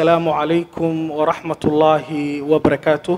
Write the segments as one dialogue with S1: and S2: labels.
S1: assalaamu calaykum waraxmat ullaahi wabarakaatuh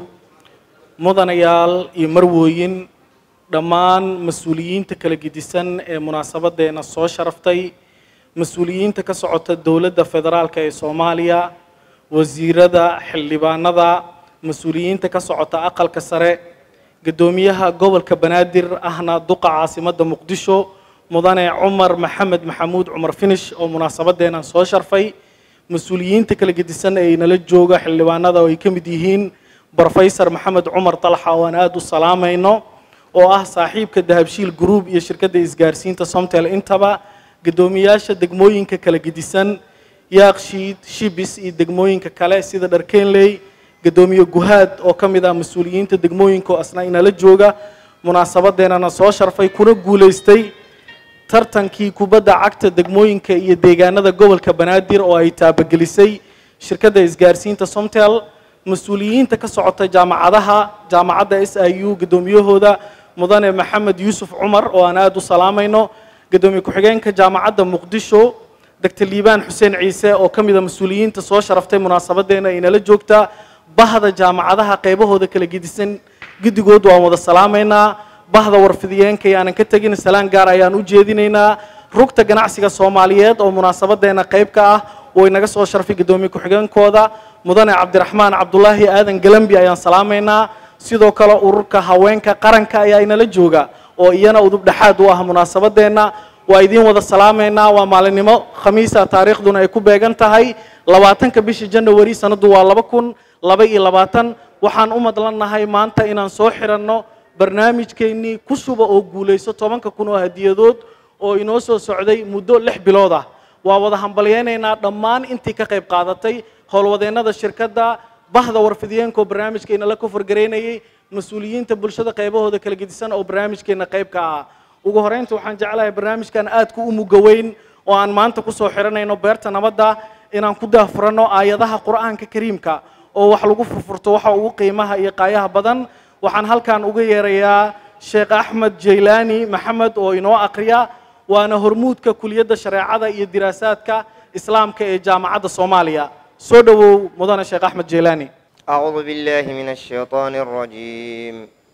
S1: mudanayaal iyo marwooyin dhammaan mas-uuliyiinta kala gedisan ee munaasabaddeena soo sharaftay mas-uuliyiinta ka socota dowladda federaalka ee soomaaliya wasiirada xildhibaanada mas-uuliyiinta ka socota aqalka sare guddoomiyaha gobolka banaadir ahna duqa caasimadda muqdisho mudane cumar maxamed maxamuud cumar finish oo munaasabadeenan soo sharfay mas-uuliyiinta kala gedisan ee inala jooga xildhibaanada oo ay ka mid yihiin brofesor maxamed cumar dalxa oo aan aada u salaamayno oo ah saaxiibka dahabshiil group iyo shirkadda isgaarsiinta somtel intaba guddoomiyaasha degmooyinka kala gedisan yaakshiid shibis iyo degmooyinka kale sida dharkenley guddoomiye guhaad oo ka mid ah mas-uuliyiinta degmooyinka oo asna inala jooga munaasabadeenana soo sharfay kuna guulaystay tartankii kubadda cagta degmooyinka iyo deegaanada gobolka banaadir oo ay taabagelisay shirkadda isgaarsiinta somtel mas-uuliyiinta ka socota jaamacadaha jaamacadda s i u guddoomiyahooda mudane maxamed yuusuf cumar oo aan aada u salaamayno guddoomiye ku-xigeenka jaamacadda muqdisho doctor liibaan xuseen ciise oo ka mida mas-uuliyiinta soo sharaftay munaasabadeena inala joogta bahda jaamacadaha qaybahooda kala gedisan guddigood waan wada salaamaynaa bahda warfidiyeenka yaanan ka tegin salaan gaar ayaan u jeedinaynaa rugta ganacsiga soomaaliyeed oo munaasabadeena qayb ka ah oo inaga soo sharfay guddoomiye ku-xigeenkooda mudane cabdiraxmaan cabdulaahi aadan galambi ayaan salaamaynaa sidoo kale ururka haweenka qaranka ayaa inala jooga oo iyana udub dhexaad u ah munaasabadeenna waa idiin wada salaamaynaa waa maalinimo khamiisa taariikhduna ay ku beegan tahay labaatanka bisha janawari sanaddu waa laba kun laba iyo labaatan waxaan u madlannahay maanta inaan soo xiranno barnaamijkeennii ku shuba oo guulayso tobanka kun oo hadiyadood oo inoo soo socday muddo lix bilood ah waa wada hambalyeynaynaa dhammaan intii ka qayb qaadatay howlwadeennada shirkadda bahda warfidiyeenka oo barnaamijkeena la kofargaraynayay mas-uuliyiinta bulshada qaybahooda kala gedisan oo barnaamijkeena qayb ka ah ugu horeynta waxaan jeclahay barnaamijkan aadka u mugaweyn oo aan maanta kusoo xiranayno beerta nabadda inaan ku daahfuranno aayadaha qur-aanka kariimka oo wax lagu furfurto waxa ugu qiimaha iyo qaayaha badan waxaan halkan uga yeerayaa sheekh axmed jaylaani maxamed oo inoo akriya waana hormuudka kuliyadda shareecada iyo diraasaadka islaamka ee jaamacadda soomaaliya soo dhowow mudane sheekh axmed jaylaani
S2: أعوذ بالله من الشيطان الرجيم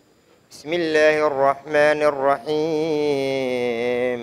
S2: بسم الله الرحمن الرحيم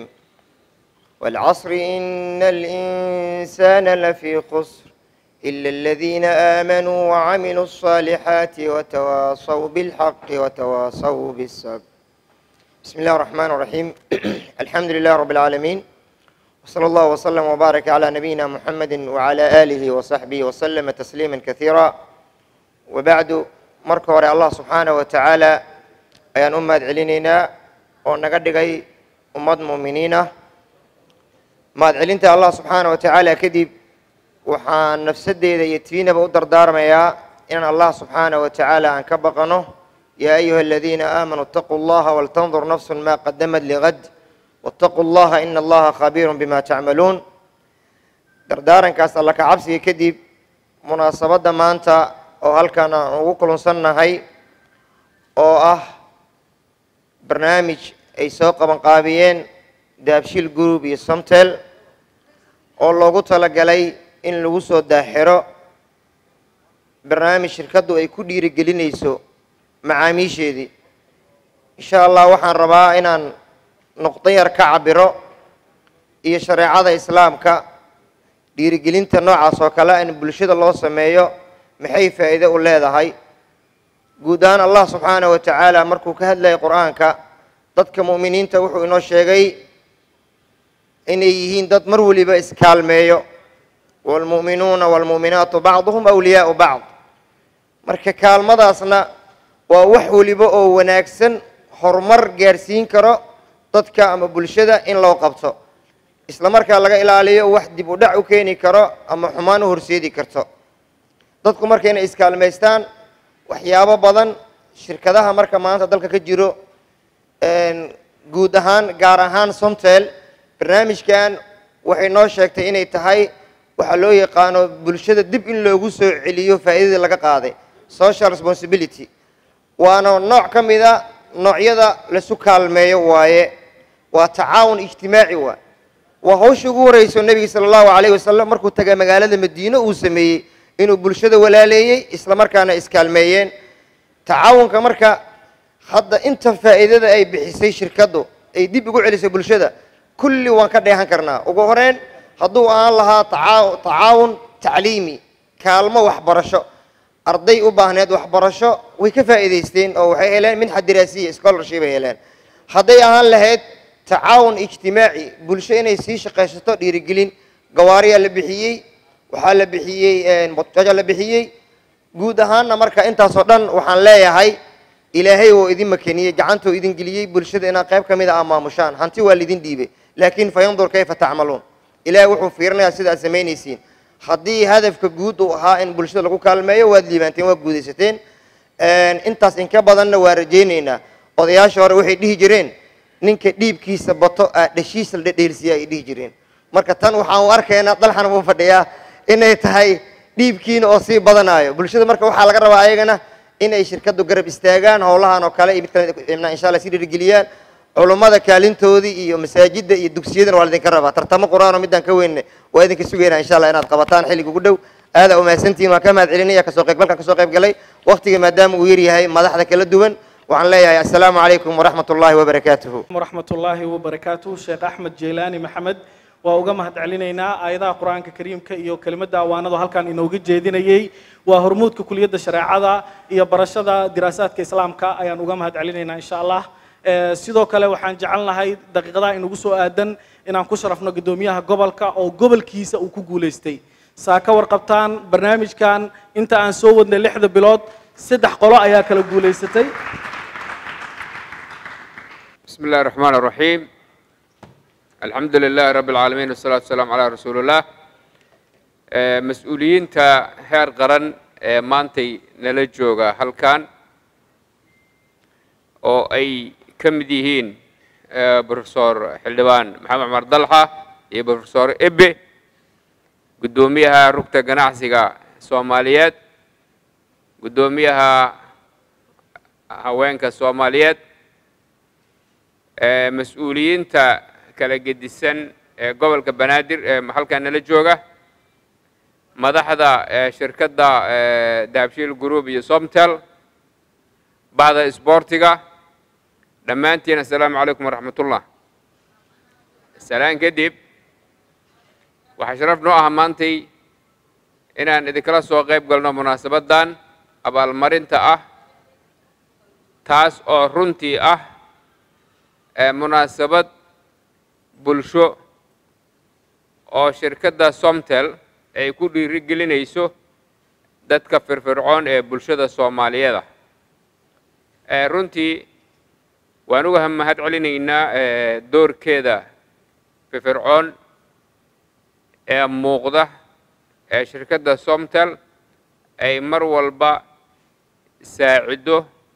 S2: والعصر إن الإنسان لفي خسر إلا الذين آمنوا وعملوا الصالحات وتواصوا بالحق وتواصوا بالصبر بسم الله الرحمن الرحيم الحمد لله رب العالمين وصلى الله وسلم وبارك على نبينا محمد وعلى آله وصحبه وسلم تسليما كثيرا وبعد marka hore allah subxaanaه wa tacaala ayaan u mahad celinaynaa oo naga dhigay ummad mu'miniin ah mahad celinta allah subxaanaه wa tacaala kadib waxaan nafsadeyda iyo tiinaba u dardaarmayaa inaan allah subxaanaه wa tacaala aan ka baqano yaa ayuha aladiina aamanuu اtaquu اllaha waltandur nafsu ma qadamat ligad wاtaquu اllaha ina allaha khabiiru bima tacmaluun dardaarankaas alla ka cabsiga kadib munaasabadda maanta oo halkan aan ugu kulunsannahay oo ah barnaamij ay soo qabanqaabiyeen daabshiil group iyo somtel oo loogu talagalay in lagu soo daaxiro barnaamij shirkaddu ay ku dhiirigelinayso macaamiisheedii insha allah waxaan rabaa inaan nuqdo yar ka cabiro iyo shareecada islaamka dhiirigelinta noocaas oo kale in bulshada loo sameeyo maxay faa'iide u leedahay guud ahaan allah subxaanaه wa tacaala markuu ka hadlayay qur'aanka dadka mu'miniinta wuxuu inoo sheegay inay yihiin dad mar weliba iskaalmeeyo wاlmu'minuuna wاlmu'minaatu bacduhum awliyaau bacd marka kaalmadaasna waa wax weliba oo wanaagsan horumar gaarsiin karo dadka ama bulshada in loo qabto isla markaa laga ilaaliyo wax dib u dhac u keeni karo ama xumaan u horseedi karto dadku marka inay iskaalmaystaan waxyaabo badan shirkadaha marka maanta dalka ka jiro guud ahaan gaar ahaan somtel barnaamijkan waxay noo sheegtay inay tahay waxaa loo yaqaano bulshada dib in loogu soo celiyo faa'iidadii laga qaaday social responsibility waana nooc ka mida noocyada laisu kaalmeeyo waaye waa tacaawun ijtimaaci waa waa hawsha ugu horeyso nebiga sala allahu calayh wasalam markuu taga magaalada madiine uu sameeyey inuu bulshada walaaleeyey isla markaana iskaalmeeyeen tacaawunka marka hadda inta faa'iidada ay bixisay shirkaddu ay dib ugu celisay bulshada kulli waan ka dheehan karnaa ugu horeyn hadduu aan lahaa tacaa- tacaawun tacliimi kaalmo waxbarasho arday u baahneed waxbarasho way ka faa'iidaysteen oo waxay heleen minxa diraasiya scholarship ay heleen hadday ahaan lahayd tacaawun ijtimaaci bulsho inay sii shaqaysato dhiirigelin gawaariyaa la bixiyey waxaa la bixiyey motoja la bixiyey guud ahaanna marka intaasoo dhan waxaan leeyahay ilaahay oo idin makeniyey gacantuu idin geliyey bulshada inaad qayb ka mid a maamushaan hanti waa lidin dhiibay laakiin fayandur kayfa tacmaluun ilaahay wuxuu fiirinayaa sida aad samaynaysiin haddii hadafka guud uu ahaa in bulshada lagu kaalmeeyo waad liibaanteen waad guudaysateen intaas inka badanna waa rajaynaynaa odayaasha hore waxay dhihi jireen ninka dhiibkiisa bato aa dhashiisa la dhedheelsiya ay dhihi jireen marka tan waxaan u arkaynaa dalxan uu fadhiyaa inay tahay dhiibkiina oo sii badanaayo bulshada marka waxaa laga rabaa ayagana inay shirkadu garab istaagaan howlahan oo kale iyo mid kale insha allah sii dhiirigeliyaan culummada kaalintoodii iyo masaajidda iyo dugsiyadana waa laidinka rabaa tartamo qur-aan oo midaan ka weynne waa idinka sugaynaa insha allah inaad qabataan xilliga ugu dhow aada umahadsantihin waan ka mahad celinaya kasoo qaybgalkan kasoo qayb galay waqtiga maadaama uu yaryahay madaxda kala duwan waxaan leeyahay assalaamu calaykum waraxmat ullahi wabarakaatuhu
S1: ورحمة الله وبركاته شيخ أحمد جيلاني محمد waa uga mahad celinaynaa aayadaha qur-aanka kariimka iyo kelimada awaanadu halkan inooga jeedinayey waa hormuudka kuliyadda shareecada iyo barashada diraasaadka islaamka ayaan uga mahad celinaynaa insha allah Eh, sidoo kale waxaan jecel lahay daqiiqadaha inugu soo aadan inaan ku sharafno guddoomiyaha gobolka oo gobolkiisa uu ku guulaystay saa ka warqabtaan barnaamijkan inta aan soo wadnay lixda bilood saddex qolo ayaa kala guulaysatay
S3: بسم الله الرحمن الرحيم الحمد لله رب العالمين والصلاة والسلام على رسول الله آه، مسؤوليinta heer qaran ee maantay nala jooga halkan oo ay ka mid yihiin آه، professor xildhibaan maxamed cumar dalxa iyo professor ebe guddoomiyaha rugta ganacsiga soomaaliyeed guddoomiyaha haweenka soomaaliyeed ee mas-uuliyiinta kala gedisan ee gobolka banaadir ee halkan nala jooga madaxda ee shirkadda ee dahabshiil group iyo somtel bahda isboortiga dhammaantiin assalaamu calaykum waraxmatullah salaan kadib waxaa sharaf noo ah maantay inaan idinkala soo qayb galno munaasabaddan abaalmarinta ah taas oo runtii ah ee munaasabad bulsho oo shirkadda somtel ay ku dhiirigelinayso dadka firfircoon ee bulshada soomaaliyeeda ee runtii waan uga mahad celinaynaa ee doorkeeda firfircoon ee muuqda ee shirkadda somtel ay mar walba saacido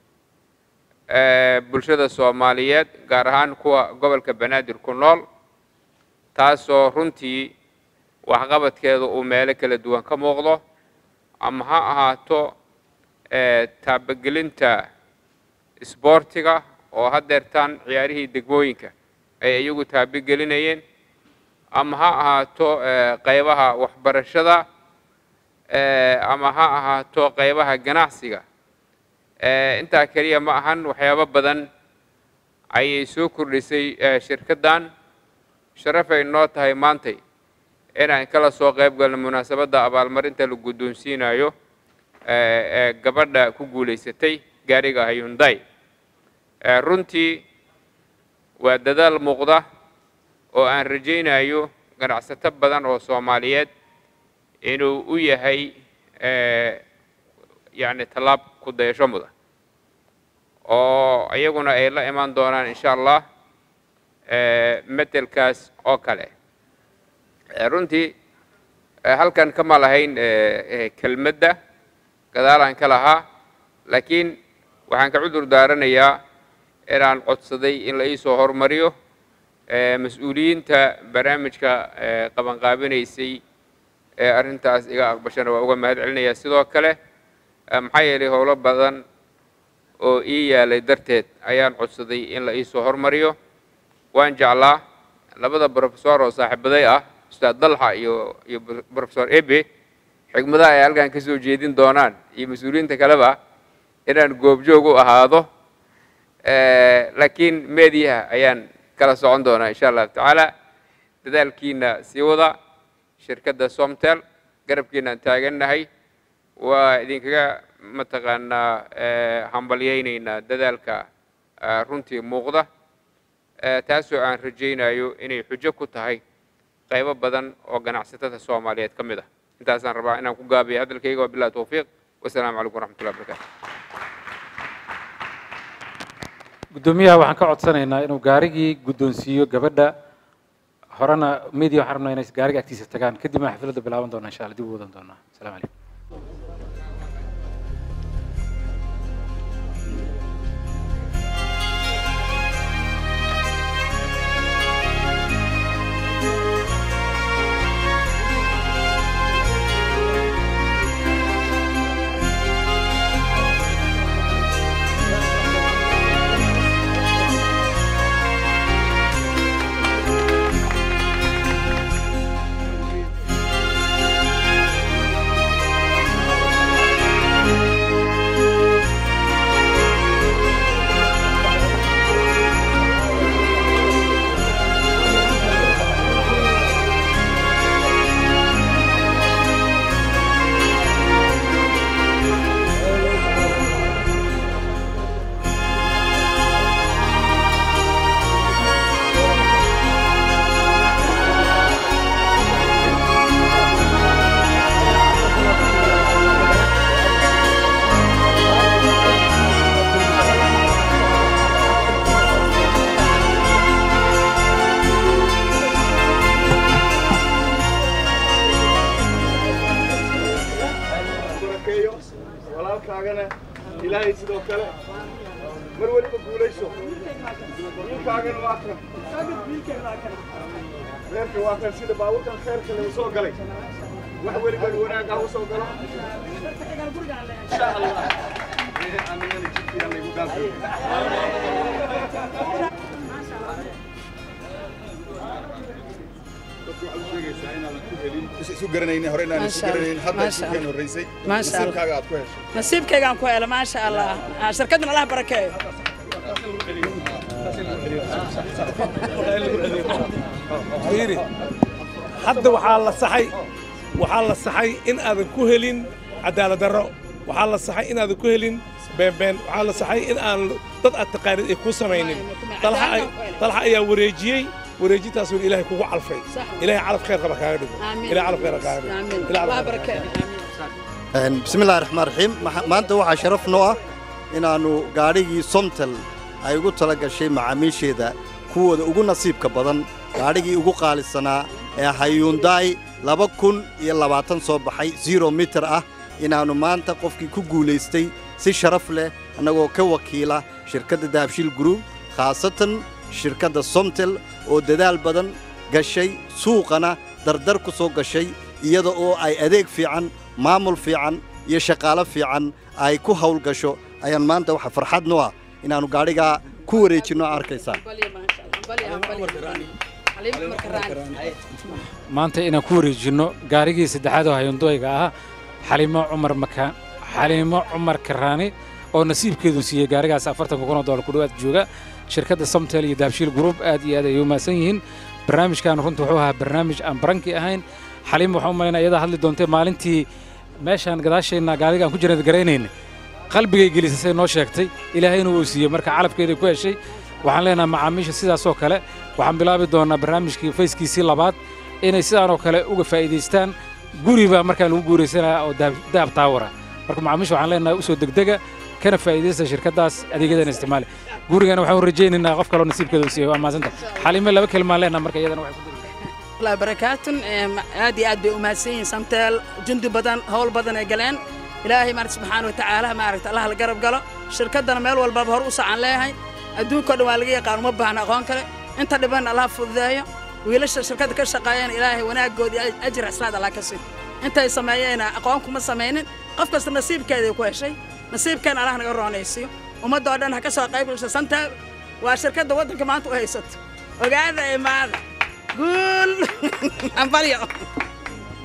S3: ee bulshada soomaaliyeed gaar ahaan kuwa gobolka banaadir ku nool taasoo runtii waxqabadkeeda uu meelo kala duwan ka muuqdo ama ha ahaato ee taabagelinta isboortiga oo haddeertaan ciyaarihii degmooyinka ay iyagu taabagelinayeen ama ha ahaato ee qaybaha waxbarashada ee ama ha ahaato qaybaha ganacsiga ee intaa keliya ma ahan waxyaabo badan ayay soo kordhisay ee shirkaddan sharafay noo tahay maantay inaan kala soo qayb galno munaasabadda abaalmarinta la guddoonsiinayo ee ee gabadha ku guulaysatay gaariga hyundai ee runtii waa dadaal muuqda oo aan rajaynayo ganacsato badan oo soomaaliyeed inuu u yahay ee yacni tallaab ku dayasho mudan oo iyaguna ay la imaan doonaan insha allah ee metelkaas oo kale ee runtii ee halkan kama lahayn ee kelmadda gadaalaan ka lahaa laakiin waxaan ka cudur daaranayaa inaan codsaday in la iisoo hormariyo ee mas-uuliyiinta barnaamijka ee qabanqaabinaysay ee arrintaas iga aqbashana waa uga mahad celinayaa sidoo kale maxaa yeelay howlo badan oo ii yaalay darteed ayaan codsaday in la iisoo hormariyo waan jeclaa labada brofesor oo saaxiibaday ah ustaad dalxa iyo iyo brofesor ebe xigmadaha ay halkan ka soo jeedin doonaan iyo mas-uuliyiinta kaleba inaan goobjoog u ahaado laakiin meediyaha ayaan kala socon doonaa insha allahu tacaala dadaalkiina sii wada shirkadda somtel garabkiinaan taagannahay waa idinkaga mataqaanaa hambalyaynaynaa dadaalka runtii muuqda taasoo aan rajaynayo inay xujo ku tahay qaybo badan oo ganacsatada soomaaliyeed ka mid ah intaasaan rabaa inaan ku gaabiyo hadalkayga waa billahi towfiiq wasalaamu calaykum waraxmatullahi wabarakatu
S4: guddoomiyaha waxaan ka codsanaynaa inuu gaarigii guddoonsiiyo gabadha horena media waxaan rabnaa inay gaariga agtiisa tagaan kadibna xafladda bilaaban doona insha allah dib u wadan doonaa asalaamu calaykum
S5: barakeeyo walaalkaagana ilaahay sidoo kale mar weliba guulayso wiilkaagana waa kan reerka waa kan sida baabuurkan khayrka lagu soo galay wax weliba wanaag ah u soo galo insha allah anigana jidkiina laygu dhaafay
S6: isu garanaynin hore inaan isu
S7: Masha Allah,
S6: garanaynin hadda
S7: masha
S6: isu kan
S7: Allah.
S6: horreysay
S7: Masha Allah.
S6: nasiibkaaga aad ku heshay
S7: nasiibkaygaan ku helo maasha allah Ah, shirkaddan allah barakeeyo
S8: fiiri hadda waxaa la saxay waxaa la saxay in aadan ku helin cadaalad darro waxaa la saxay in aadan ku helin beenbeen waxaa la saxay in aan dad aad taqaanid ay kuu samaynin Talxa ay- talxa ayaa wareejiyey wareejintaasuu ilaahay kugu calfay ilaahay calaf khayr qaba kaaga dhigo ilaahay calaf khayr kaaga dhigo
S7: amiin
S8: Ilaahay
S7: allah
S8: calaf khayr kaaga dhigo.
S7: barakeeyo
S9: bismi illahi raxmaan raxiim Maxa- maanta waxaa sharaf noo ah inaannu gaadhigii somtel ay ugu tala gashay macaamiisheeda kuwooda ugu nasiibka badan gaadhigii ugu qaalisanaa ee hayuundaay laba kun iyo labaatan soo baxay zero mitir ah inaannu maanta qofkii ku guulaystay si sharaf leh annagoo ka wakiila shirkadda dahabshiil group khaasatan shirkadda somtel oo dadaal badan gashay suuqana dardar ku soo gashay iyada oo ay adeeg fiican maamul fiican iyo shaqaalo fiican ay ku hawl gasho ayaan maanta waxa farxad noo ah inaannu gaadhigaa ku wareejinno arkaysaa
S7: Balya, maasha Allah. Balya, balya. Xaliim marka raani.
S4: maanta inaan ku wareejinno gaarigii saddexaad oo hayondoyga ah xalimo cumar makaan xalimo cumar karaani oo nasiibkeedu siiyey gaarigaas afartanka kun oo doolar ku dhowaad jooga shirkadda somtel iyo daabshiil group aad iyo aad ayay u mahadsan yihiin barnaamijkan runta wuxuu ahaa barnaamij aan baranki ahayn xaliim waxaan u malaynaa iyada hadli doontay maalintii meeshaan gadaasheenna gaarigaan ku jirnad garaynayna qalbigay gelisasay noo sheegtay ilaahayna wuu siiyey marka calafkeeday ku heshay waxaan leenahay macaamiisha sidaasoo kale waxaan bilaabi doonaa barnaamijkii fayskiisii labaad inay sidaanoo kale uga faa'iidaystaan guri baa markaan lagu guuraysanaya oo dahab dahab taawara marka macaamiisha waxaan leenahay usoo degdega kana faa'iidaysta shirkaddaas adeegyadan isticmaali gurigana waxaan u rajaynaynaa qof kaloo nasiibkeeda u siiyey waa mahadsanta xalime laba kelimaan leenaha marka iyadana waxay ku
S7: allah barakaatun Ee, ma- aad iyo aad bay u mahadsan yihiin samteel jundi badan howl badan ay galeen ilaahay maarata subxaana watacaala maaragta allah la garab galo shirkaddana meel walbaba hor u socon leeyahay adduunkao dhan waa laga yaqaan uma baahna aqoon kale inta dhiban allah fududeeyo wiilasha shirkadda ka shaqeeyana ilaahay wanaaggoodii ajir xisnaad allah ka siin intay sameeyeena aqoon kuma samaynin qof kasta nasiibkeeday ku heshay nasiibkeena allah naga roonaysiyo ummaddoo dhan ha ka soo qayb gasho samteel waa shirkadda waddanka maanta u haysato ogaada imaada guul ambalyo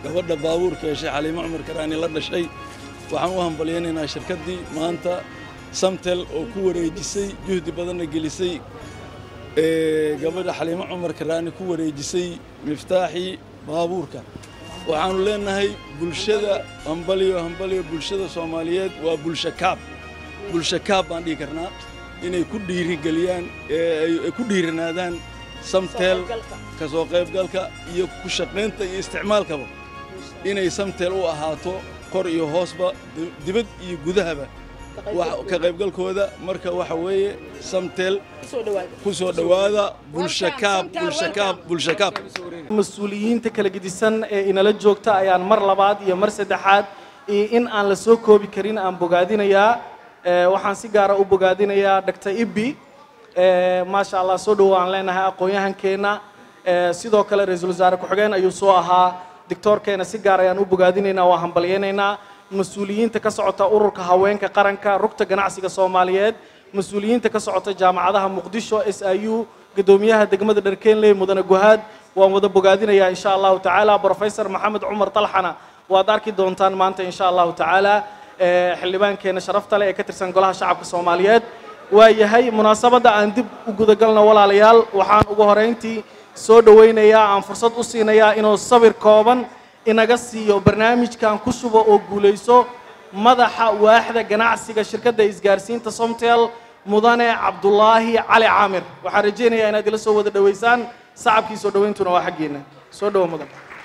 S6: gabadha baabuurka heshay xaliimo cumar karaani la dhashay waxaan u hambalyaynaynaa shirkaddii maanta samtel oo ku wareejisay juhdi badanna gelisay ee gabadha xaliimo cumar karaani ku wareejisay miftaaxii baabuurka waxaannu leenahay bulshada hambaliyo hambaliyo bulshada soomaaliyeed waa bulsho kaab bulsho kaab baan dhihi karnaa inay ku dhiirigeliyaan ee ay ku dhiiranaadaan samtel ka soo qaybgalka iyo ku shaqaynta iyo isticmaalkaba inay samtel u ahaato kor iyo hoosba dibad iyo gudahaba ka qaybgalkooda marka waxa weeye samtel ku soo dhowaada bulshakaab bulshakaab bulshakaab
S1: mas-uuliyiinta kala gedisan ee inala joogta ayaan mar labaad iyo mar saddexaad iyo in aan la soo koobi karin aan bogaadinayaa waxaan si gaara u bogaadinayaa dr ibi maasha allah soo dhowo aan leenahay aqoon-yahankeenna sidoo kale ra-iisul wasaare ku-xigeen ayuu soo ahaa dictoorkeena si gaar ayaan u bogaadinaynaa waa hambalyaynaynaa mas-uuliyiinta ka socota ururka haweenka qaranka rugta ganacsiga soomaaliyeed mas-uuliyiinta ka socota jaamacadaha muqdisho s i u guddoomiyaha degmada dharkeenley mudane guhaad waan wada bogaadinayaa insha allahu tacaala professor maxamed cumar talxana waad arki doontaan maanta insha allahu tacaala xildhibaankeena sharafta leh ee ka tirsan golaha shacabka soomaaliyeed waa yahay munaasabadda aan dib u gudagalno walaalayaal waxaan ugu horeyntii soo dhowaynayaa aan fursad u siinayaa inuu sawir kooban inaga siiyo barnaamijkan ku shubo oo guulayso madaxa waaxda ganacsiga shirkadda isgaarsiinta somtel mudane cabdulaahi cali caamir waxaan rajaynayaa inaad ila soo wada dhowaysaan sacabkii soo dhowayntuna waa xaggeena soo dhowo mudan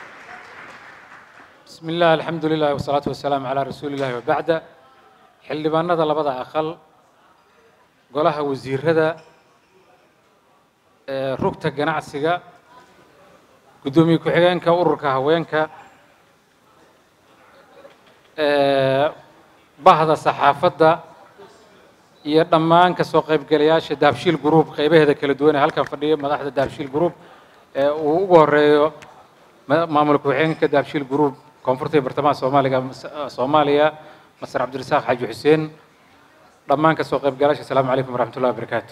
S4: بسم الله الحمد لله والصلاة والسلام على رسول الله وبعد xildhibaanada labada aqal golaha wasiirada ee rugta ganacsiga guddoomiye ku-xigeenka ururka haweenka ee bahda saxaafadda iyo dhammaan ka soo qaybgalayaasha dahabshiil group qaybaheeda kala duwan ee halkan fadhiya madaxda dahabshiil group ee uu ugu horeeyo maamul ku-xigeenka dahabshiil group koonfurta iyo bartamaha soomaaliga soomaaliya masar cabdirasaaq xaaji xuseen dhammaan ka soo qaybgalaasha asalaamu calaykum waraxmat ullahi wabarakaatu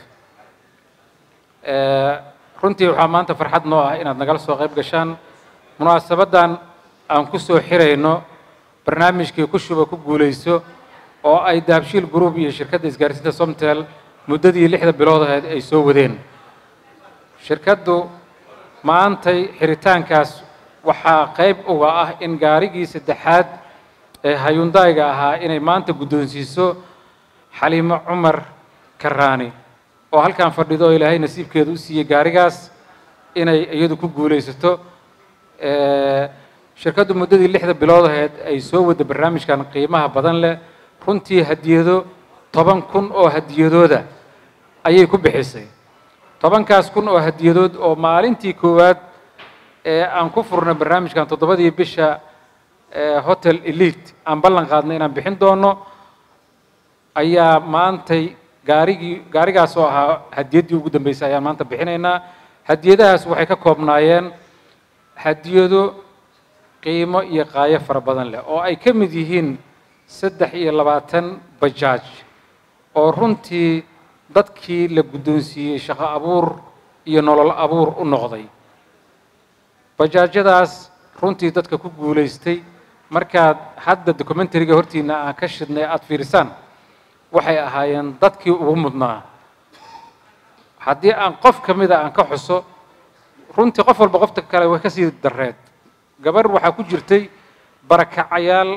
S4: runtii waxaa maanta farxad noo ah inaad nagala soo qayb gashaan munaasabaddan aan ku soo xirayno barnaamijkii ku shuba ku guulayso oo ay dahabshiil group iyo shirkadda isgaarsiinta somtel muddadii lixda bilood ahayd ay soo wadeen shirkaddu maantay xiritaankaas waxaa qayb uga ah in gaarigii saddexaad ee hayundayga ahaa inay maanta guddoonsiiso xaliimo cumar karaani oo halkan fadhido oo ilaahay nasiibkeeda u siiyey gaarigaas inay iyadu ku guulaysato shirkaddu muddadii lixda bilood ahayd ay soo wadda barnaamijkan qiimaha badan leh runtii hadiyado toban kun oo hadiyadooda ayay ku bixisay tobankaas kun oo hadiyadood oo maalintii koowaad ee aan ku furnay barnaamijkan toddobadii bisha hotel elite aan ballan qaadnay inaan bixin doono ayaa maantay gaarigii gaarigaas oo ahaa hadiyaddii ugu dambeysay ayaan maanta bixinaynaa hadiyadahaas waxay ka koobnaayeen hadiyado qiimo iyo qaayo fara badan leh oo ay ka mid yihiin saddex iyo labaatan bajaaj oo runtii dadkii la guddoonsiiyey shaqo abuur iyo nolol abuur u noqday bajaajyadaas runtii dadka ku guulaystay markaad hadda documentariga hortiina aan ka shidnay aada fiirisaan waxay ahaayeen dadkii ugu mudnaa haddii aan qof ka mida aan ka xuso runtii qof walba qofta kale way ka sii dareed gabarh waxaa ku jirtay barakacayaal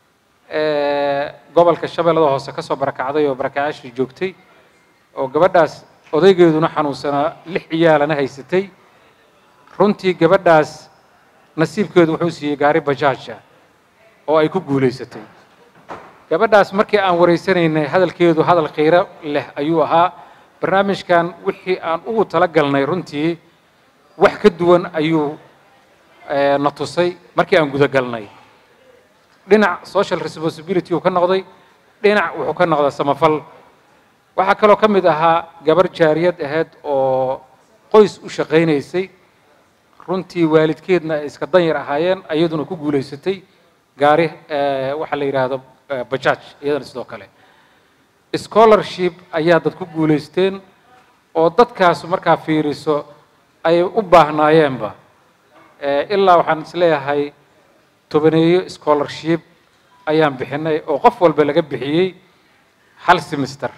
S4: gobolka shabeellada hoose ka soo barakacday oo barakacayaashii joogtay oo gabadhaas odaygeeduna xanuunsanaa lix ciyaalana haysatay runtii gabadhaas nasiibkeedu wuxuu siiyey gaari bajaaja oo ay ku guulaysatay gabadhaas markii aan wareysanaynay hadalkeedu hadal khiiro leh ayuu ahaa barnaamijkan wixii aan ugu tala galnay runtii wax ka duwan ayuu na tusay markii aan gudagalnay dhinac social responsibility uu ka noqday dhinac wuxuu ka noqday samafal waxaa kaloo ka mid ahaa gabar jaariyad ahayd oo qoys u shaqaynaysay runtii waalidkeedna ay iska danyar ahaayeen iyaduna ku guulaysatay gaari waxaa la yidhaahdo bajaaj iyadana sidoo kale scholarship ayaa dad ku guulaysteen oo dadkaas markaa fiiriso ay u baahnaayeenba ilaa waxaan isleeyahay tobaneeyo scholarship ayaan bixinay oo qof walba laga bixiyey hal semester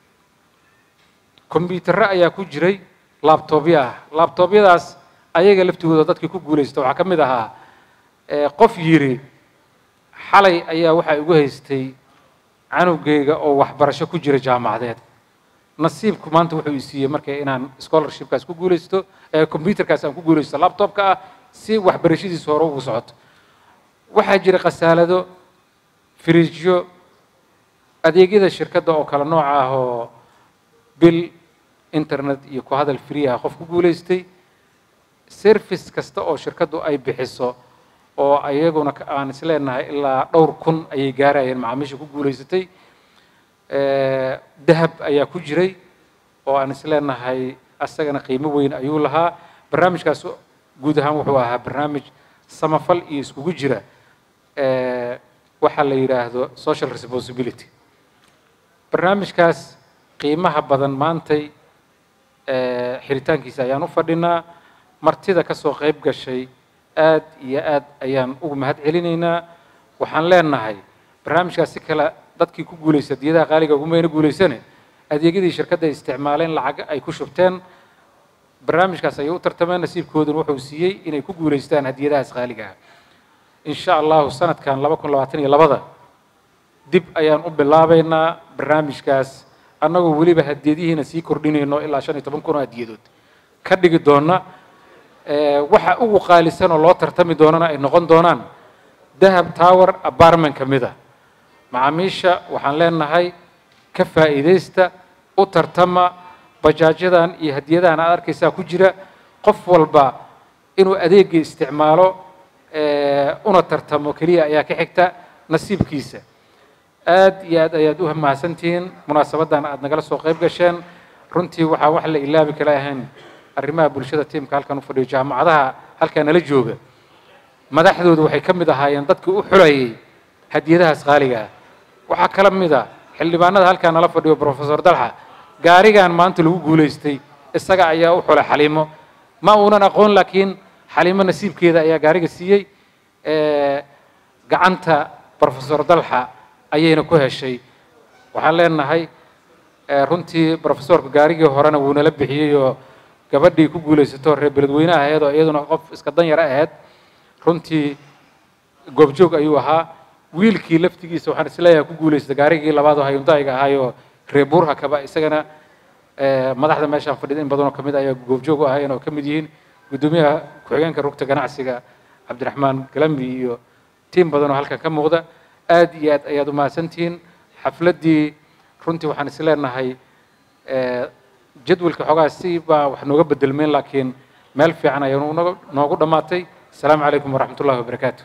S4: kombyuutarro ayaa ku jiray laabtoobyo ah laabtoobyadaas ayaga laftigooda dadkii ku guulaysta waxaa ka mid ahaa eh, qof yidhi xalay ayaa waxaa igu haystay canugayga oo waxbarasho ku jira jaamacadeed nasiibku maanta wuxuu i siiyey marka inaan scholarshipkaas ku guulaysto ee computerkaas aan ku guulaysto laptopka ah si waxbarashadiisa hore ugu socoto waxaa jira khasaalado firiijyo adeegyada shirkadda oo kale nooca ah oo bil internet iyo ku hadal free ah qof ku guulaystay service kasta oo shirkaddu ay bixiso oo ayaguna ka- aan isleenahay ilaa dhowr kun ayay gaarayeen macaamiisha ku guulaysatay Eh, dahab ayaa ku jiray oo aan isleenahay asagana qiimo weyn ayuu lahaa barnaamijkaas guud ahaan wuxuu ahaa barnaamij samafal iyo iskugu jira eh, waxaa la yidhaahdo social responsibility barnaamijkaas qiimaha badan maantay eh, xiritaankiisa ayaan u fadhinaa martida ka soo qayb gashay aad iyo aad ayaan ugu mahad celinaynaa waxaan leenahay barnaamijkaas si kale dadkii ku guulaysta diyadaha qaaliga ugumayna guulaysane adeegyadii shirkadda ay isticmaaleen lacag ay ku shubteen barnaamijkaas ayay u tartameen nasiibkooduna wuxuu siiyey inay ku guulaystaan hadiyadahaas qaaliga ah insha allahu sanadkan laba kun labaatan iyo labada dib ayaan u bilaabaynaa barnaamijkaas annagoo weliba hadiyadihiina sii kordhinayno ilaa shan iyo toban kun oo hadiyadood ka dhigi doona Eh, waxa ugu qaalisan oo loo tartami doonana ay noqon doonaan dahab tower apartment ka mid ah macaamiisha waxaan leenahay ka faa'iidaysta u tartama bajaajyadan iyo hadiyadahan aad arkaysaa ku jira qof walba inuu adeegga isticmaalo eh, una tartamo keliya ayaa ka xigta nasiibkiisa aad iyo aad ayaad u mahadsantihiin munaasabaddan aad nagala soo qayb gasheen runtii waxaa wax la ilaabi kala ahayn arrimaha bulshada tiimka halkan u fadhiyo jaamacadaha halkaa nala jooga madaxdoodu waxay ka mid ahaayeen dadkii u xulayay hadiyadahaas qaaliga ah waxaa kala mid a xildhibaanada halkaa nala fadhiyo professor dalxa gaarigan maanta lagu guulaystay isaga ayaa u xulay xaliimo ma uunan aqoon laakiin xaliimo nasiibkeeda ayaa gaariga siiyey Eh, gacanta professor dalxa ayayna ku heshay waxaan leenahay eh, runtii professorka gaarigii horena wuu nala bixiyey oo gabadhii ku guulaysato reer beledweyne ahayd oo iyaduna qof iska dan yar ahayd runtii goobjoog ayuu ahaa wiilkii laftigiisa waxaan isleeyahay ku guulaystay gaarigii labaad oo hayundaayiga ahaayoo reer buurhakaba isagana eh, madaxda meeshaan fadhida in badanoo kamid ayaa goobjoog u ahaayeen oo ka mid yihiin guddoomiyaha ku-xigeenka rugta ganacsiga cabdiraxmaan galambi iyo tiim badan oo halkan ka muuqda aad iyo aad ayaad u mahadsantihiin xafladdii runtii waxaan isleenahay eh, jadwalka xoogaa si baa wax nooga bedelmeen laakiin meel fiican ayaa noogu- noogu dhammaatay asalaamu calaykum waraxmat ullahi wabarakaatu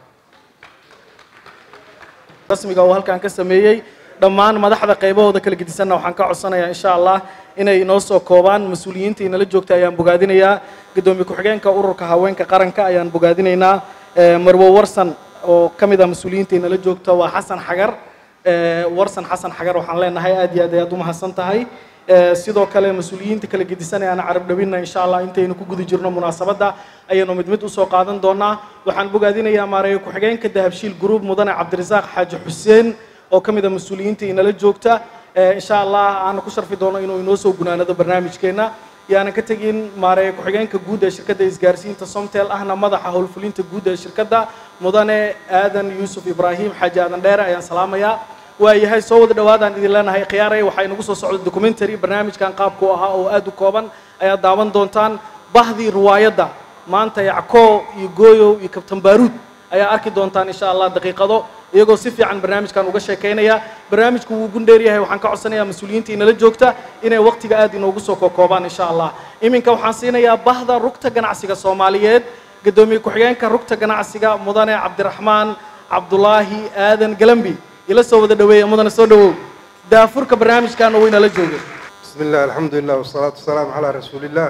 S1: rasmiga oo halkan ka sameeyey dhammaan madaxda qaybahooda kala gedisanna waxaan ka codsanayaa insha allah inay inoo soo koobaan mas-uuliyiinta inala joogta ayaan bogaadinayaa guddoomiye ku-xigeenka ururka haweenka qaranka ayaan bogaadinaynaa Eh, marwo warsan oo ka mid ah mas-uuliyiinta inala joogta waa xasan xagar Eh, warsan xasan xagar waxaan leenahay aad iyo aad ayaad u mahadsan tahay Eh, sidoo kale mas-uuliyiinta kala gedisan ee aan carab dhawinna insha allah intaynu ku guda jirno munaasabadda ayaynu mid mid usoo qaadan doonaa waxaan bogaadinayaa maareeyo ku-xigeenka dahabshiil group mudane cabdirasaaq xaaji xuseen oo ka mid ah mas-uuliyiinta inala joogta Eh, insha allah aanu ku sharfi doono inuu inoo soo gunaanado barnaamijkeenna yaanan ka tegin maareeyo ku-xigeenka guud ee shirkadda isgaarsiinta somtel ahna madaxa howlfulinta guud ee shirkadda mudane aadan yuusuf ibraahim xaaji aadan dheere ayaan salaamayaa waayahay soo wada dhawaadaan idin leenahay khiyaaray waxaa inagu soo socda documentary barnaamijkan qaabku ahaa oo aad u kooban ayaad daawan doontaan bahdii riwaayadda maanta yacko iyo gooyow iyo kabtan baaruud ayaa arki doontaan insha allah daqiiqado iyagoo si fiican barnaamijkan uga sheekaynaya barnaamijku wuu gundheer yahay waxaan ka codsanayaa mas-uuliyiinta inala joogta inay waqtiga aad inoogu soo kokoobaan insha allah iminka waxaan siinayaa bahda rugta ganacsiga soomaaliyeed guddoomiye ku-xigeenka rugta ganacsiga mudane cabdiraxmaan cabdulaahi aadan galambi ila soo wada dhaweeya mudane soo dhawow daafurka barnaamijkan oo inala jooga
S10: بسم الله الحمد لله والصلاة والسلام على رسول الله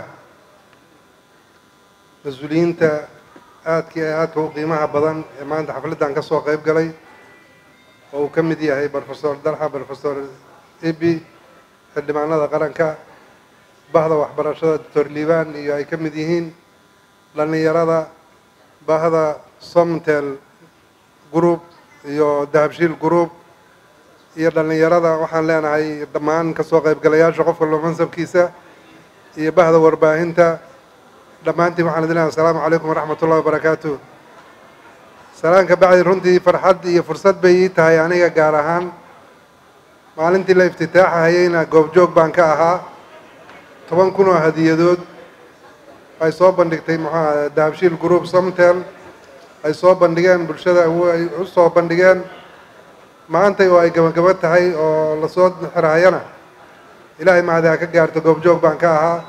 S10: mas-uuliyiinta aadka iyo aadka u qiimaha badan ee maanta xafladdan ka soo qayb galay oo uu ka mid yahay professor dalxa professor ibi xildhibaanada qaranka bahda waxbarashada doctor liibaan iyo ay ka mid yihiin dhallinyarada bahda somtel group iyo dahabshiil group iyo dhallinyarada waxaan leenahay dhammaan kasoo qaybgalayaasha qof walba mansabkiisa iyo bahda warbaahinta dhammaantiin waxaan idin leeyahay asalaamu calaykum waraxmat ullahi wabarakaatu salaanka bacdi runtii farxad iyo fursad bay ii tahay aniga gaar ahaan maalintii la iftitaaxahayeyna goobjoog baan ka ahaa toban kun oo hadiyadood ay soo bandhigtay muxuu aha dahabshiil group somtel ay soo bandhigeen bulshada ay u soo bandhigeen maantay oo ay gabagabo tahay oo lasoo xirhayana ilaahay mahadi ha ka gaarto goobjoog baan ka ahaa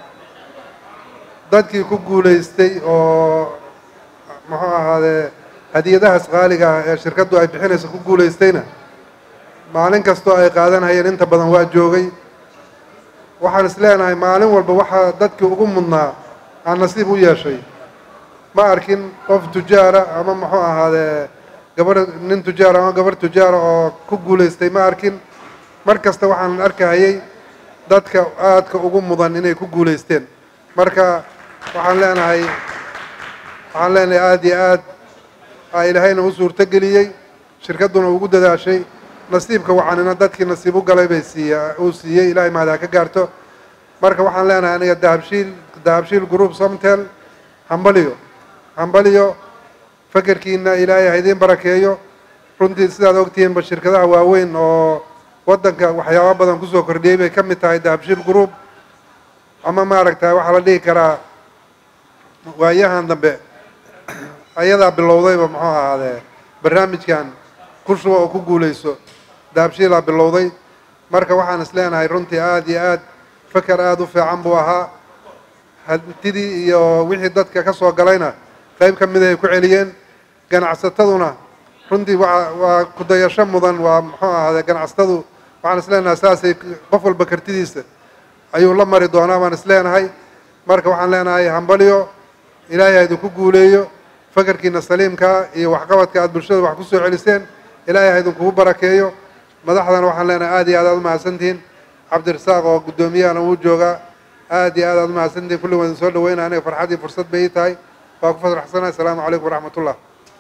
S10: dadkii ku guulaystay oo muxuu ahaadee hadiyadahaas qaaliga ah ee shirkaddu ay bixinayso ku guulaystayna maalin kastoo ay qaadanhayeen inta badan waa joogay waxaan is leenahay maalin walba waxaa dadkii ugu mudnaa aan nasiib u yeeshay ma arkin qof tujaara ama muxuu ahaadee gabar nin tujaara ama gabar tujaara oo ku guulaystay ma arkin mar kasta waxaan arkahayay dadka aadka ugu mudan inay ku guulaysteen marka waxaan leenahay waxaan leenahay aada iyo aad aa ilaahayna u suurto geliyey shirkadduna ugu dadaashay nasiibka wacanina dadkii nasiib u galay bay siiya uu siiyey ilahay mahadi ha ka gaarto marka waxaan leenahay aniga dahabshiil dahabshiil group somtel hambaliyo hambaliyo fakerkiina ilaahay ha idiin barakeeyo runtii sidaad ogtihiinba shirkadaha waaweyn oo waddanka waxyaaba badan kusoo kordhiyey bay ka mid tahay dahabshiil group ama maaragtay waxaa la dhihi karaa waayahan dambe ayadaa bilowdayba muxuu ahaadee barnaamijkan ku shuba oo ku guulayso dahabshiilaa bilowday marka waxaan is leenahay runtii aada iyo aad feker aada u fiican buu ahaa hantidii iyo wixii dadka ka soo galayna qayb ka mid ay ku celiyeen ganacsataduna runtii waa waa kudayasho mudan waa muxuu ahaadee ganacsatadu waxaan is leenahay saasay qof walba kartidiisa ayuu la mari doonaa baan is leenahay marka waxaan leenahay hambaliyo ilaahay ha idinku guuleeyo fakarkiina saliimkaa iyo waxqabadka aad bulshada wax ku soo celiseen ilaahay ha idinkugu barakeeyo madaxdana waxaan leenahay aada iyo aad aad umahadsantihiin cabdirasaaq oo guddoomiyahana wuu joogaa aada iyo aad aad umahadsantihiin kulli waan idin soo dhaweynaya aniga farxad iyo fursad bay ii tahay waa ku faraxsanahay asalaamu calaykum waraxmat ullah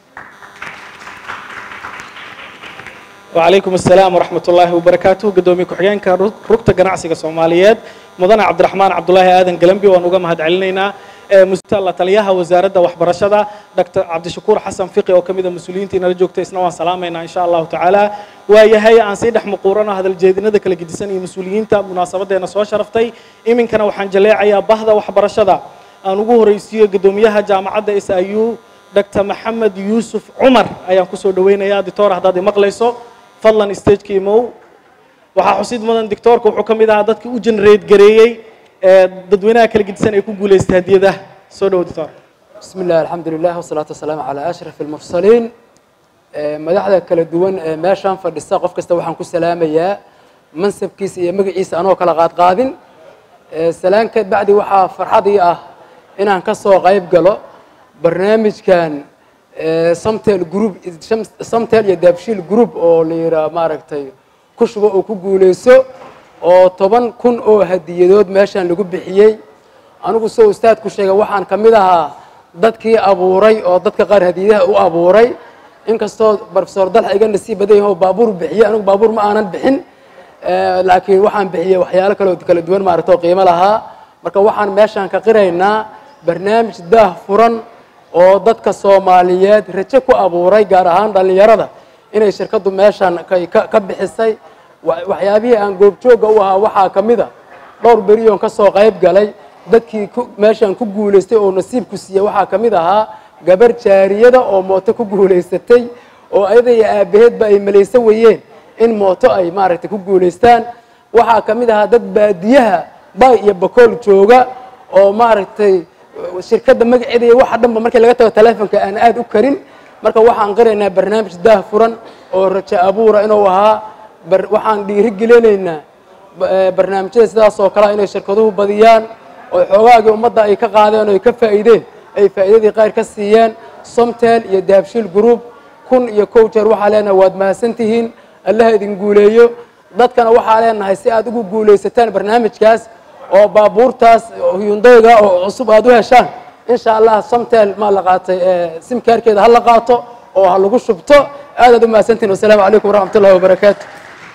S1: وعليكم السلام ورحمة الله وبركاته قدومي كحيان ركت جناعسي الصوماليات مدنا عبد الرحمن عبد الله آدم قلمبي ونوجا مهد علينا مستلا تليها وزارة وحبرشدة دكتور عبد الشكور حسن فقي وكمية مسؤولين تينا رجوك تسنوا سلامنا إن شاء الله تعالى ويا هي عن سيد حمقورنا هذا الجديد ذاك اللي قدسني مسؤولين تا مناسبة دينا سوا شرفتي إمن كانوا حنجلي عيا بهذا وحبرشدة أنا وجوه رئيسية قدوميها جامعة إس أيو دكتور محمد يوسف عمر أيام كسر دوينا يا دكتور هذا مقليسو fadlan stageka imow waxaa xusid mudan doctoorka wuxuu ka mid ahaa dadkii u generate gareeyey ee dadweynaha kala gedisan ay ku guulaystay hadiyadaha soo dhowo doctor
S11: بسم الله الحمد لله والصلاة والسلام على أشرف المرسلين مدحدا kala duwan ee meeshaan fadhista qof kasta waxaan ku salaamayaa mansabkiisa iyo magaciisa anoo kala qaad qaadin salaanka bacdi waxaa farxad ii ah inaan ka soo qayb galo barnaamijkan samtel group samtel iyo daabshiil group oo la yidhaha maaragtay ku shubo oo ku guulayso oo toban kun oo hadiyadood meeshaan lagu bixiyey anigu soo ustaadku sheegay waxaan ka mid ahaa dadkii abuuray oo dadka qaar hadiyadaha u abuuray inkastoo profesor dalxa iga nasiib badan yahay oo baabuur bixiyey anigu baabuur ma aanan bixin laakiin waxaan bixiyey waxyaalo kale oo kala duwan maaragta oo qiimo lahaa marka waxaan meeshaan ka qiraynaa barnaamij daah furan oo dadka soomaaliyeed rajo ku abuuray gaar ahaan dhallinyarada inay shirkaddu meeshaan ka bixisay waxyaabihii aan goobjoogga u ahaa waxaa ka mid a dhowr beriyoon ka soo qayb galay dadkii meeshaan ku guulaystay oo nasiibku siiyey waxaa ka mid ahaa gabar jaariyada oo mooto ku guulaysatay oo ayada iyo aabaheedba ay malayso weyeen in mooto ay maaragtay ku guulaystaan waxaa ka mid ahaa dad baadiyaha bay iyo bakool jooga oo maaragtay shirkadda magaceeda iyo waxa dhanba markii laga tago telefonka aan aada u karin marka waxaan qiraynaa barnaamij daah furan oo rajo abuura inuu ahaa waxaan dhiirigelinaynaa barnaamijyada sidaas oo kalea inay shirkaduhu badiyaan oo xoogaagii ummadda ay ka qaadeen oo ay ka faa'iideen ay faa'iidadii qaar ka siiyeen somtel iyo dahabshiil group kun iyo kow jeer waxaa leenahay waad mahadsan tihiin allaha idin guuleeyo dadkana waxaa leenahay si aad ugu guulaysataan barnaamijkaas oo baabuurtaas hyundayga oo cusub aad u heshaan insha allah somtel maa la qaatay simkaarkeeda ha la qaato oo ha lagu shubto aad aad u mahadsantihin wasalaamu calaykum waraxmat ullahi wabarakaatu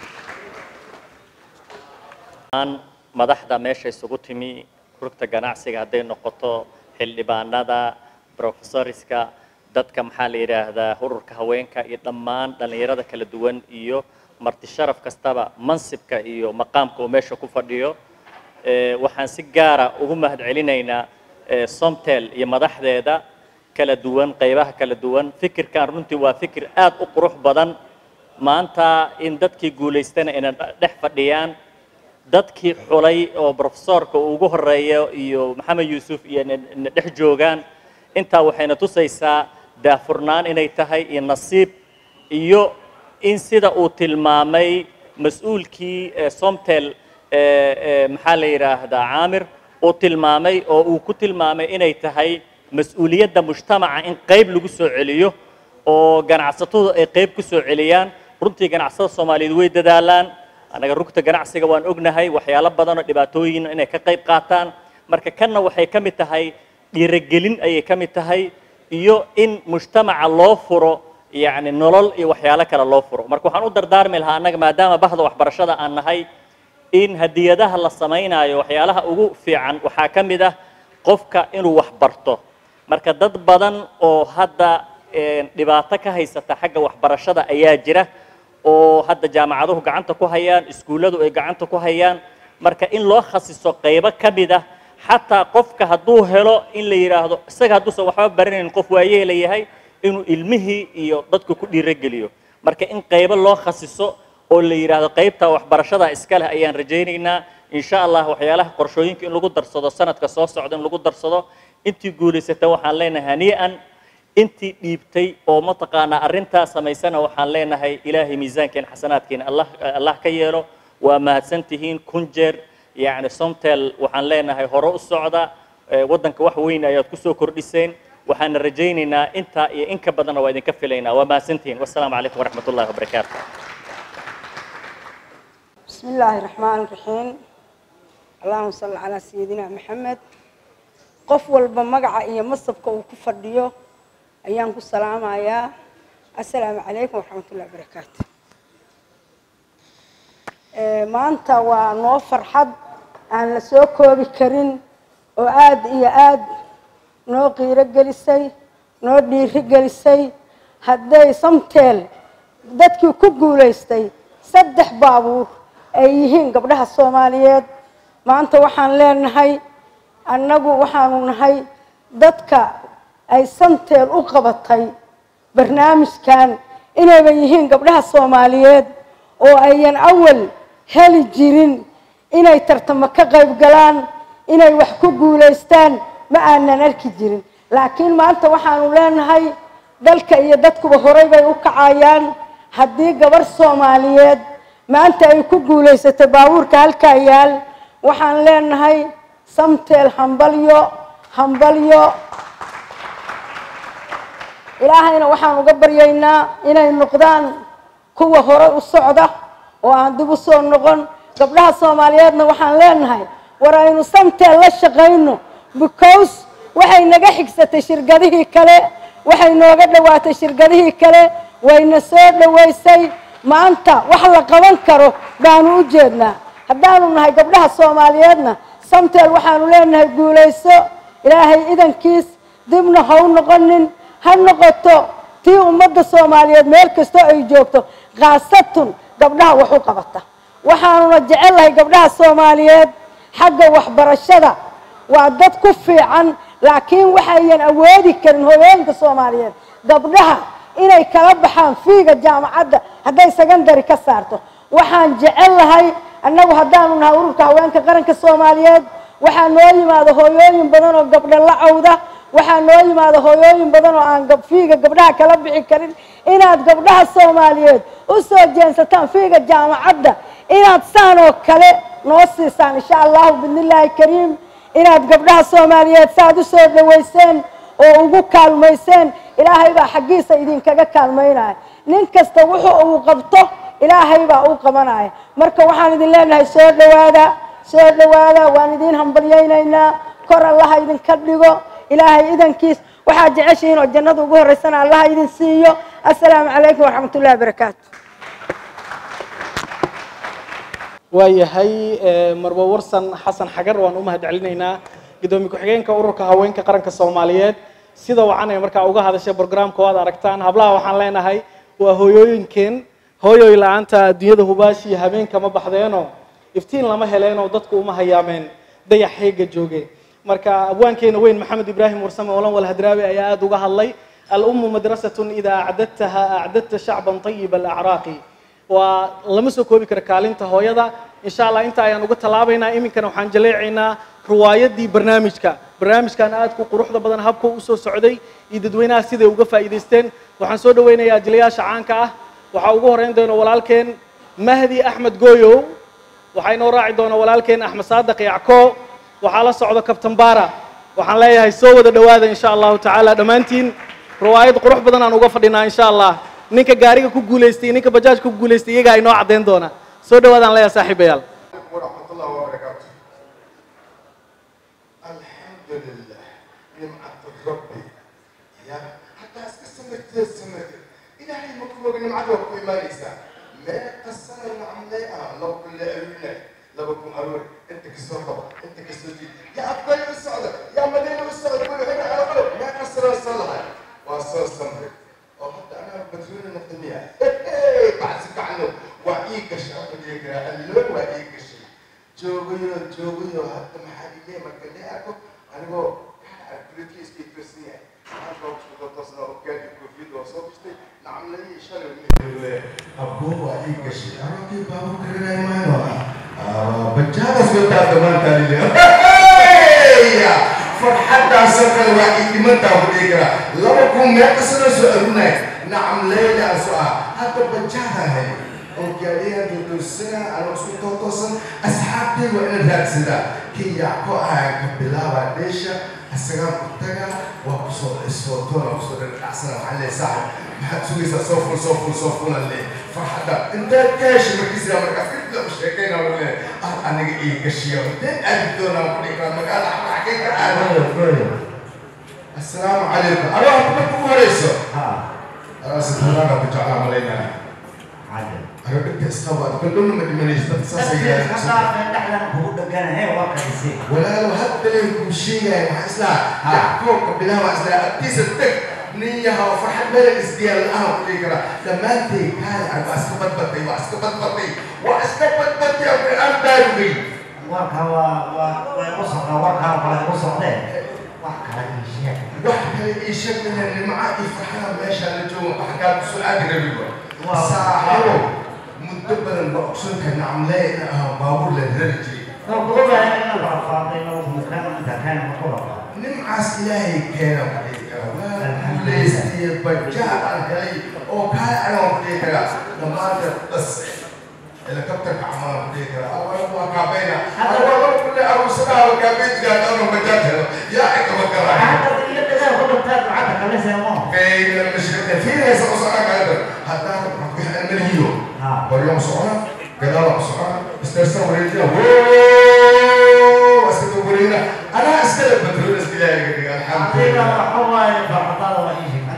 S12: aan madaxda meesha isugu timi rugta ganacsiga hadday noqoto xildhibaanada professoriska dadka maxaa la yidhaahdaa ururka haweenka iyo dhammaan dhallinyarada kala duwan iyo marti sharaf kastaba mansibka iyo maqaamka uu meesha ku fadhiyo Eh, waxaan si gaara ugu mahad celinaynaa eh, somtel iyo madaxdeeda kala duwan qaybaha kala duwan fikirkan runtii waa fikir aad u qurux badan maanta in dadkii guulaystana inay dhex fadhiyaan dadkii xulay oo profesorka uu ugu horeeyo iyo maxamed yuusuf iyo na- na dhex joogaan intaa waxayna tusaysaa daafurnaan inay tahay iyo nasiib iyo in sida uu tilmaamay mas-uulkii eh, somtel eh, eh, maxaa la yidhaahdaa caamir uu tilmaamay oo uu ku tilmaamay inay tahay mas-uuliyadda mujtamaca in qayb lagu soo celiyo oo ganacsatadu ay qayb ku soo celiyaan runtii ganacsatada soomaaliyeed way dadaalaan annaga rugta ganacsiga waan ognahay waxyaalo badan oo dhibaatooyin inay ka qayb qaataan marka kanna waxay ka mid tahay dhiirigelin ayay ka mid tahay iyo in mujtamaca loo furo yacni nolol iyo waxyaalo kale loo furo marka waxaan u dardaarmi lahaa annaga maadaama bahda waxbarashada aan nahay in hadiyadaha la samaynayo waxyaalaha ugu fiican waxaa ka mid ah qofka inuu wax barto marka dad badan oo hadda eh, dhibaato ka haysata xagga waxbarashada ayaa jira oo hadda jaamacaduhu gacanta ku hayaan iskuulladu ay gacanta ku hayaan marka in loo khasiso qaybo ka mid ah xataa qofka hadduu helo in la yidhaahdo isaga hadduusan waxba baranayn qof waayeela yahay inuu ilmihii iyo dadku ku dhiirogeliyo marka in qaybo loo khasiso oo la yidhaahdo qaybta waxbarashada iska leh ayaan rajaynaynaa insha allah waxyaalaha qorshooyinka in lagu darsado sanadka soo socda in lagu darsado intii guulaysata waxaan leenahay hanii'an intii dhiibtay oo mataqaanaa arrintaa samaysana waxaan leenahay ilaahay miisaankeen xasanaadkeena allah allah ka yeelo waa mahadsan tihiin kun jeer yacni somtel waxaan leenahay hore u socda eh, waddanka wax weyn ayaad kusoo kordhiseen waxaana rajaynaynaa intaa iyo in ka badanna waa idinka filaynaa waa mahadsan tihiin wassalaamu calaykum waraxmat ullahi wabarakaatu
S13: بسم الله الرحمن الرحيم اللهم صل على سيدنا محمد qof walba magaca iyo masabka uu ku fadhiyo ayaan ku salaamayaa assalaamu calaykum waraxmatullahi wabarakaatu Eh, maanta waa noo farxad aan la soo koobi karin oo aad iyo aad noo qiiro gelisay noo dhiiri gelisay hadday samteel dadkii ku guulaystay saddex baabuur ay yihiin gabdhaha soomaaliyeed maanta waxaan leenahay annagu waxaanu nahay dadka ay samteel u qabatay barnaamijkan inayba yihiin gabdhaha soomaaliyeed oo ayan awal heli jirin inay tartamo ka qayb galaan inay wax ku guulaystaan ma aanan arki jirin laakiin maanta waxaanu leenahay dalka iyo dadkuba horay bay u kacayaan haddii gabar soomaaliyeed maanta ay ku guulaysatay baabuurka halkaa yaal waxaan leenahay samteel hambalyo hambalyo ilaahayna waxaan uga baryaynaa inay noqdaan kuwa hore u socda oo aan dib u soo noqon gabdhaha soomaaliyeedna waxaan leenahay war aynu samteel la shaqayno because waxay naga xigsatay shirkadihii kale waxay nooga dhowaatay shirkadihii kale wayna soo dhowaysay maanta wax la qaban karo baanu u jeednaa haddaanu nahay gabdhaha soomaaliyeedna samteel waxaanu leenahay guulayso ilaahay idankiis dibna ha u noqonin ha noqoto tii ummadda soomaaliyeed meel kastoo ay joogto khaasatun gabdhaha wax u qabata waxaanuna jecellahay gabdhaha soomaaliyeed xagga waxbarashada waa dad ku fiican laakiin waxayan awoodi karin hooyooyinka soomaaliyeed gabdhaha inay kala baxaan fiiga jaamacadda hadday secondary ka saarto waxaan jecel lahay annagu haddaanu nahay ururka haweenka qaranka soomaaliyeed waxaa noo yimaada hooyooyin badan oo gabdho la cawda waxaa noo yimaada hooyooyin badan oo aan gab- fiiga gabdhaha kala bixi karin inaad gabdhaha soomaaliyeed u soo jeensataan fiiga jaamacadda inaad saan oo kale noo siisaan insha allahu bidnillaahi kariim inaad gabdhaha soomaaliyeed saaad u soo dhaweyseen oo ugu kaalmayseen ilaahay baa xaggiisa idinkaga kaalmaynaya nin kasta wuxuu uu qabto ilaahay baa u qabanaya marka waxaan idin leenahay soo dhowaada soo dhowaada waan idin hambalyaynaynaa kor allaha idinka dhigo ilaahay idankiis waxaad jeceshihiin oo jannada ugu horreysana allaha idin siiyo assalaamu calaykum waraxmat ullahi wabarakaatu
S1: waayahay eh, marwo warsan xasan xagar waan u mahad celinaynaa gudoomiye ku-xigeenka ururka haweenka qaranka soomaaliyeed sida wacan ay markaa uga hadashay programka waad aragtaan hablaha waxaan leenahay waa hooyooyinkeen hooyoy la-aanta adduunyada hubaashi iyo habeenka ma baxdeeno iftiin lama heleenoo dadku uma hayaameen dayax heega jooge marka abwaankeena weyn maxamed ibraahim warsame olan walhadraawi ayaa aada uga hadlay al-ummu madrasatun idaa acdadtaha acdadta shacban tayiba alacraaqi waa lama soo koobi karo kaalinta hooyada insha allah inta ayaan uga tallaabaynaa iminkana waxaan jaleecaynaa ruwaayadii barnaamijka barnaamijkan aadku quruxda badan habka u soo socday iyo dadweynaha siday uga faa'iidaysteen waxaan soo dhaweynayaa jilayaasha caanka ah waxaa ugu horeyn doona walaalkeen mahdi axmed gooyow waxaa inoo raaci doona walaalkeen axmed saadaq yacko waxaa la socda kabtan baara waxaan leeyahay soo wada dhowaada insha allahu tacaala dhammaantiin ruwaayad qurux badan aan uga fadhinaa insha allah ninka gaariga ku guulaystay iyo ninka bajaajka ku guulaystay iyagaa inoo caddayn doona soo dhawaadaan leeyahay saaxiibayaal
S14: ورحمة الله وبركاته الحمد لله نمعة ربي يا حتى اسكسمت سمت إلهي مكروه نمعة ربي ما ليسا ما قصر نعم لا لو كل أبينا لو بكون أروي أنت كسر طبعا أنت كسر جي يا أبطال السعودة يا مدينة السعودة كل هنا على قلب ما قصر الصلاة وصل سمرك وحتى أنا بترون الدنيا بعزك عنه وعيك الشعب ديك اللون وعيك الشيء joogayo joogayo hadda maxaa illee marka lee arko anigoo abrilkiis kii tirsan yahay halka kusoo toosna oo gaadi koofiyad oo soo bistay nacamladii shalay mihirle aboo waa ii gashay arokii baabur karinay maayo bajaadas wadaa damaantaa lile farxaddaasoo kale waa ii dhimantaa ku dhihi karaa laba kun meeqa sano soo arunay nacam leylaasu ah hadda bajaadahay oo gaadhiyan dudusana anoo isku tootoosan asxaabtay waa ina raadsadaa kii yacko ahaan ka bilaabaa dheesha isagaan ku tagaa waa kusoo isfootoona kusoo dhadhacsana waxaa lee saaxib maxaad sugaysaa soo ful soo ful soo fulan le farxadda intaad ka heshay markiisa markaas kadib u sheekayna le ah aniga ii gashiyo inteen aadi doonaa ku dhihi karaa magaala xagee ka aado assalaamu calaykum adaa marka ugu horeyso aasitanaana ku jeclaa malaynaya أنا بدي أستوعب كل لون ما دمنيش بس ولا لو حتى لو مشي ما حسنا يحكوك بلا ما حسنا أتيس التك نية وفرحة ملك إسديال الأهم كل كرا لما أنت كان أنا أسكبت بطي وأسكبت بطي وأسكبت بطي أبي أمداري
S15: warka waa waa way u socdaa warkaa waa u socdeen wax kale ii sheeg
S14: wax kale ii sheeg min اللي معاه يفرحنا ماشي على جو حكاية سؤال غريب صاحبه مدبر المقصود كان عاملاه بابور للرجل نمعس إلهي كان ليستي بجاء الهي أو كان أنا وديك لما بس الهليكوبتر عمال وديك أول ما كابينا أول كل أبو سنة وكابيت قال أنا بجاتها يا إنت مكرهة في المشكلة في ناس أصلا هذا حتى نحن المليو واليوم صعنا قدام صعنا استرسل وريجنا ووووو أسكت ورينا أنا أسكت بترول استلاقي الحمد لله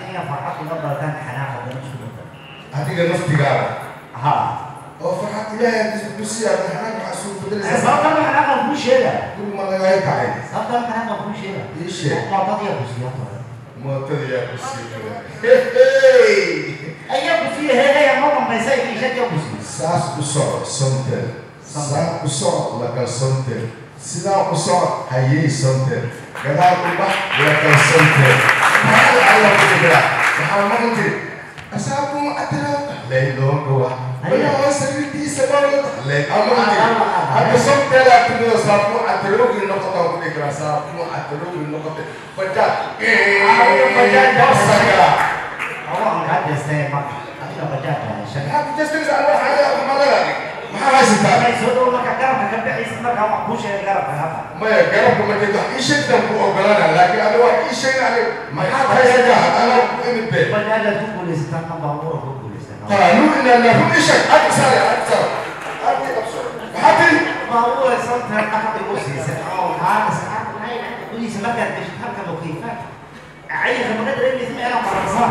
S14: هذيك نفتي قال ها وفرحت إلهي أنت بتبصي على حناك محسوب بدل
S15: sababta waxaan aqal kuu sheega
S14: كل ما لا يقعد
S15: sababta waxaan aqal kuu sheega
S14: إيش
S15: mootadii kusiiyo
S14: معتدي يا بصي
S15: ayaa kusiiya heegaya ma dambaysa iishadii kusiiyo
S14: saas u soco sontel saa u soco lakal sontel sidaa u soco hayey sontel gadaal u bax lakal sontel maxaa la alla ku dhigaa waxaa maqan jiri asaabuma atira leylooga wax walaal sariirtiisa bawla ley ama jiri hadda sontel aa timido saabu atiroogi noqota ku dhigaa saabu atiroogi noqota bajaaj bajaaj basaga
S15: awaan kaa jeestay marka adiga bajaajka heshay
S14: maxaa ku jeestinaysa anwa xaaja maxaa maxaa haysataa
S15: soo dhow marka garabka ka bixaysa markaa wax kuu sheegay garabka hadda
S14: maya garabka markeed wax ii sheegtaan ku ogolaana laakiin ada wax ii sheegna ani maxaad haysataa anaa ku imid be
S15: bajaajaad ku guulaysataa ma baabuura ku guulaysataa
S14: qaanuun inana run ii sheeg adi saare adi saare adi qabso maxaa tiri
S15: baabuura santaa dhaqad igu siisay oo haalis gudihiisa markaad geshid halka mukiifaad cayilka maga dareemaysa meelaan bararsaa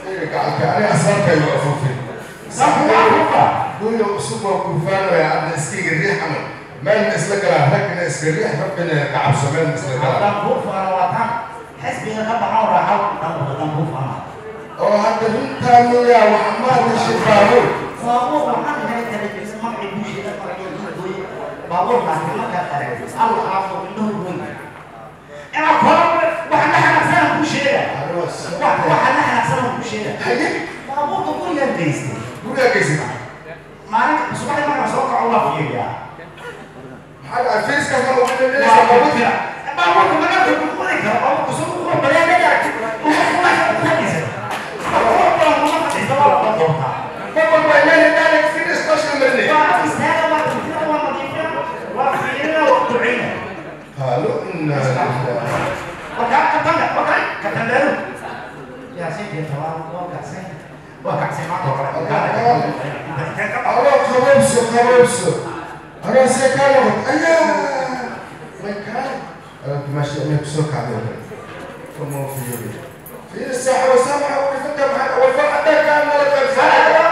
S14: أنا أصلا كان يوقفوفي قولوا أسبوع كوفان يا عبد السكيك الريح عمل ما الناس لك هكذا الناس الريح ربنا كعب سمان الناس لك
S15: دنبوف أنا وطن حسبي غبا حورا حول دنبوف أنا
S14: أو هذا من تانو يا وحماد الشبابو
S15: بابور waxaan helay telefishan magacii bulshada magacii bulshada baabuur laakiin markaa qaray alla aafo indhahu weyn ina koro waxaan la xanaaqsanaa bulshada waxaan la xanaaqsanaa bulshada baabuurka gurigaan geystay
S14: gurigaa geystay
S15: maalinka subaxdii markaan soo kaco waa fiiriyaa
S14: maxaa fiiska ma waxaa leeyahay baabuurka
S15: baabuurka magaalka ku qori karo baabuurka soo ku qoro bareedada uma kuma ku fadhiisa baabuurka kuma fadhiisa waa la doortaa
S14: Baba bay leeyahay daalek fi discussion marnay
S15: waa istaaga waa tafsira waa nadiifina waa fiirina waa ducina
S14: قالوا إن
S15: وكان كتندا وكان كتندرو يا سيدي تمام وكاسين وكاسين ما تقرا
S14: أنا خبوبسو خبوبسو أنا سيكالو أيا ما كان أنا ماشي أنا بسوق عليه كم في يومي في الساحة وسامحة ويفكر معنا والفرحة ده كان ملك الفرحة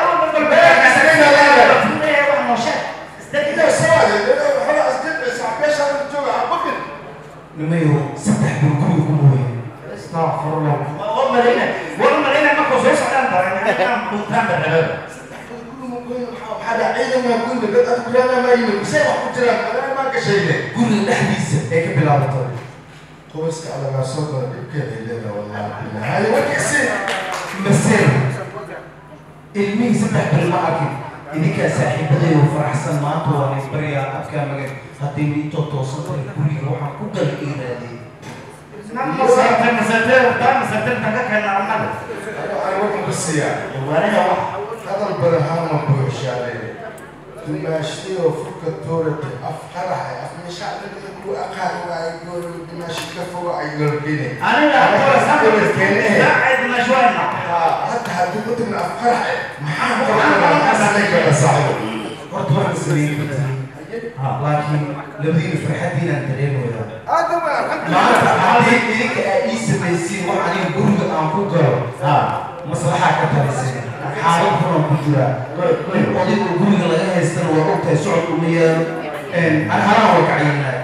S14: إذا سوالي خلاص جد ساعة بيش أنا بتوقع عبقل
S15: نميو سبح بالكل كله استغفر الله والله لنا والله لنا ما كنت سويس على انت انا كنت عند الرجال
S14: هذا عيدا ما يكون لك أذكر أنا ما يمكن سيما قلت لك أنا ما كشيء
S15: قول الأحديث هيك بلا بطل
S14: قوسك على ما صوت كيف لنا والله هاي وكسي
S15: مسير ilmihii saddex bil ma arkin idinkaa saaxiibaday oo faraxsan maanta waan isbaryaa afkaa magan haddii miintoo toosan tahay guriga waxaan ku gal iiraadey
S14: هذا البرهان مبوش عليه دماشتي وفك التورة أفقرح أفمش على يقول أقال ويقول دماشتي كفوا يقول كيني
S15: أنا لا أقول سامر
S14: كيني
S15: ساعد ما شوية
S14: حتى حد قلت من أفقرح محمد ربنا أسلك يا صاحبي
S15: horta waxaan sameeyey laakiin labadiina farxadiina aan dareemayaa
S14: هذا ما الحمد
S15: maanta
S14: لله
S15: haddii idinka aad ii samaysiin wax aniga guriga aan ku galo maslaxaa ka talisay xaalad xunaan ku jiraa in odayga guriga laga haystana waa ogtahay socod uma yeelo ani halaan waa kacaynaay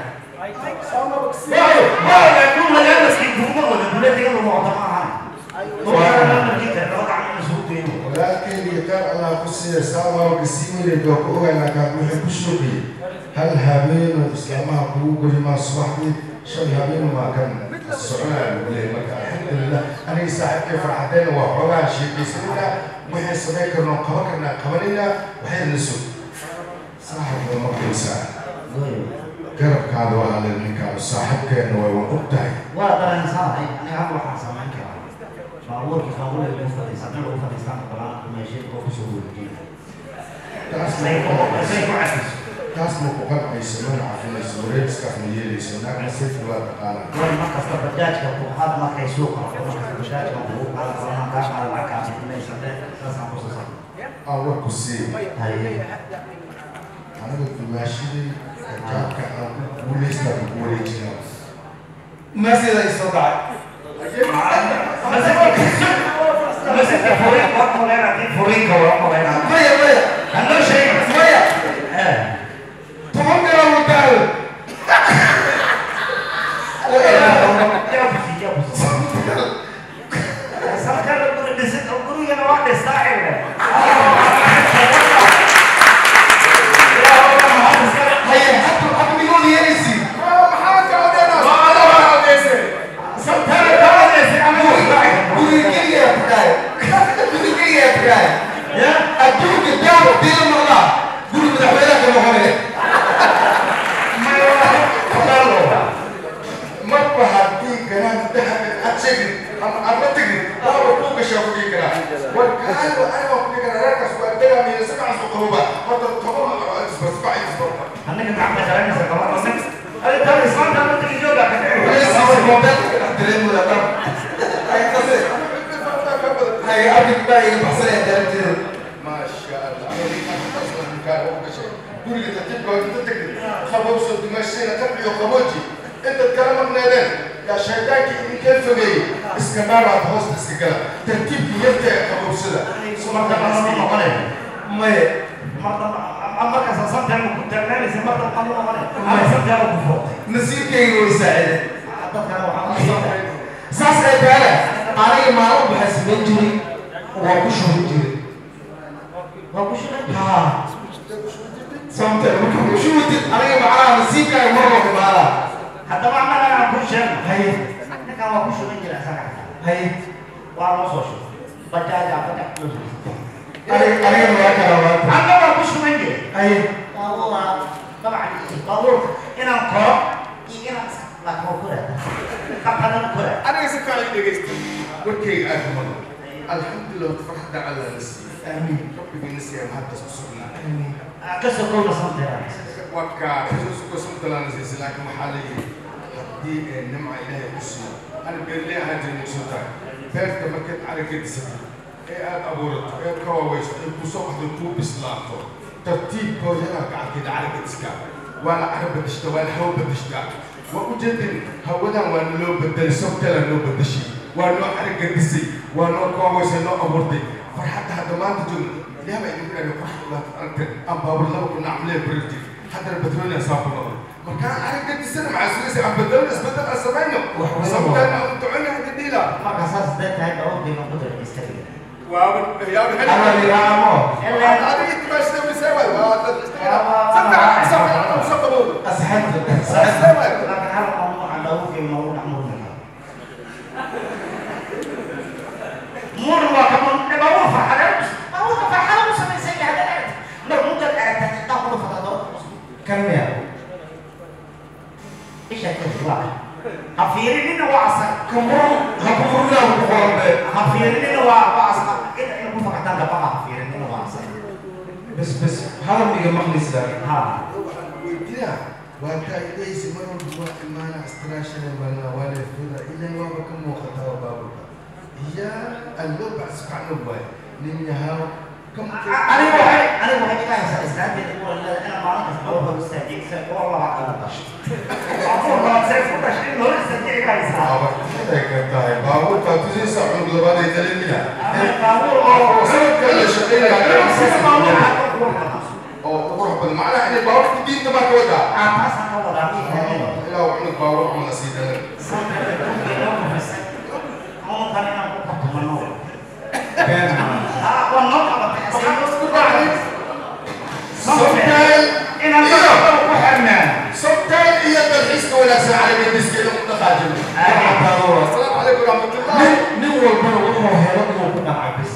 S14: ولكن يقال الله قصي سامع وقسيم اللي بيقول أنا كان بحب الشوقي هل هابين وإسلامها قلوب ما صبحتي شو هابين ما كان السعودية اللي الحمد لله أنا يساعد كيف فرحتين وحولا شيء بسم الله وحي سميك إنه قبكنا قبلنا وحي النسوء صاحب المقل ساعة قرب كان وعلى المكان صاحب كان وقتها
S15: waa dareensanay aniga hadda waxaan samayn karaa baabuurkii qaabula ugu fadhiisan in lagu fadhiistaan balaan meeshii oo kusoo wareejiyay
S14: taas ma ku qancayso mana cafinayso wareegiskaas ma yeelayso naagna sayfi waa taqaanaa
S15: war markasta bajaajka ku had markay suuqa markasta bajaajka ku qala qalan ka qala la ka meesha saasaan ku soo
S14: aan warku sii
S15: haye
S14: aniga dumaashidii kaabka aan ku guulaystaa ku wareejinaa
S15: masida isoo dhacay masida furin waa kuleena furinka waa kuleena
S14: maya maya
S15: hanoo sheeg
S14: maya toban garaa wadaal marba haddii ganaan dahabin aad sheegin ama aad la tegin waaba kuu gashaa ku dhigi karaa war kaalo aniga ku dhigi karaa reerkaas waa dagaamiya sidaas u qaboba horta toban isbasbac isbarba
S15: annaga gacma garanaysa qabaa ada taa islaanta ma tagi jooga ka
S14: maasha allah guriga tartiibka waa inta tegin qabowso dimaashayna tabciyo qabooji intaad kala maqneedeen yaa shaydaankii idinkeen fogeeyey iska dhaaraad hoosta iska gala tartiibka yarta ee qabowsada
S15: marka ma noqonay maye markaas santeema ku taagnaanaysa marka ma noqonay ama santeema ku footay
S14: nasiibkayga way saacide
S15: dadkana waxaa
S14: saas ay taale aniga maalin waxaa samayn jiray waa ku shubi jiray
S15: waa ku shuban
S14: haa sababta marka ku shubitid aniga macnaha nasiibkaaga mar walba maala
S15: haddaba annaga aan ku sheegno haye ninkan waa ku shuban jira isaga haye waa loo soo shubay bajaaja bajaaj loo soo
S14: aniga waa kala waata
S15: anna waa ku shuban jira
S14: haye
S15: baabuura dabcan baabuurka inaan koro iyo inaan laakiin waa kora qabtadana kora
S14: aniga si fiican dhegeysta warkayga aad ku maqlo alxamdulilah farxadda alla la siiyey aamiin rabbigiina siiya mahaddas ku sugnaa
S15: kasoo kowda santeeda
S14: waka kasoo sumtalaana siisay laakiin waxaa la yidhi haddii ee nimca ilaahay ku siiyo ana beerley ahaan jirin soo tahay beerta markaad caragga disatay ee aad abuurato ee ka waaweyso ay kusoo baxdo kuu bislaato tartiibkooda inaad gacanteeda caragga diskaa waana carab badashtaa waana hawo badashtaa waa ujeedin hawadan waa naloo bedelay sobtala noo bedeshay waa noo caragga disay waa noo koowaysay noo abuurtay farxadda hadda maanta joogno ilaah baa idinku dhahay farxad waad aragteen aan baabur laba kun acmalee barartay haddana batrooniya saa ku noqday markaan caragga disana maxaa sugaysa aan bedelno isbedel aan samayno sabtaan aan ducona hadda dhiila
S15: marka saas day tahay dawoodkeena qudar istaga
S14: waaba yaaba heli
S15: Ama ligaamo.
S14: adiga timaashada misaaway waa dad istaga sabta sabta sabta
S15: asxaabta laakiin hal qoom waxaan dawoodkeena ugu dhexmurmaya mur waa kama dhabawo farxadeed dawoodka farxada u samaysan yahay hadda mar mudad aragtaa intaa kuda fatado kan miya isha ka waa ha fiirinina waa asag kamur ha ku furina ku qoranbe ha fiirinina waa waa asag ina ina ku fakataan dabaqa ha fiirinina waa asag
S14: bas bas hadalkiga maqlaysa
S15: ha
S14: weydiina waa taa idaysi mar walba waa imaana istiraashada malna waa leefada ilan waaba ka muuqataa baaburka ya alloo bacsukacno waay nin yahaa
S15: aniga waxay aniga waxay iga haysaa islaanteeda u walada inaan maalin kasta loo hor istaajiyeysa oo laba kala dhashay afur labaad see ku dhashay in hor istaajiya iga haysaa
S14: waxay ka tahay baaburka tusaysa cunug labaad ay dalemina
S15: baabuur oo
S14: sanadka la shaqeynaya
S15: sida baabuur
S14: oo qurux badan macnaha inay baaburka diinta baa ka wadaa
S15: taasaan ka wadaa
S14: ilaa uu cunug baabur cuna sii dalan
S15: muunkan inaan ku qabtumano
S14: Somteel
S15: inaan dadka ku xirnaan
S14: Somteel iyo dalxiiska wanaagsan carabiga diskiina ku dhaqaajino asalaamu calaykum waraxmatullah
S15: nin walbana wuxuu helo inuu ku dhaca bis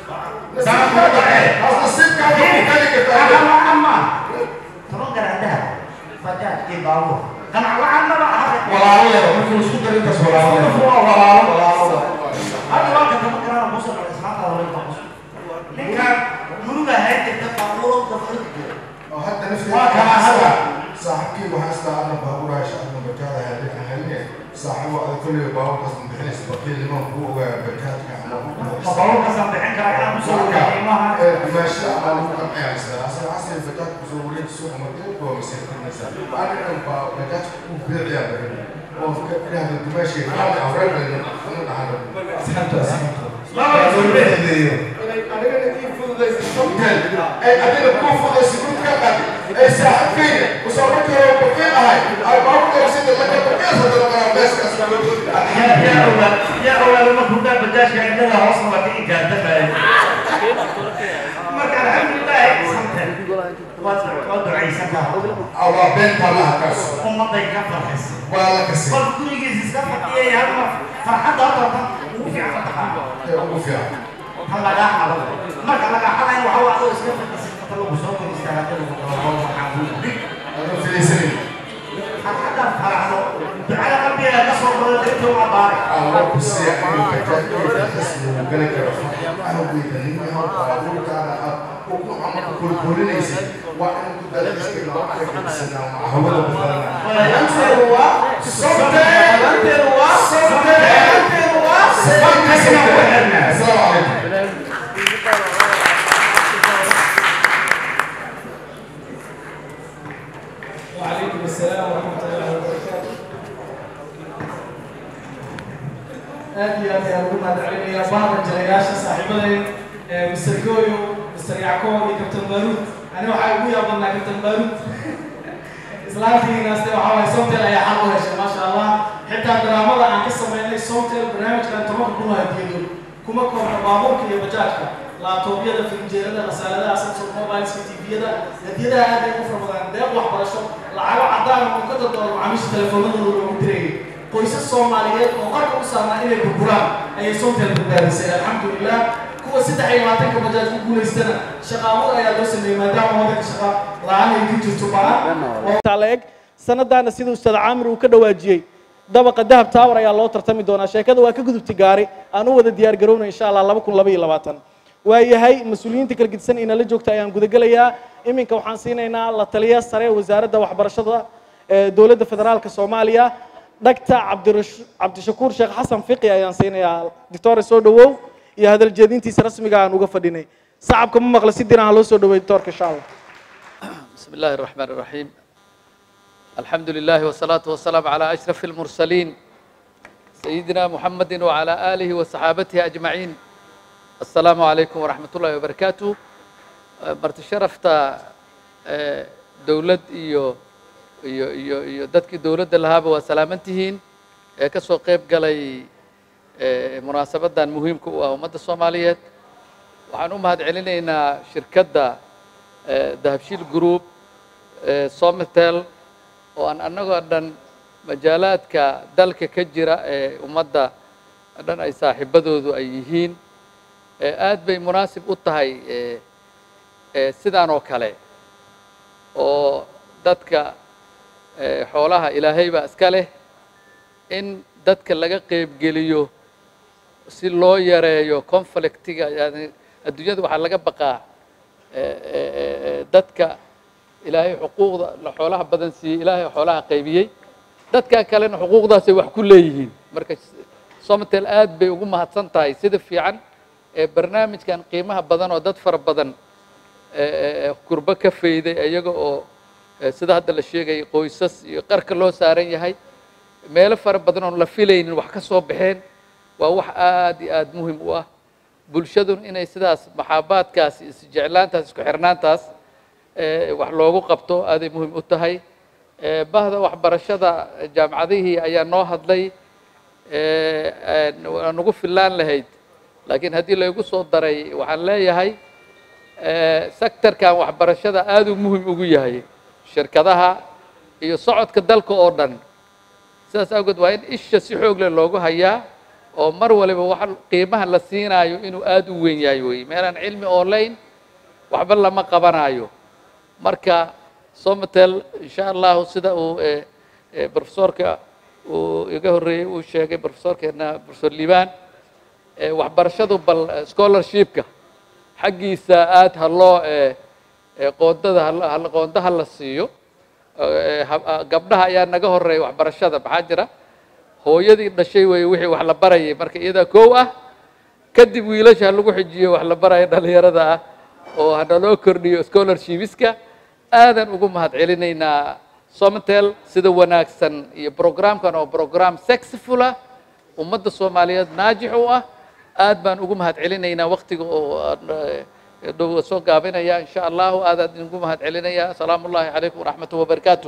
S15: ama toban garaadaha bajaaj iyo baabuur ganac la-aanaba
S14: walaalayaal markii isku darin kas walaalayaal
S15: hadda waa ka toban garaan kusoo dhacay ismaanta hore ka qos ninkaan muruga hayn jirta baabuuro dabalka
S14: oo hadda nafteeda
S15: waa kana hadda
S14: saaxiibkii waxaa istaa ana baaburaha shacabka bajaada haadin ahaline saaxiibo adag kolley baaburkaas ma bixinaysa baqiil niman kuu ogaa bajaadka ama
S15: baabuurkaasaan bixin karaa inaan kusoo wareejiyo qiimaha
S14: dimaasha ama lagu qancayaysa asal asal bajaad kusoo wareeji suuqa markeed waa masiirkanaysa anigan baa bajaad ku biiciyaa badan oo ka idhaahdo dimaasha qaali awreebay una dhahano asxaabta asxaabta anigana ii fududaysa somtel ay adiga kuu fududaysa gurka qaadi ay saaxiibkayna usoo markii hore baqiil ahay ay baaburka sida laka baqiil hadana qaraa meeskaas
S15: يا أولاد يا أولاد ما كنت بجاش عندنا وصل وقت إيجاد ما كان الحمد لله سمتن وضع عيسى
S14: أو بنت الله كسر
S15: أم ضيق فرحس
S14: ولا كسر
S15: قل كل جيز استفدت إيه يا هم فرحة أطلع وفي عفتها
S14: وفي
S15: هلا لا حول ما كان لك حدا وهو أقول استفدت استفدت له بسوق استفدت له وهو محاول
S14: أنا في سنين
S15: حتى فرحه على قلبي نصر ولدته وعبارك
S14: الله بسيء من بجد اسمه وقالك أنا بيت لي هم بقول كان وكل عمر كل كل نيسي وأنا كنت أدرس في الوقت في السنة مع هو اللي
S15: أنت هو
S14: صمت أنت هو صمت أنت هو صمت السلام عليكم
S16: وعليكم السلام ورحمة الله وبركاته
S1: aad iyo aad ayaan ugu mahadcelinayaa bahda jalayaasha saaxiibaday mr goyo mr yackob iyo captain baruud ani waxaa ugu yaabanaa captain baruud islaantiinaste waxaa waay somtel ayaa xal u heshay maasha allah xitaa daraamada aan ka sameynay somtel barnaamijkan tobanka kun oo hadiyadood kuma koobna baabuurka iyo bajaajka laabtoobyada firinjeerada rasaaladaha samsung mobileska tviyada hadiyadaha aad ay u fara badan deeq waxbarasho lacago cadaan oo ka dadoodo macaamiisha telefoonadooda loogu dirayay qoysas soomaaliyeed oo qarka u saarnaa inay burburaan ayay somtel badbaadisay alxamdulilah kuwa saddex iyo labaatanka bajaaj ku guulaystana shaqaamur ayaa loo sameeyey maadaama wadanka shaqa la-aan ay ku jirto baan
S16: eg sanadaana sida ustaad caamir uu ka dhawaajiyey dabaqa dahab tower ayaa loo tartami doonaa sheekada waa ka gudubtay gaari aan u wada diyaar garownay insha allah laba kun laba iyo labaatan waayahay mas-uuliyiinta kala gedisan inala joogta ayaan gudagelayaa iminka waxaan siinaynaa la taliya sare wasaaradda waxbarashada ee dowladda federaalka soomaaliya dhagta cabdirash- cabdishakuur sheekh xasan fiqi ayaan siinayaa doctore soo dhawow iyo hadal jeedintiisa rasmiga aan uga fadhinay sacabka ma maqla si diran ha loo soo dhaweey doctorka insha allah
S17: بسم الله الرحمن الرحيم الحمد لله والصلاة والسلام على أشرف المرسلين سيدنا محمد وعلى آله وصحابته أجمعين السلام عليكم ورحمة الله وبركاته مرت شرفت دولد إيو iyo iyo iyo dadkii dowladda lahaaba waa salaamantihiin ee ka soo qayb galay munaasabadan muhiimka u ah ummadda soomaaliyeed waxaan u mahad celinaynaa shirkadda dahabshiil group somitel oo aan annagoo dhan majaalaadka dalka ka jira ee ummadda dhan ay saaxiibadoodu ay yihiin aad bay munaasib u tahay sidaan oo kale oo dadka xoolaha ilaahay baa iska leh in dadka laga qeybgeliyo si loo yareeyo conflictiga yani adduunyada waxaa laga baqaa dadka ilaahay xuquuqda la xoolaha badan siiyey ilaahay xoolaha qaybiyey dadka kalena xuquuqdaasay wax ku leeyihiin marka somtel aad bay ugu mahadsan tahay sida fiican ee barnaamijkan qiimaha badan oo dad fara badan kurbo ka fayday iyaga oo sida hadda la sheegayay qoysas iyo qarka loo saaran yahay meelo fara badan oon la filaynin wax ka soo baxeen waa wax aad iyo aad muhim u ah bulshadun inay sidaas maxaabaadkaas isjeclaantaas isku xirnaantaas wax loogu qabto aaday muhim u tahay bahda waxbarashada jaamacadihii ayaa noo hadlay waa nagu fillaan lahayd laakiin haddii laygu soo daray waxaan leeyahay sectorkan waxbarashada aad uu muhim ugu yahay shirkadaha iyo socodka dalka oo dhan sidaas awgeed waa in isha si xoog leh loogu hayaa oo mar waliba wax qiimaha la siinaayo inuu aad u weyn yahay wey meelaan cilmi oolayn waxba lama qabanayo marka somatel insha allahu sida uu profesorka uu iga horreeyey uu sheegay profesorkeena profesor liban waxbarashadu bal scholarshipka xaggiisa aad ha loo qoondada ha qoonda ha la siiyo gabdhaha ayaa naga horeeya waxbarashada maxaa jira hooyadii dhashay weeye wixii wax la barayay marka iyadaa kow ah kadib wiilasha ha lagu xijiyo wax la baraya dhalinyarada ah oo hanaloo kordhiyo scholarshipiska aadan ugu mahad celinaynaa somtel sida wanaagsan iyo programkan oo program sexful ah ummadda soomaaliyeed naajix u ah aad baan ugu mahad celinaynaa waktiga oo dhow soo gaabinaya insha allahu aadaan ugu mahad celinaya asalaamu ullahi calaykum waraxmatuh wabarakaatuh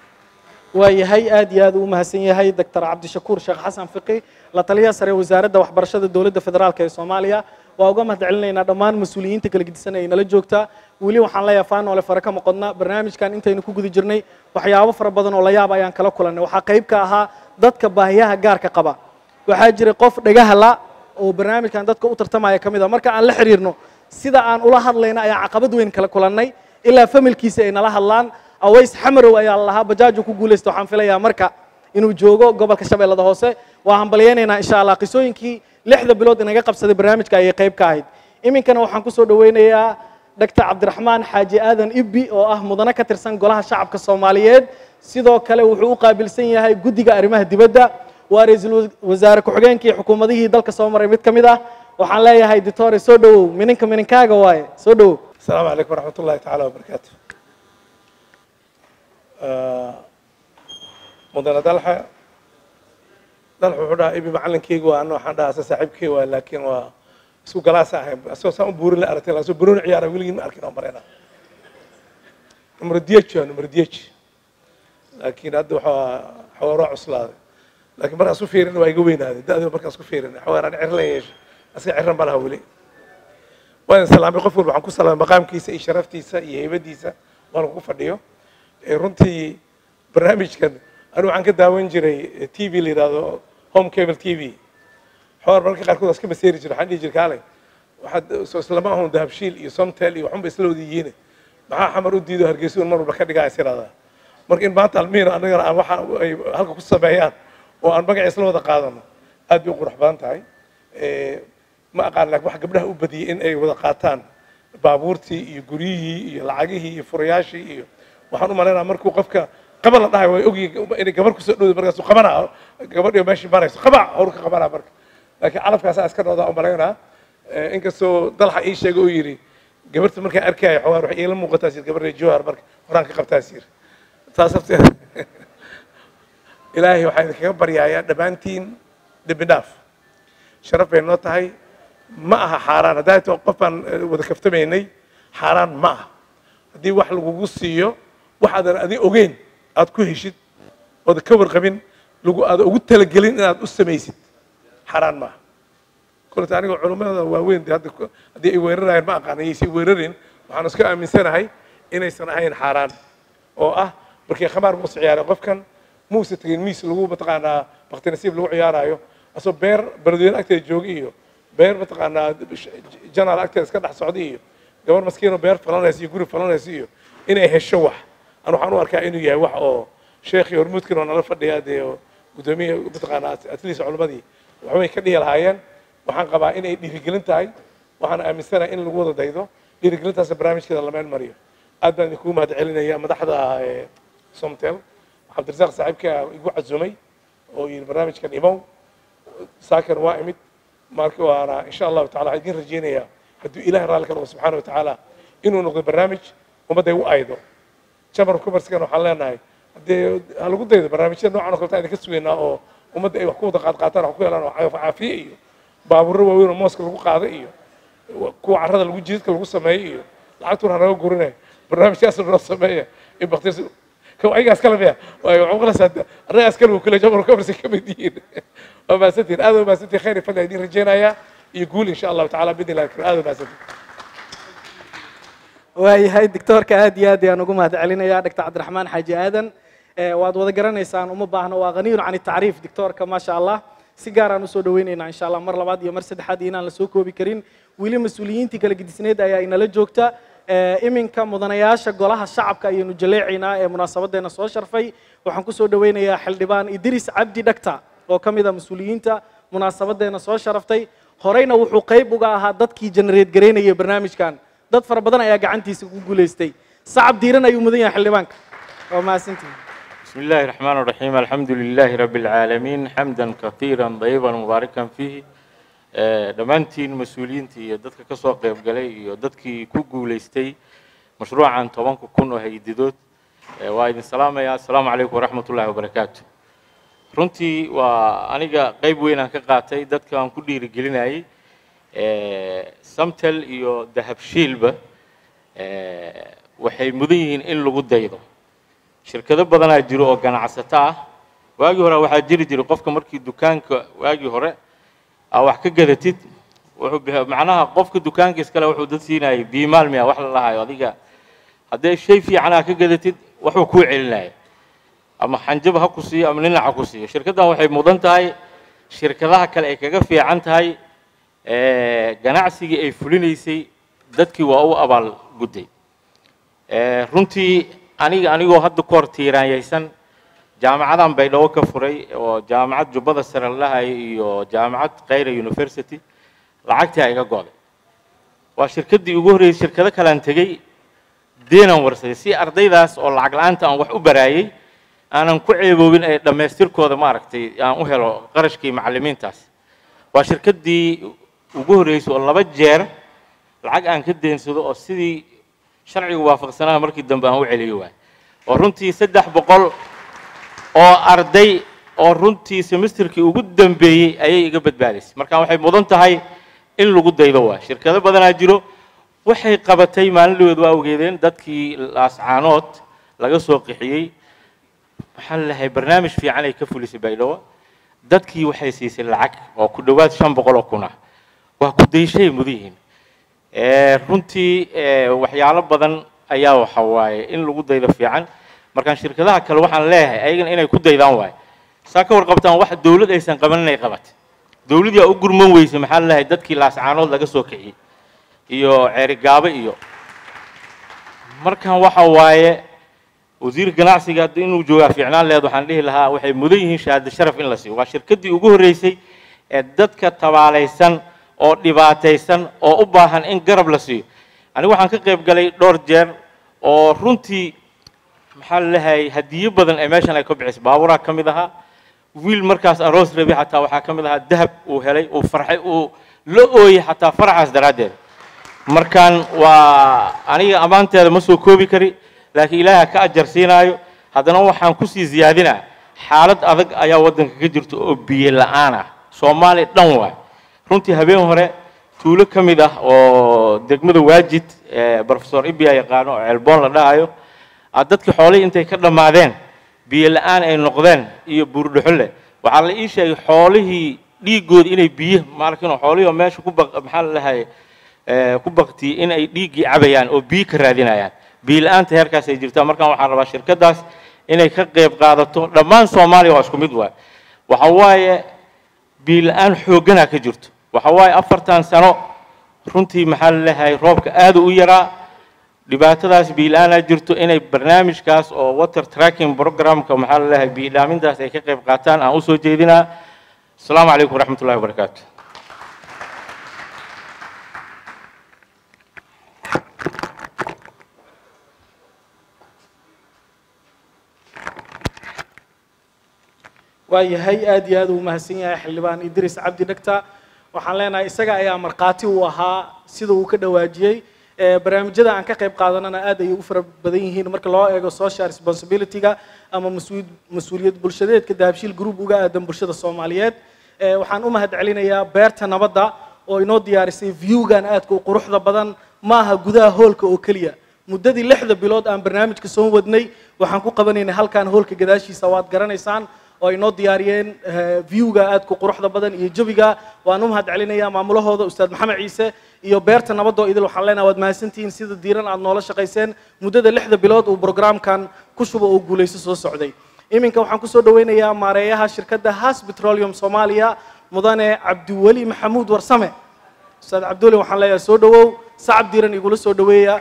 S16: waayahay aad iyo aad uu mahadsan yahay doctor cabdishakuur sheekh xasan fiqi la taliyaha sare wasaaradda waxbarashada dowladda federaalk ee soomaaliya waa uga mahad celinaynaa dhammaan mas-uuliyiinta kala gedisan ee nala joogta weli waxaan leeyahay faanoole fare ka maqodna barnaamijkan intaynu ku guda jirnay waxyaabo fara badan oo la yaab ayaan kala kulannay waxaa qayb ka ahaa dadka baahiyaha gaarka qaba waxaa jiray qof dhagaha la oo barnaamijkan dadka u tartamaya ka mid a marka aan la xiriirno sida aan ula hadlayna ayaan caqabad weyn kala kulannay ilaa familkiisa ay nala hadlaan aways xamarow ayaa la lahaa bajaaju ku guulaysta waxaan filayaa marka inuu joogo gobolka shabeellada hoose waa hambalyaynaynaa insha allah qisooyinkii lixda bilood inaga qabsaday barnaamijka ayay qayb ka ahayd iminkana waxaan kusoo dhaweynayaa doctor cabdiraxmaan xaaji aadan ibbi oo ah mudane ka tirsan golaha shacabka soomaaliyeed sidoo kale wuxuu u qaabilsan yahay guddiga arrimaha dibadda waa ra-iisul wasaare ku-xigeenkii xukuumadihii dalka soo maray mid ka mid ah waxaan leeyahay ditore soo dhowow mininka mininkaaga waaye soo dhowow
S8: السلام عليكم ورحمة الله تعالى وبركاته مدن دلحة dalx wuxuu dhahaa ibi macalinkeyga waa ana waxaan dhahaa se saaxiibkey waa laakiin waa isku galaasa ahayn asagoo saan u buurin la aragtay lasoo burooni ciyaara weligii ma arkin oo marayna numero diej waa numero diej laakiin hadda waxaa xawaaro cuslaaday laakiin markaas u fiirin waa iga weynaaday da-dii markaas ku fiirin xawaaraan cirlan yeesha asiga cirran ma laha weli waan salaamay qof walba waxaan ku salaamay maqaamkiisa iyo sharaftiisa iyo heybadiisa waan ku fadhiyo runtii barnaamijkan anigu waxaan ka daawan jiray t v la yidhahdo home cable t v xawar mararka qaarkood waa iska maseeri jiro waxaan dhihi jir kaalay waxaad soo islama ahun dahabshiil iyo somtel iyo waxunba isla wada yihiin maxaa xamar u diido hargeysa un mar walba ka dhigaa is yidhahdaa marka in maanta almiina annagana aan waxa ay halka ku sameeyaan oo aan magaca isla wada qaadano aad bay u qurux badan tahay ma aqaan laakiin wax gabdhaha u badiyey in ay wada qaataan baabuurtii iyo guryihii iyo lacagihii iyo furayaashii iyo waxaan u malaynaa markuu qofka qaba la dhahay way ogyihin inay gabar kusoo dhowda markaasu qabanaa gabadhiyo meeshii marayso qabac hawr ka qabanaa marka laakiin calafkaasaa iska dhoodaa u malaynaa inkastoo dalxa ii sheegay uu yidhi gabarta markaan arkaayo xawaar waxay iila muuqataas yir gabar jowhar marka horaan ka qabtaas yir taas horteeda ilaahay waxaa idinkaga baryayaa dhammaantiin dembi dhaaf sharaf bay noo tahay ma aha xaaraan haddaa to qof baan wada kaftamaynay xaaraan ma aha haddii wax lagugu siiyo wax aadan adi ogeyn aad ku heshid ooda ka warqabin lagu aada ugu talagelin inaad u samaysid xaaraan maaha kolta aniga culummada waaweyn de hadda haddii ay weerarayaan ma aqaan ayaysan weerarin waxaan iska aaminsanahay inaysan ahayn xaaraan oo ah markii khamaar muuse ciyaaray qofkan muuse tegin miis lagu mataqaanaa bakti nasiib lagu ciyaarayo asoo beer beledweyne agteeda jooga iyo beer mataqaanaa janaal agteeda iska dhex socda iyo gabar maskiinoo beer falanaysa iyo guri falanaysa iyo inay hesho wax an waxaan u arkaa inuu yahay wax oo sheekhii hormuudkan oo nala fadhiya dee guddoomiya mataqaanaa atleast culimmadii waxbay ka dhihi lahaayeen waxaan qabaa inay dhiirigelin tahay waxaan aaminsanahay in lagu wada daydo dhiirigelintaasna barnaamijkeeda la meel mariyo aad baan idinkugu mahad celinaya madaxda somtel cabdirasaaq saaxiibka igu cazumay oo yidhi barnaamijkan imow saakan waa imid marka waana insha allahu tacala waxaan idin rajeynayaa hadduu ilahay raalli ka noqo subxaana wa tacaala inuu noqdo barnaamij ummadda u aydo chamber of commercekan waxaan leenahay haddee ha lagu daydo barnaamijyada noocan oo kaleta idinka sugaynaa oo ummadda ay wax ku wada qaad qaataan wax ku helaan oo caafiye iyo baabuurro waaweyn oo mooska lagu qaado iyo kuwa carrada lagu jiidka lagu sameeyo iyo lacagtuna hanaga gurinaya barnaamijkaasna noo sameeya in baktis kow ayagaas kale miya waayo waxaan qalaysaa annagaas kale wuu kule chamber of commerce ka mid yihiin waa mahadsantihin aad waa mahadsantihin khayr iyo fadli idin rajeynayaa iyo guul insha allahu tacala bidni illahi kariim aad waa mahadsantihin
S16: waayahay doctoorka aad iyo aad ayaan ugu mahad celinayaa doctor cabdiraxmaan xaaji aadan waad wada garanaysaan uma baahno waa haniyun can tacriif doctoorka maasha allah si gaar aan usoo dhaweynaynaa insha allah mar labaad iyo mar saddexaad iyo inaan la soo koobi karin weli mas-uuliyiintii kala gedisneed ayaa inala joogta iminka mudanayaasha golaha shacabka ayaynu jaleecaynaa ee munaasabadeena soo sharfay waxaan kusoo dhaweynayaa xildhibaan idris cabdi dhagta oo ka mid ah mas-uuliyiinta munaasabadeena soo sharaftay horeyna wuxuu qayb uga ahaa dadkii genereed garaynayay barnaamijkan dad fara badan ayaa gacantiisa ku guulaystay sacab diiran ayuu mudan yahay xildhibaanka waa mahadsantihin
S18: بسم الله الرحمن الرحيم الحمد لله رب العالمين حمدا كثيرا طيبا مباركا فيه dhammaantiin mas-uuliyiintii iyo dadka ka soo qayb galay iyo dadkii ku guulaystay mashruucan tobanka kun oo haydidood waa idin salaamaya assalaamu calaykum waraxmat ullahi wabarakaatu runtii waa aniga qayb weyn aan ka qaatay dadka aan ku dhiirigelinayay samtel iyo dahabshiilba waxay mudan yihiin in lagu daydo shirkado badanaa jiro oo ganacsato ah waagii hore waxaa jiri jiray qofka markii dukaanka waagii hore aa wax ka gadatid wuxuu bix- macnaha qofka dukaanka iskale wuxuu dad siinayay biimaal miya wax la lahayo adiga haddee shay fiican aa ka gadatid waxuu kuu celinaya ama xanjaba ha ku siiyo ama ninac ha ku siiyo shirkaddan waxay mudan tahay shirkadaha kale ay kaga fiican tahay eh, ganacsigii ay fulinaysay dadkii waa u abaal gudday Eh, runtii aniga anigoo hadda ku hor tiiraanyaysan jaamacadan baydhabo ka furay oo jaamacad jubbada sare la lahay iyo jaamacad khayra university lacagtii iga go'day waa shirkaddii ugu horreysay shirkado kalean tegey deenan warsaday si ardaydaas oo lacag la'aanta aan wax u baraayey aanan ku ceeboobin ee dhammaystirkooda maaragtay aan u helo qarashkii macallimiintaas waa shirkaddii ugu horreysay oo laba jeer lacag aan ka deensado oo sidii sharcigu waafaqsanaa markii dambe aan u celiyo waay oo runtii saddex boqol oo arday oo runtii semesterkii ugu dambeeyey ayay iga badbaadaysay marka waxay mudan tahay in lagu daydo waa shirkado badanaa jiro waxay qabatay maalin waa ogeedeen dadkii laascaanood laga soo qixiyey maxaa la lahay barnaamij fiican ay ka fulisay baydhabo dadkii waxay siisay lacag oo ku dhowaad shan boqol oo kun ah waa ku dayshay mudan yihiin Eh, runtii eh, waxyaalo badan ayaa waxa waaye in lagu daydo fiican markaan shirkadaha kale waxaan leeyahay ayagana inay ku daydaan waaye saa ka warqabtaan wax dowlad aysan qaban inay qabatay dowladii aa u gurman weysay maxaa la lahay dadkii laascaanood laga soo kiciyey iyo ceerigaabo iyo markan waxa waaye wasiir ganacsiga haddii inuu joogaa fiicnaan leed waxaan dhihi lahaa waxay mudan yihiin shahaado sharaf in la siiyo waa shirkaddii ugu horreysay ee dadka tabaalaysan oo dhibaataysan oo u baahan in garab la siiyo anigu waxaan ka qayb galay dhowr jeer oo runtii maxaa la leeyahay hadiyo badan ee meeshan ay ka bixisay baaburaa ka mid ahaa wiil markaas aroos rabi xataa waxaa ka mid ahaa dahab uu helay uu farxay uu la ooyey xataa faraxaas daraaddeed markaan waa aniga ammaanteeda ma soo koobi kari laakiin ilaaha ka ajar siinaayo haddana waxaan kusii ziyaadinaa xaalad adag ayaa waddanka ka jirta oo biyo la'aan ah soomaaliya dhan waay runtii habeen hore tuulo ka mid ah oo degmada waajid ee professor ibia yaqaano oo ceelboon la dhahayo ah dadkii xoolihii intay ka dhammaadeen biyo la'aan ay noqdeen iyo buurdhuxulle waxaa la ii sheegay xoolihii dhiiggooda inay biyo maarkin xoolihii oo meesha ku baq maxaa la dhahay ku baktiyey in ay dhiiggii cabayaan oo biyo ka raadinayaan biyo la'aanta heerkaas ay jirtaa markaan waxaan rabaa shirkaddaas inay ka qayb qaadato dhammaan soomaaliya waa isku mid waay waxa waaye biyo la'aan xoogganaa ka jirto waxa waaye afartan sano runtii maxaa la leeyahay roobka aad u yaraa dhibaatadaas biyo la'aanaa jirto inay barnaamijkaas oo water tracking programka maxaa la leeyahay biyo dhaamintaas ay ka qayb qaataan aan usoo jeedinaa asalaamu calaykum waraxmat ullahi wabarakaatu
S16: waayahay aad iyo aad uu mahadsan yahay xildhibaan idris cabdi dhegta waxaan leenahay isaga ayaa markhaati u ahaa sida uu ka dhawaajiyey ee barnaamijyada aan ka qayb qaadanana aad ayay u fara badan yihiin marka loo eego social responsibility-ga ama mas-uul mas-uuliyad bulshadeedka dahabshiil group uga aadan bulshada soomaaliyeed ee waxaan u mahad celinayaa beerta nabadda oo inoo diyaarisay viewgan aadka u quruxda badan maaha gudaha hoolka oo keliya muddadii lixda bilood aan barnaamijka soo wadnay waxaan ku qabanaynay halkan hoolka gadaashiisa waad garanaysaan oo ay noo diyaariyeen viewga aadka quruxda badan iyo jawiga waan u mahad celinayaa maamulahooda ustaad maxamed ciise iyo beerta nabadoo idil waxaan leenahay waad mahadsantihiin sida diiran aad noola shaqayseen muddada lixda bilood uu programkan ku shubo oo guulayso soo socday iminka waxaan kusoo dhaweynayaa maareeyaha shirkadda has petroleum soomaaliya mudane cabdiweli maxamuud warsame ustaad cabdiweli waxaan leeyahay soo dhawow sacab diiran igula soo dhaweeya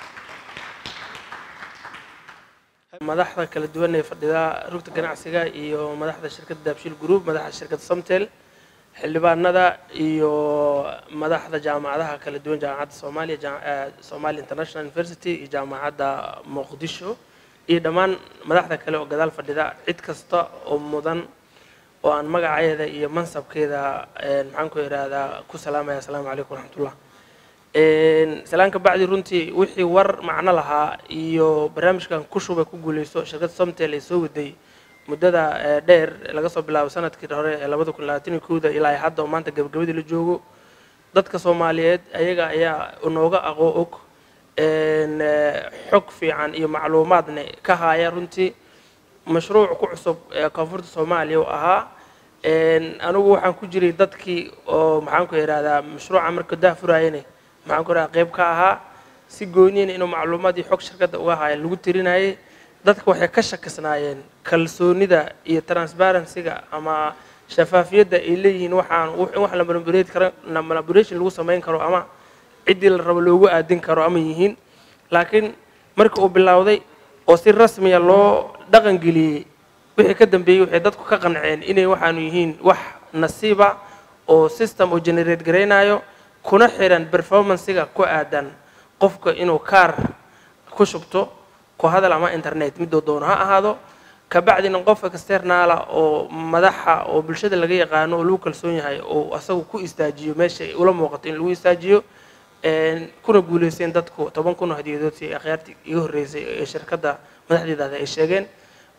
S19: madaxda kala duwan ee fadhida rugta ganacsiga iyo madaxda shirkadda daabshiil group madaxda shirkadda somtel xildhibaanada iyo madaxda jaamacadaha kala duwan jaamacadda soomaaliya jaa- eh, somali international university iyo jaamacadda muqdisho iyo dhammaan madaxda kale oo gadaal fadhida cid kasta oo mudan oo aan magaceeda iyo mansabkeeda eh, maxaan ku ihahdaa ku salaamaya asalaamu calaykum waraxmatullah salaanka bacdi runtii wixii war macno lahaa iyo barnaamijkan ku shubay ku guuleysto shirkadda somtel ee soo waday muddada eh, dheer laga soo bilaabo sanadkii hore ee labada kun labaatan iyo kowda ilaa ay hadda oo maanta gabagabadii la joogo dadka soomaaliyeed ayaga ayaa inooga aqoo og een, eh, xog fiican iyo macluumaadna ka haya runtii mashruuc ku cusub ee koonfurta soomaaliya oo ahaa een, anigu waxaan ku jiray dadkii oo maxaan ku ihahdaa mashruuca marka dah furaayane maxaan ku ihahdaa qayb ka ahaa si gooniina inuu macluumaad iyo xog shirkadda uga haya lagu tirinayay dadka waxay ka shakisnaayeen kalsoonida iyo transparency-ga ama shafaafiyadda ay leeyihiin waxaan in wax la manipulate karo la manipulation lagu samayn karo ama ciddii la rabo loogu aadin karo ama yihiin laakiin markii uu bilowday oo si rasmiya loo dhaqan geliyey wixii ka dambeeyey waxay dadku ka qanceen inay waxaanu yihiin wax nasiiba oo system oo generate garaynayo kuna xiran performancega ku aadan qofka inuu kaar ku shubto ku hadal ama internet midoo doono ha ahaado kabacdina qof externala oo madaxa oo bulshada laga yaqaano oo lagu kalsoon yahay oo asagu ku istaajiyo meesha ay ula muuqato in lagu istaajiyo een, kuna guuleysteen dadku toban kun oo hadiyadood si akhyaartii iga horreysay ee shirkadda madaxdeedaada ay sheegeen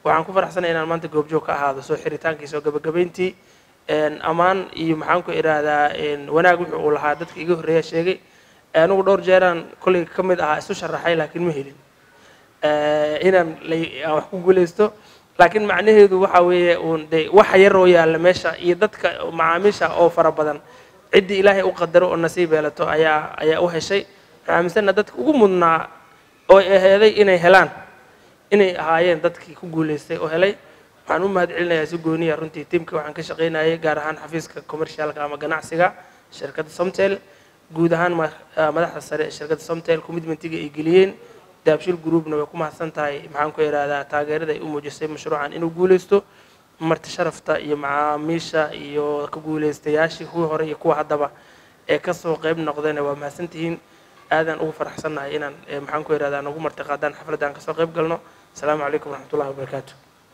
S19: waxaan ku faraxsanahay inaan maanta goobjoog ka ahaado soo xiritaankiisa oo gabagabayntii ammaan iyo maxaan ku idhaahdaa wanaag wuxuu uu lahaa dadka iga horreeya sheegay anigu dhowr jeeraan kolley ka mid ahaa isu sharaxay laakiin ma helin inaan aan wax ku guulaysto laakiin macnaheedu waxa weeye uun de waxa yar oo yaalla meesha iyo dadka macaamiisha oo fara badan ciddii ilaahay u qadaro oo nasiib yeelato ayaa ayaa u heshay waxaan aaminsana dadka ugu mudnaa oo aheeday inay helaan inay ahaayeen dadkii ku guulaystay oo helay waxaan u mahad celinayaa si gooniya runtii tiimka waxaan ka shaqaynayay gaar ahaan xafiiska commercialka ama ganacsiga shirkadda somtel guud ahaan madaxda sare ee shirkadda somtel commitmentiga ay geliyeen daabshil groupna way ku mahadsan tahay maxaan ku idhaahdaa taageerada ay u muujisay mashruucan inuu guulaysto marti sharafta iyo macaamiisha iyo ka guulaystayaashii kuwii hore iyo kuwa haddaba ee kasoo qayb noqdayna waa mahadsantihiin aadaan ugu faraxsannahay inaan maxaan ku idhahdaa nagu marti qaadaan xafladaan kasoo qayb galno asalaamu calaykum waraxmatullahi wabarakaatu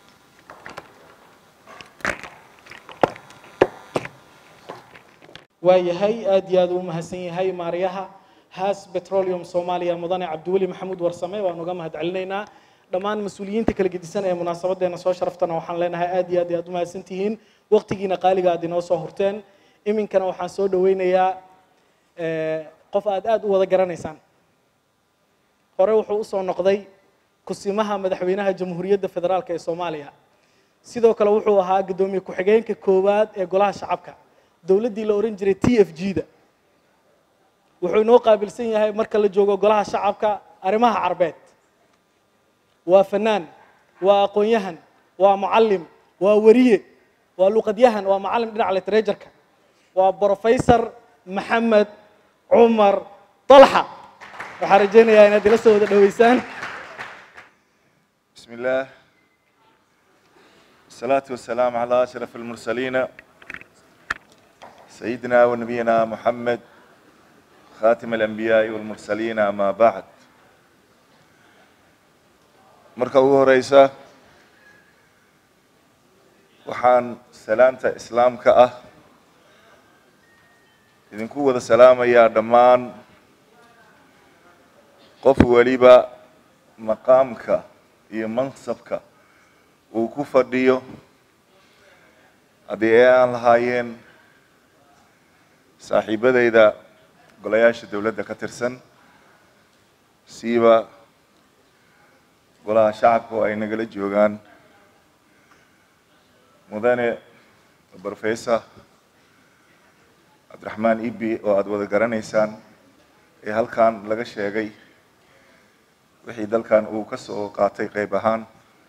S16: waayahay aad iyo aad uu mahadsan yahay maaryaha haas petroleum soomaaliya mudane cabdiweli maxamuud warsame waan uga mahad celinaynaa dhammaan mas-uuliyiinta kala gedisan ee munaasabadeena soo sharaftana waxaan leenahay aad iyo aad iyo aad u mahadsan tihiin waqtigiina qaaliga aad inoo soo hurteen iminkana waxaan soo dhaweynayaa qof aad aad u wada garanaysaan hore wuxuu usoo noqday kusimaha madaxweynaha jamhuuriyadda federaalk ee soomaaliya sidoo kale wuxuu ahaa guddoomiye ku-xigeenka koowaad ee golaha shacabka dowladdii la ohan jiray t f g da wuxuu inoo qaabilsan yahay marka la joogo golaha shacabka arrimaha carbeed waa fanaan waa aqoon-yahan waa mucallim waa weriye waa luqadyahan waa macallim dhinaca literatureka waa brofesor maxamed cumar طalxa waxaan rajaynayaa inaad ila soo wada dhoweysaan
S20: بسم الله الصلاة والسلام على أشرف المرسلين سيدنا ونبينا محمد خاتم الأنبياء والمرسلين أما بعد marka ugu horeysa waxaan salaanta islaamka ah idinku wada salaamayaa dhammaan qof weliba maqaamka iyo mansabka uu ku fadhiyo haddii ay aan lahaayeen saaxiibadeyda golayaasha dowladda ka tirsan siiba golaha shacabka oo ay nagala joogaan mudane brofessor cabdiraxmaan ibi oo aada wada garanaysaan ee halkan laga sheegay wixii dalkan uu ka soo qaatay qayb ahaan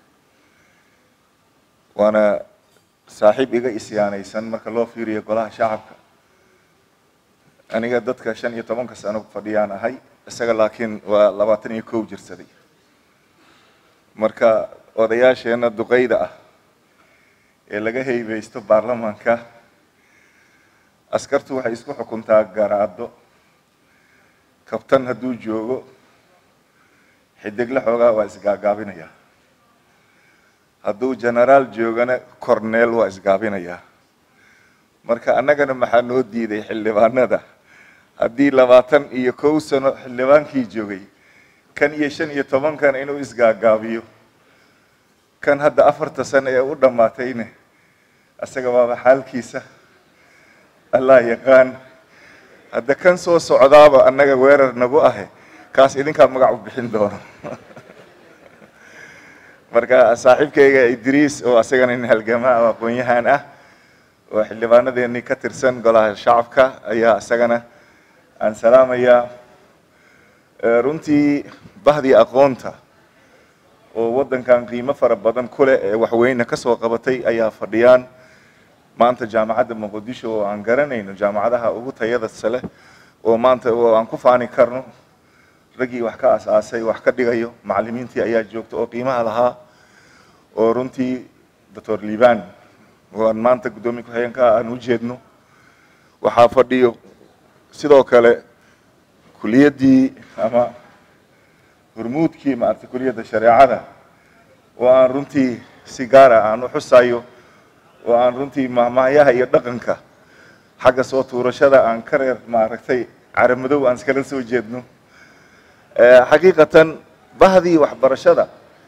S20: waana saaxiib iga isyaanaysan marka loo fiiriyo golaha shacabka aniga dadka shan iyo tobanka sano fadhiyaan ahay isaga laakiin waa labaatan iyo kow jirsaday marka odayaasheena duqeyda ah ee laga heybeysto baarlamaanka askartu waxay isku xukuntaa garaado kabtan hadduu joogo xidigle xoogaa waa isgaagaabinayaa hadduu genaraal joogana corneel waa isgaabinayaa marka annagana maxaa noo diiday xildhibaanada haddii labaatan iyo kow sano xildhibaankii joogay kan iyo shan iyo tobankan inuu isgaagaabiyo kan hadda afarta sano ee u dhammaatayne isaga waaba xaalkiisa allah yaqaan hadda kan soo socdaaba annaga weerar nagu ahe kaas idinkaa magac u bixin doono marka saaxiibkayga idriis oo asagana nin halgamaa oo aqoon-yahan ah oo xildhibaanadeenii ka tirsan golaha shacabka ayaa isagana aan salaamayaa runtii bahdii aqoonta oo waddankan qiimo fara badan ku leh ee waxweyne ka soo qabatay ayaa fadhiyaan maanta jaamacadda muqdisho oo aan garanayno jaamacadaha ugu tayada sale oo maanta oo aan ku faani karno raggii wax ka as-aasay wax ka dhigayo macallimiintii ayaa joogta oo qiimaha lahaa oo runtii doctor liban oo aan maanta guddoomiye ku-xigeenka aan u jeedno waxaa fadhiyo sidoo kale kuliyaddii ama hormuudkii maaragtay kuliyadda shareecada oo aan runtii si gaara aan u xusayo oo aan runtii mahmahyaha iyo dhaqanka xagga soo tuurashada aan ka reer maaragtay caramadow aan iskala soo jeedno xaqiiqatan bahdii waxbarashada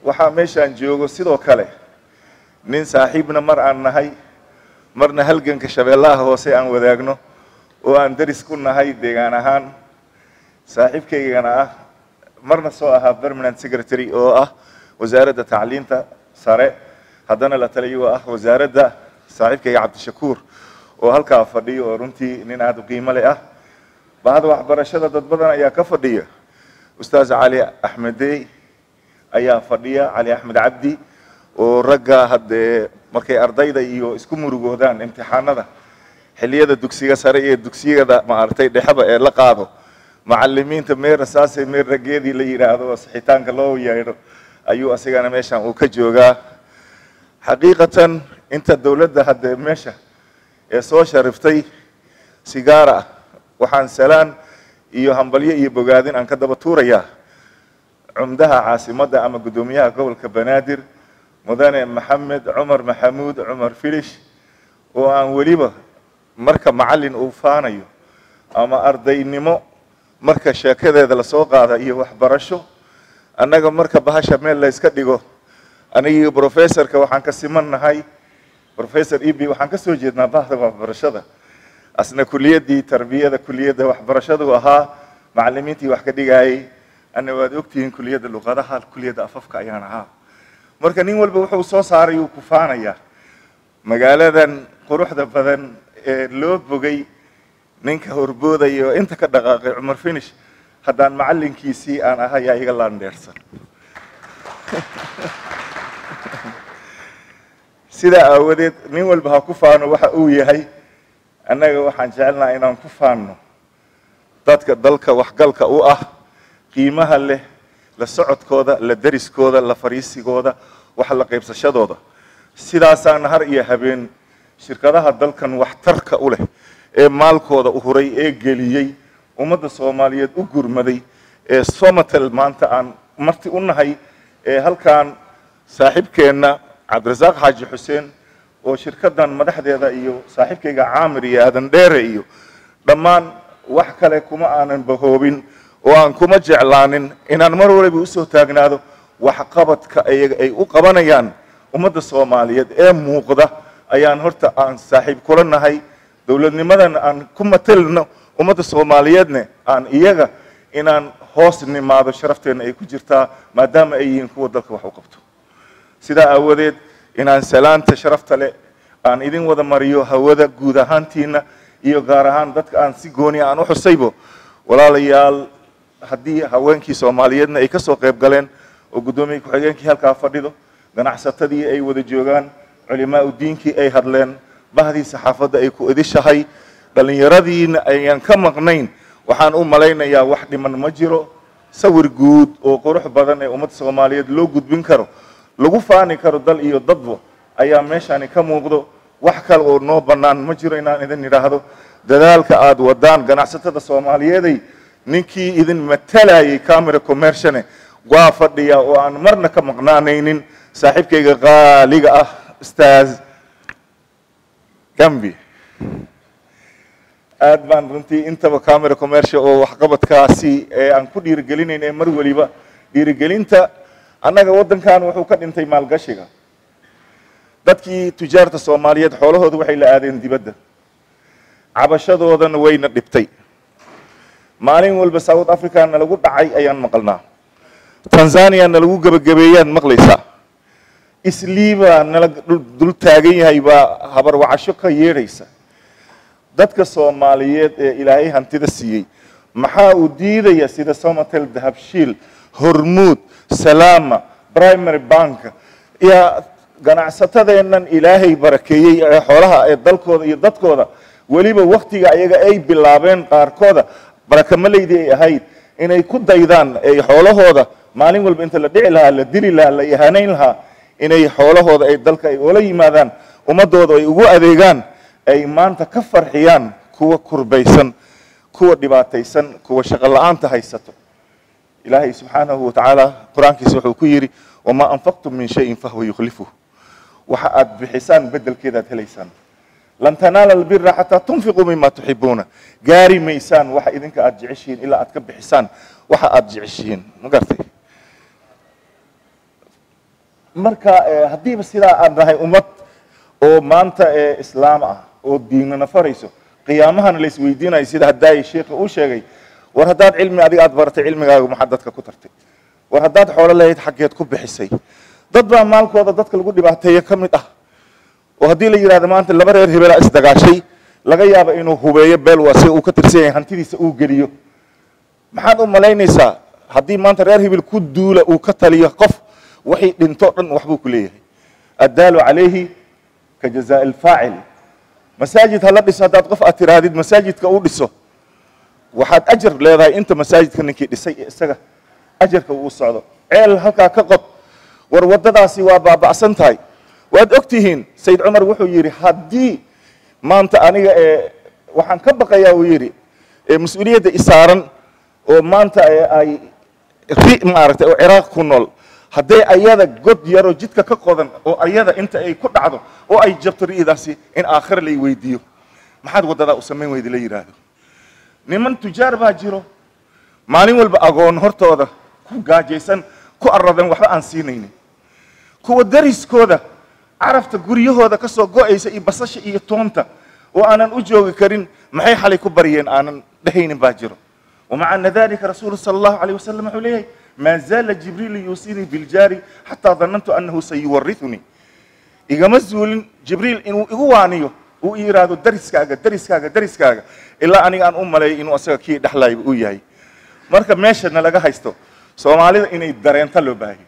S20: waxaa meeshaan joogo sidoo kale nin saaxiibna mar aan nahay marna halganka shabeellaha hoose aan wadaagno oo aan deris ku nahay deegaan ahaan saaxiibkaygana ah marna soo ahaa permanent secretary oo ah wasaaradda tacliinta sare haddana la taliyo ah wasaaradda saaxiibkayga cabdishakuur oo halkaa fadhiyo oo runtii nin aada u qiimo leh ah bahda waxbarashada dad badan ayaa ka fadhiya ustaas cali axmedey ayaa fadhiya cali axmed cabdi oo ragga haddee markay ardayda iyo isku murugoodaan imtixaanada xilliyada dugsiga sare iyo dugsiyada maaragtay dhexeba ee la qaado macalimiinta meer rasaase meer raggeedii la yidhaahdo oo sixitaanka loo yeedho ayuu asigana meeshan uu ka joogaa xaqiiqatan inta dowladda haddee meesha ee soo shariftay sigaara waxaan salaan iyo hambalyo iyo bogaadin aan ka daba tuurayaa cumdaha caasimadda ama guddoomiyaha gobolka banaadir mudane maxamed cumar maxamuud cumar filish oo aan weliba marka macallin uu faanayo ama ardaynimo marka sheekadeeda lasoo qaada iyo waxbarasho annaga marka bahasha meel la yska dhigo anigii professorka waxaan ka siman nahay professor eb waxaan ka soo jeednaa bahda waxbarashada asna kuliyaddii tarbiyada kuliyadda waxbarashadu ahaa macallimiintii wax ka dhigayay anna waad ogtihiin kuliyadda luqadaha kuliyadda afafka ayaan ahaa marka nin walba wuxuu soo saaray uu ku faanayaa magaaladan quruxda badan ee loo bogay ninka horboodaya oo inta ka dhaqaaqay cumar finish haddaan macallinkiisii aan ahay yaa iga laandheersan sidaa aawadeed nin walba ha ku faano waxa uu yahay annaga waxaan jecelnaha inaan ku faanno dadka dalka waxgalka u ah qiimaha leh la socodkooda la deriskooda la fariisigooda wax la qaybsashadooda sidaasaan har iyo habeen shirkadaha dalkan waxtarka u leh ee maalkooda u huray ee geliyey ummadda soomaaliyeed u gurmaday ee somatel maanta aan marti u nahay ee halkan saaxiibkeenna cabdirasaaq xaaji xuseen oo shirkaddan madaxdeeda iyo saaxiibkayga caamir iyo aadan dheere iyo dhammaan wax kale kuma aanan bahoobin oo aan kuma jeclaanin inaan mar waliba usoo taagnaado waxqabadka ayaga ay u qabanayaan ummadda soomaaliyeed ee muuqda ayaan horta aan saaxiib kula nahay dowladnimadan aan ku matelno ummadda soomaaliyeedne aan iyaga inaan hoos nimaado sharafteenna ay ku jirtaa maadaama ay yihiin kuwa dalka wax u qabto sidaa aawadeed inaan salaanta sharafta leh aan idin wada mariyo hawada guud ahaantiina iyo gaar ahaan dadka aan si gooni aan u xusaybo walaalayaal haddii haweenkii soomaaliyeedna ay ka soo qayb galeen oo guddoomiye ku-xigeenkii halkaa fadhido ganacsatadii ay wada joogaan culimaa u diinkii ay hadleen bahdii saxaafadda ay ku idishahay dhallinyaradiina ayaan ka maqnayn waxaan u malaynayaa wax dhiman ma jiro sawir guud oo qurux badan ee ummadda soomaaliyeed loo gudbin karo lagu faani karo dal iyo dadba ayaa meeshani ka muuqdo wax kale oo noo bannaan ma jiro inaan idin idhaahdo dadaalka aada wadaan ganacsatada soomaaliyeeday ninkii idin matalayay camera commerciane waa fadhiya oo aan marna ka maqnaanaynin saaxiibkayga qaaliga ah stars gambi aad baan runtii intaba camera commercial oo waxqabadkaasi ee aan ku dhiirigelinayn ee mar weliba dhiirigelinta annaga waddankan wuxuu ka dhintay maalgashiga dadkii tujaarta soomaaliyeed xoolahooda waxay la aadeen dibadda cabashadoodana wayna dhibtay maalin walba south africa na lagu dhacay ayaan maqalnaa tanzania na lagu gebagabeeyaan maqlaysaa isliibaa nala dul taagan yahay baa habarwacasho ka yeedhaysa dadka soomaaliyeed ee ilaahay hantida siiyey maxaa uu diidaya sida somatel dahabshiil hormuud salaama primary bank iyo ganacsatadeennan ilaahay barakeeyey ee xoolaha ee dalkooda iyo dadkooda weliba waktiga ayaga ay bilaabeen qaarkooda barakamalaydi ay ahayd inay ku daydaan ay xoolahooda maalin walba inta la dhici lahaa la dili lahaa la ihanayn lahaa inay xoolahooda ay dalka ay oola yimaadaan ummadooda ay ugu adeegaan ay maanta ka farxiyaan kuwa kurbaysan kuwa dhibaataysan kuwa shaqo la-aanta haysato ilaahay subxaanahu watacaala qur-aankiisa wuxuu ku yidhi wamaa anfaqtum min shayin fahuwa yukhlifuh waxa aad bixisaan bedelkeedaad helaysaan lan tanaala albira xataa tunfiquu mima tuxibuuna gaari maysaan waxa idinka aad jeceshihiin ilaa aad ka bixisaan waxa aad jeceshihiin ma gartay marka eh, haddiiba sidaa aan nahay ummad oo maanta ee islaam ah oo diinana farayso qiyaamahana la isweydiinayo sida haddaay sheikha uu sheegay war haddaad cilmi adiga aad baratay cilmigaaga maxaad dadka ku tartay war haddaad xoolo lahayd xaggeed ku bixisay dad baa maalkooda dadka lagu dhibaateeye ka mid ah oo haddii la yidhahdo maanta laba reer hebelaa isdagaashay laga yaabo inuu hubeeyo beel waa sida uu ka tirsan yahay hantidiisa uu geliyo maxaad u malaynaysaa haddii maanta reer hebel ku duula uu ka taliyo qof wixii dhinto dhan waxbuu ku leeyahay addaalu calayhi ka jazaa alfaacil masaajid hala dhiso haddaad qof aad tiraahdid masaajidka uu dhiso waxaad ajar leedahay inta masaajidka ninkii dhisay ee isaga ajarka uu socdo ceel halkaa ka qod war waddadaasi waa baaba'san tahay waad og tihiin sayid cumar wuxuu yidhi haddii maanta aniga ee waxaan ka baqayaa uu yidhi ee mas-uuliyadda isaaran oo maanta ee ay ri maaragtay oo ciraaq ku nool hadday ayada god yaroo jidka ka qodan oo ayada inta ay ku dhacdo oo ay jabto ri'daasi in aakhira lay weydiiyo maxaad waddadaa u samayn weyda la yidhaahdo niman tujaar baa jiro maalin walba agoon hortooda ku gaajaysan ku aradan waxba aan siinaynin kuwa dariskooda carafta guryahooda ka soo go'aysa iyo basasha iyo toonta oo aanan u joogi karin maxay xalay ku baryeen aanan dhehaynin baa jiro ومع أن ذلك رسول صلى الله عليه وسلم حليه ما زال جبريل يوصيني بالجار حتى ظننت أنه سيورثني إذا مزول جبريل إنه إغوانيو وإيرادو درس كاغا درس كاغا درس كاغا إلا أني أن أم لي إنه أسيغا كي دحلاي وياي marka meeshana laga haysto soomaalida inay dareenta loo baahay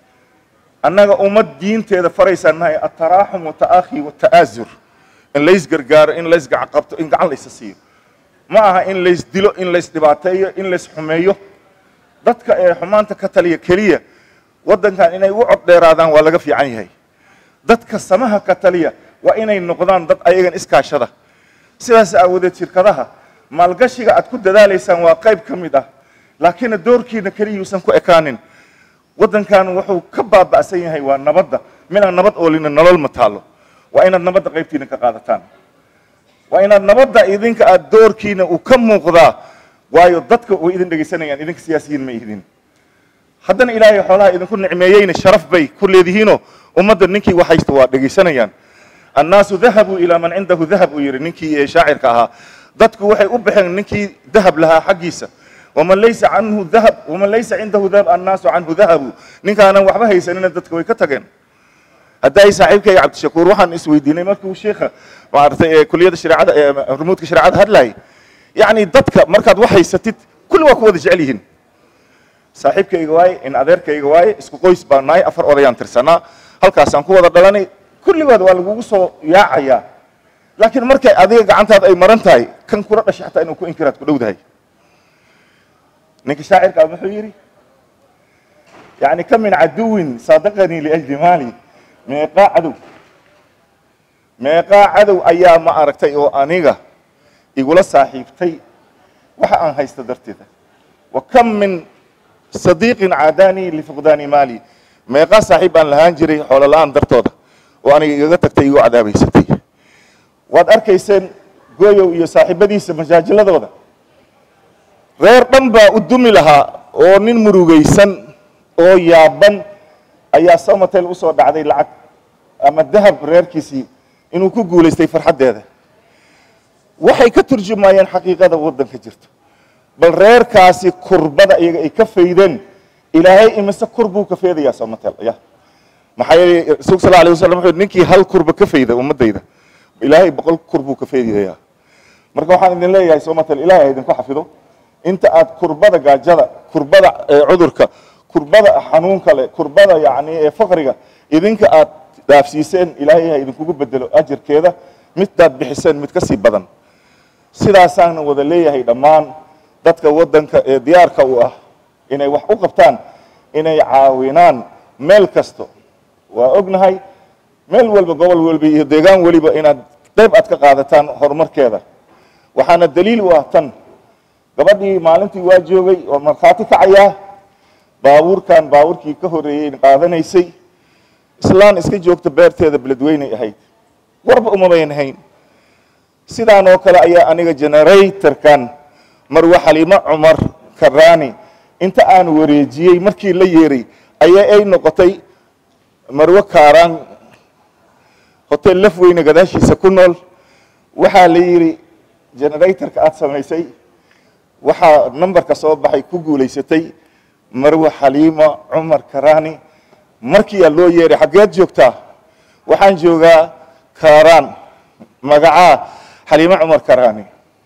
S20: annaga ummad diinteeda faraysaanahay ataraaxum wata'akhi wata'aazur in lays gargaaro in lays gacqabto in gacan laysa siiyo ma aha in lays dilo in lays dhibaateeyo in lays xumeeyo dadka ee xumaanta ka taliya keliya waddankan inay u cod dheeraadaan waa laga fiican yahay dadka samaha ka taliya waa inay noqdaan dad ayagan iskaashada sidaas aawadeed shirkadaha maalgashiga aad ku dadaalaysaan waa qayb ka mid ah laakiinna doorkiina keliyuusan ku ekaanin waddankan wuxuu ka baaba'san yahay waa nabadda midaan nabad oolina nolol ma taalo waa inaad nabadda qaybtiina ka qaadataan waa inaad nabadda idinka aad doorkiina uu ka muuqdaa waayo dadka way idin dhegaysanayaan idinka siyaasiyiin ma idin haddana ilaahay xoolaha idinku nicmeeyeyna sharaf bay ku leedihiinoo ummadda ninkii wax haysta waa dhegaysanayaan annaasu dahabuu ilaa man cindahu dahab uu yidhi ninkii ee shaacirka ahaa dadku waxay u baxeen ninkii dahab lahaa xaggiisa waman laysa canhu dahab waman laysa cindahu dahab annaasu canhu dahabu ninkaanan waxba haysanina dadka way ka tageen hadday saaxiibkayga cabdishakuur waxaan isweydiinay markuu sheekha maaragtay ee kuliyadda shareecada ee rumuudka shareecada hadlayay yacni dadka markaad wax haysatid kulli waa ku wada jecel yihiin saaxiibkayga waaye in adeerkayga waaye isku qoys baan nahay afar odayaan tirsanaa halkaasaan ku wada dhalanay kulligood waa lagugu soo yaacayaa laakiin markay adiga gacantaada ay maran tahay kan kula dhashay xataa inuu ku inkiraad ku dhowdahay ninka shaacirka ah wuxuu yidhi يعني كم من عدو صادقني لأجل مالي ميقا عدو ميقا عدو أيام ما أركتي أو أنيغا يقول صاحبتي وحا أن هايست درتيدا وكم من صديق عاداني لفقدان مالي ميقا صاحب أن لهانجري حول الآن درتودا وأنا يغتك تيغو عذابي ستي واد أركيسين قويو يو صاحبديس مجاجلدودا reer dhan baa u dumi lahaa oo nin murugaysan oo yaaban ayaa somatel usoo dhacday lacag ama dahab reerkiisii inuu ku guulaystay farxaddeeda waxay ka turjumayeen xaqiiqada waddanka jirto bal reerkaasi kurbada iyaga ay ka faydeen ilaahay imise kur buu ka feedayaa somatel ya maxaa yeelay rasuulka sal alay wasalam wuxuu ninkii hal kurba ka fayda ummaddayda ilaahay boqol kur buu ka faydayaa marka waxaan idin leeyahay somatel ilaahay ha idinku xafido inta aad kurbada gaajada kurbada cudurka kurbada xanuunka leh kurbada yani ee faqriga idinka aad dhaafsiiseen ilaahay ha idinkugu bedelo ajarkeeda midaad bixiseen mid ka sii badan sidaasaana wada leeyahay dhammaan dadka waddanka ee diyaarka u ah inay wax u qabtaan inay caawinaan meel kasto waa ognahay meel walba gobol walba iyo deegaan weliba inaad qayb aad ka qaadataan horumarkeeda waxaana daliil u ah tan gabadhii maalintii waa joogay oo markhaati kacayaa baabuurkan baabuurkii ka horreeyey qaadanaysay islaan iska joogta beerteeda beledweynay ahayd warba umabayn hayn sidaan oo kale ayaa aniga generatorkan marwe xaliimo cumar karaani inta aan wareejiyey markii la yeeray ayaa ay noqotay marwo kaaraan hotel laf weyne gadaashiisa ku nool waxaa la yidhi generatorka aad samaysay waxaa nambarka soo baxay ku guulaysatay marwe xaliimo cumar karaani markiiyaa loo yeeray xaggeed joogtaa waxaan joogaa kaaraan magacaa xaliimo cumar karaani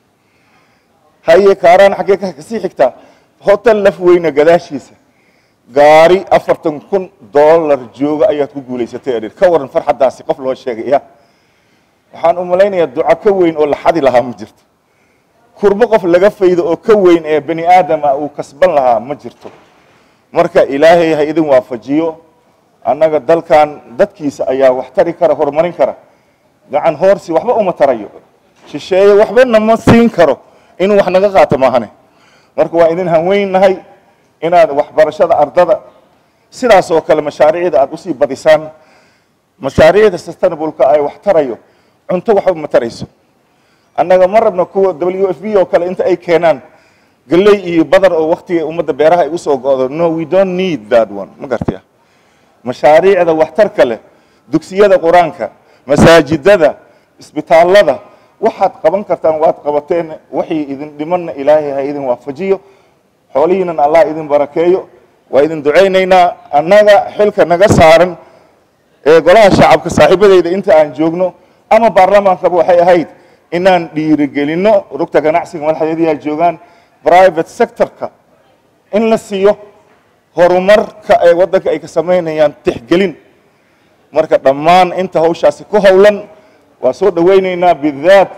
S20: haye kaaraan xaggee ka kasii xigtaa hotel laf weyne gadaashiisa gaari afartan kun dollar jooga ayaad ku guulaysatay adhir ka waran farxaddaasi qof loo sheegay ya waxaan u malaynayaa duco ka weyn oo la xadi lahaa ma jirto kurbo qof laga faydo oo ka weyn ee bani aadama uu kasban lahaa ma jirto marka ilaahay ha idin waafajiyo annaga dalkan dadkiisa ayaa wax tari kara horumarin kara gacan hoorsi waxba uma tarayo shisheeye waxba nama siin karo inuu wax naga qaato maahane marka waa idin hanweynahay inaad waxbarashada ardada sidaas oo kale mashaariicda aad usii badisaan mashaariicda sustainableka ay wax tarayo cunto waxba ma tarayso annaga ma rabno kuwa w f b oo kale inta ay keenaan galley iyo badar oo waktiga ummadda beeraha ay usoo go'do no we don't need that one ma gartaya mashaariicda waxtarka leh dugsiyada qur-aanka masaajidada isbitaallada waxaad qaban kartaan waad qabateen waxii idin dhimanna ilaahay ha idin waafajiyo xoolihiinan allah idin barakeeyo waa idin ducaynaynaa annaga xilka naga saaran ee golaha shacabka saaxiibadeyda inta aan joogno ama baarlamaankaba waxay ahayd inaan dhiirigelinno rugta ganacsiga madaxdeediyaa joogaan private sectorka in la siiyo horumarka ee waddanka ay ka samaynayaan tixgelin marka dhammaan inta hawshaasi ku howlan waa soo dhawaynaynaa bidaat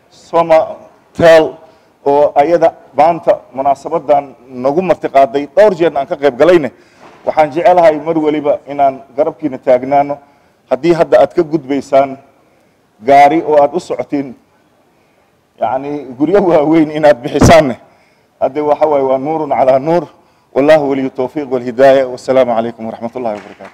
S20: somatel oo ayada maanta munaasabadan nagu martiqaaday dhowr jeerna aan ka qayb galayne waxaan jecelahay mar weliba inaan garabkiina taagnaano haddii hadda aad ka gudbaysaan gaari oo aad u socotiin yacni guryo waaweyn inaad bixisaanne hadde waxa waaye waa nuurun calaa nuur wallahu waliyu towfiiq walhidaaya wasalaamu calaykum waraxmat ullahi wabarakaatu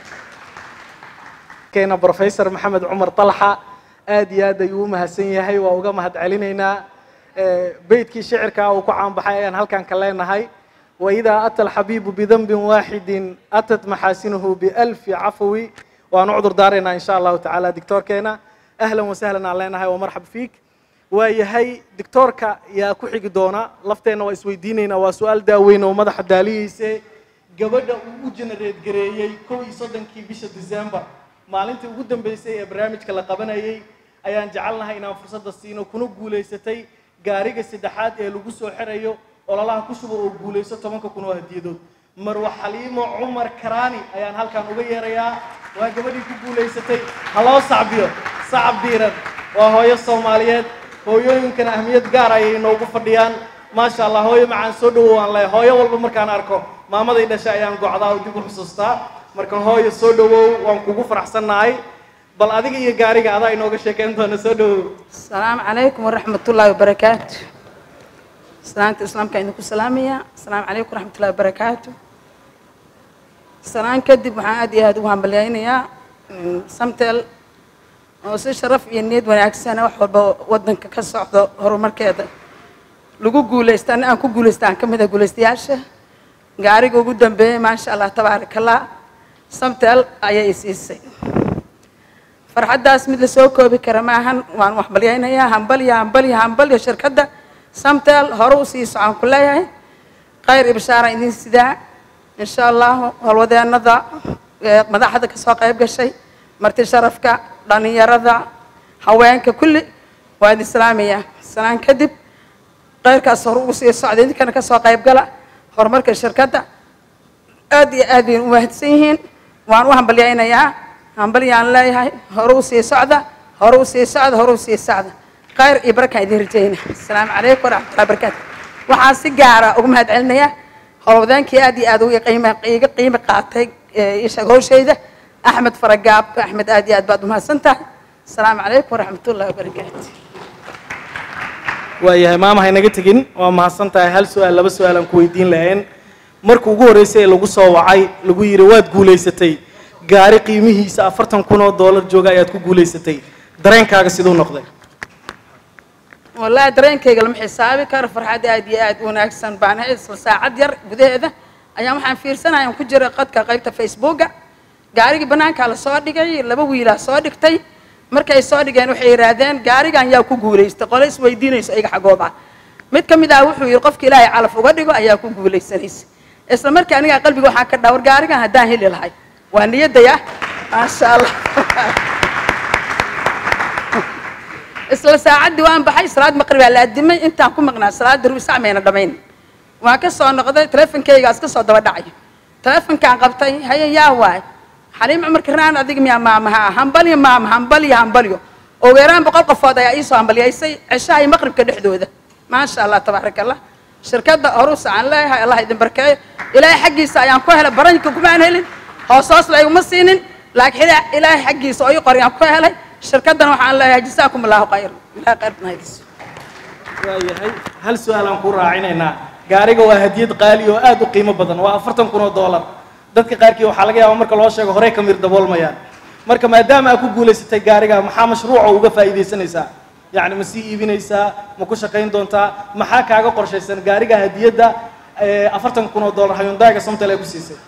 S16: keena professor maxamed cumar talxa aad iyo aad ayuu u mahadsan yahay waa uga mahad celinaynaa beydkii shicirkaa uu ku caanbaxay ayaan halkan ka leenahay waidaa ata alxabiibu bidanbin waaxidin atat maxaasinuhu bialfi cafwi waanu cudur daaraynaa insha allahu tacaala dictoorkeena ahlan wasahlan aan leenahay waa marxab fiik waa yahay dictoorka yaa ku xigi doona lafteenna waa isweydiinaynaa waa su-aal daaweyn oo madaxa daalihiise gabadha uu u genereed gareeyey kow iyo soddonkii bisha december maalintii ugu dambeysay ee barnaamijka la qabanayay ayaan jecelnahay inaan fursadda siino kuna guulaysatay gaariga saddexaad ee lagu soo xirayo ololaha ku shubo oo guulayso tobanka kun oo hadiyadood marwa xaliimo cumar karaani ayaan halkan uga yeerayaa waa gabadhii ku guulaysatay ha loo sacbiyo sacab diiran waa hooyo soomaaliyeed hooyooyinkana ahmiyad gaar ayay inoogu fadhiyaan maasha allah hooyo macaan soo dhawow aan leeyahay hooyo walba markaan arko maamaday dhashay ayaan gocdaa oo dib u xusuustaa marka hooyo soo dhawow waan kugu faraxsannahay bal adiga iyo gaariga adaa inooga sheekeyn doona soo dhawow
S7: السلام عليكم ورحمة الله وبركاته سلامة الإسلام كأنه سلامية السلام عليكم ورحمة الله وبركاته سلام كدب waxaan aad iyo aad ugu hambalyaynaya samtel oo si sharaf iyo niyad wanaagsan wax walba wadanka ka socdo horumarkeeda lagu guulaysta ani aan ku guulaysta aan ka mid ah guulaystayaasha gaariga ugu dambeeyey maasha allah tabaaraka allah samtel ayay i siisay farxaddaas mid la soo koobi kara maahan waan wax balyaynayaa hambalya hambalya hambalya shirkadda samtel hore u sii socon ku leeyahay khayr iyo bashaara idin sidaa insha allahu howlwadeenada ee madaxda kasoo qayb gashay marti sharafka dhalinyarada haweenka kulli waa idin salaamaya salaan kadib khayrkaas hore ugu sii socda idinkana kasoo qayb gala horumarka shirkadda aad iyo aad bay u mahadsan yihiin waan u hambalyaynayaa hambalyaan leeyahay hore u sii socda hore u sii socda hore u sii socda khayr iyo barakaan idin rajayna asalaamu calaykum waraxmatullahi wabarakaatu waxaan si gaara ugu mahad celinayaa howlwadaankii aad iyo aad uga qiima iga qiimi qaatay isha howshayda axmed faragaab axmed aad iyo aad baad umahadsan tahay asalaamu calaykum waraxmatullahi wabarakaatu
S16: waayahay maama haynaga tegin waa mahadsan tahay hal su-aal laba su-aal aan ku weydiin lahayn markii ugu horreysay ee lagu soo wacay lagu yidhi waad guulaysatay gaari qiimihiisa afartan kun oo doolar jooga ayaad ku guulaysatay dareenkaaga siduu noqday
S7: والله dareenkayga lama xisaabi karo farxad aad iyo aad u wanaagsan baan hay isla saacad yar gudaheeda ayaan waxaan fiirsanaya ku jira qadka qaybta facebooka gaarigii bannaankaa la soo dhigay laba wiilaa soo dhigtay markay soo dhigeen waxay yidhaahdeen gaarigan yaa ku guulaystay qole isweydiinayso iyaga xagooba mid ka mid ah wuxuu yidhi qofka ilaahay calaf uga dhigo ayaa ku guulaysanaysa isla markii aniga qalbiga waxaan ka dhawar gaarigan haddaan heli lahay waa niyadaya maasha allah isla saacaddii waan baxay salaad maqribaa la adimay intaan ku maqnaa salaada rubi sac mayna dhamayn waan ka soo noqday teleefonkaygaas ka soo daba dhacay teleefonkaan qabtay haye yaa waay xaliim cumar kirnaan adiga miyaa maamaha hambalyo maama hambalyo hambalyo ugu yaraan boqol qofood ayaa iisoo hambalyaysay ceshaha iyo maqribka dhexdooda maasha allah tabaaraka allah shirkadda horusa aan leeyahay allah idin barkeeyo ilaahay xaggiisa ayaan ku helay baranjka kumaan helin hoos hoos la iguma siinin laakiin ilaahay xaggiisa oo ii qoriyaan ku helay shirkaddana waxaan leeyahay jasaakum allahu khayr ilahay khayr banaydiis
S16: waayahay hal su-aal aan ku raacinaynaa gaariga waa hadiyad qaali oo aad u qiimo badan waa afartan kun oo doolar dadka qaarkii waxaa laga yaabaa marka loo sheego horey ka mir daboolmayaan marka maadaama aad ku guulaysatay gaariga maxaa mashruuca uga faa'iidaysanaysaa yacni ma sii iibinaysaa ma ku shaqayn doontaa maxaa kaaga qorshaysan gaariga hadiyadda afartan kun oo doolar hayundaaga somtal ay ku siisay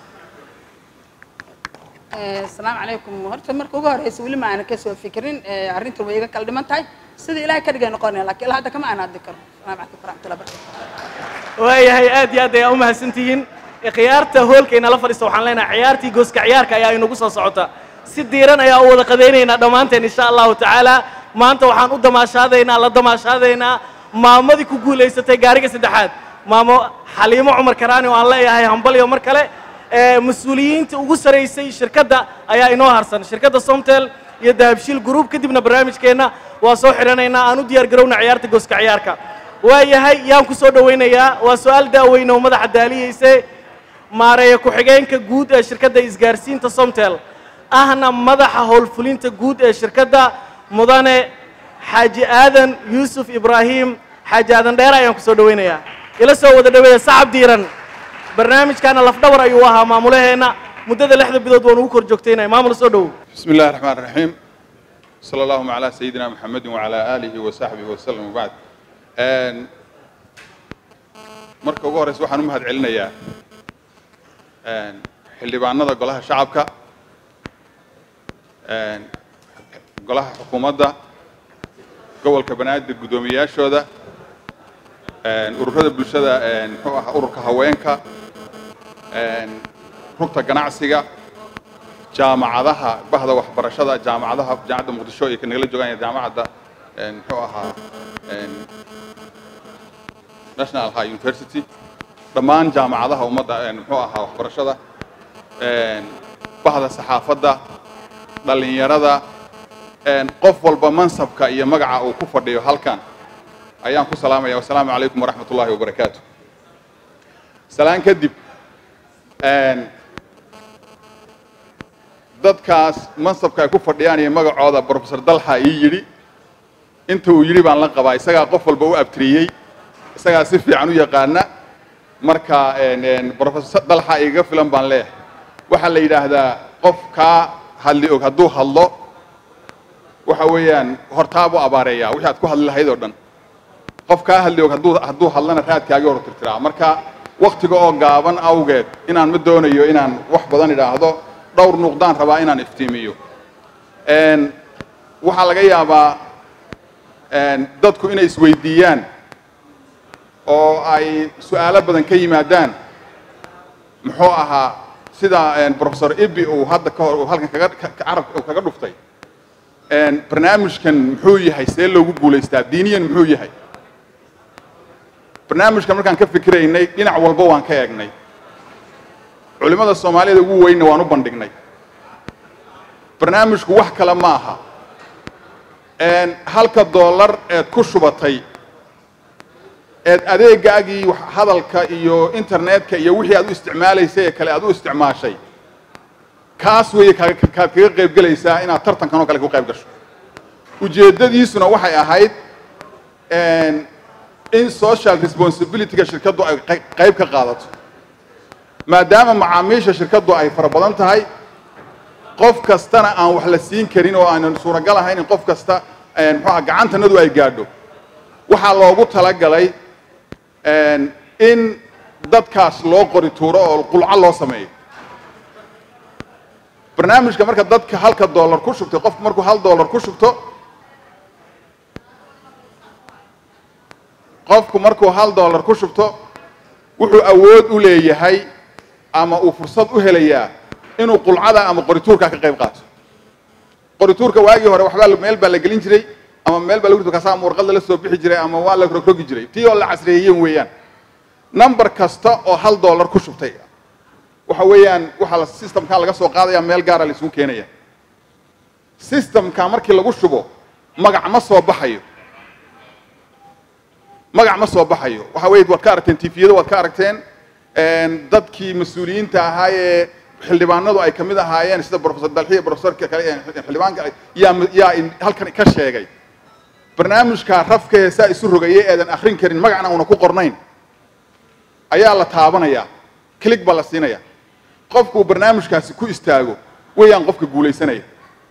S7: asalaamu calaykum horta marka ugu horeysa weli ma aanan kasoo fikirin arrintan way iga kala dhiman tahay sida ilaahay ka dhigay noqonaya laakiin ilaa hadda kama aan hadli karo asalaamu calaykum waraxmatullahi barakatu
S16: waayahay aad iyo aad ayaa u mahadsantihiin khiyaarta hoolka inala fadhiista waxaan leenahay ciyaartii gooska ciyaarka ayaa inagu soo socota si diiran ayaa u wada qadaynaynaa dhammaanteen insha allahu tacaala maanta waxaan u damaashaadaynaa la damaashaadaynaa maamadii ku guulaysatay gaariga saddexaad maamo xaliimo cumar karaani oo aan leeyahay hambalyo mar kale mas-uuliyiinta ugu saraysay shirkadda ayaa inoo harsan shirkadda somtel iyo dahabshiil group kadibna barnaamijkeenna waa soo xidhanaynaa aan u diyaar garowna ciyaarta gooska ciyaarka waayahay yaan ku soo dhowaynayaa waa su-aal daaweyne oo madaxa daaliyeyse maareeya ku-xigeenka guud ee shirkadda isgaarsiinta somtel ahna madaxa howlfulinta guud ee shirkadda mudane xaaji aadan yuusuf ibraahim xaaji aadan dheere ayaan ku soo dhowaynayaa ila soo wada dhaweeya sacab diiran barnaamijkaana lafdhabar ayuu ahaa maamulaheenna muddada lixda bilood waan ugu kor joogtaynaya maamul soo dhowow
S21: بسم الله الرحمن الرحيم صلى الله على سيدنا محمد وعلى آله وصحبه وسلم وبعد آن marka ugu horeysa waxaan u mahad celinayaa xildhibaanada golaha shacabka golaha xukuumadda gobolka banaadir guddoomiyayaashooda ururada bulshada muxuu ahaa ururka haweenka rugta ganacsiga jaamacadaha bahda waxbarashada jaamacadaha jaamacadda muqdisho iyo kanagala joogaan iyo jaamacadda muxuu ahaa national high university dhammaan jaamacadaha ummadda muxuu ahaa waxbarashada bahda saxaafadda dhallinyarada qof walba mansabka iyo magaca uu ku fadhiyo halkan ayaan ku salaamaya wasalaamu calaykum waraxmat ullahi wabarakaatu salaan kadib dadkaas mansabka ay ku fadhiyaan iyo magacooda brofesor dalxa ii yidhi inta uu yidhi baan la qabaa isagaa qof walba u abtiriyey isagaa si fiican u yaqaana marka brofesor dalxa igaga filan baan leeyahay waxaa la yidhaahdaa qof kaa hadli og hadduu hadlo waxa weeyaan hortaabu abaareeyaa wixii aad ku hadli lahayd oo dhan qof kaa hadli og hadduu hadduu hadlana raadkaagii hor tirtiraa marka waktiga oo gaaban awgeed inaan ma doonayo inaan wax badan idhaahdo dhowr nuqdaan rabaa inaan iftiimiyo waxaa laga yaabaa dadku inay isweydiiyaan oo ay su-aalo badan ka yimaadaan muxuu ahaa sida professor ibi uu hadda ka hor halkan kaga carabka kaga dhuftay barnaamijkan muxuu yahay see loogu guulaystaa diiniyan muxuu yahay barnaamijkan markaan ka fikiraynay dhinac walba waan ka eegnay culimmada soomaaliyada ugu weynna waan u bandhignay barnaamijku wax kale ma aha halka dollar eed ku shubatay eed adeegaagii hadalka iyo internetka iyo wixii aad u isticmaalaysay ee kale aad u isticmaashay kaas weeye kaad kaga qayb gelaysaa inaad tartankan oo kale ku qayb gasho ujeeddadiisuna waxay ahayd in social responsibilityga shirkaddu ay qayb ka qaadato maadaama macaamiisha shirkaddu ay fara badan tahay qof kastana aan wax la siin karin oo aanan suuragal ahayn in qof kasta muxuuha gacantanadu ay gaadho waxaa loogu talagalay in dadkaas loo qori tuuro oo qulco loo sameeyo barnaamijka marka dadka halka dollar ku shubtay qofku markuu hal dollar ku shubto qofku markuu hal dollar ku shubto wuxuu awood u leeyahay ama uu fursad u helayaa inuu qulcada ama qorituurka ka qayb qaato qorituurka waagii hore waxbaa meel baa la gelin jiray ama meel baa lagu rito kaasa ama warqadda la soo bixi jiray ama waa la rogrogi jiray tii oo la casreeyeen weeyaan number kasta oo hal dollar ku shubtay waxa weeyaan waxaa la systemkan laga soo qaadaya meel gaara la isugu keenaya systemka markii lagu shubo magac ma soo baxayo magac ma soo baxayo waxa weeye waad ka aragteen tifiyada waad ka aragteen dadkii mas-uuliyiinta ahaa ee xildhibaanadu ay kamid ahaayeen sida professor dalxiya professorka kale ee xildhibaanka yaa yaa halkan ka sheegay barnaamijka rafka heesaa isu rogayay eedan akhrin karin magacna una ku qornayn ayaa la taabanayaa click baa la siinaya qofku barnaamijkaasi ku istaago weeyaan qofka guulaysanaya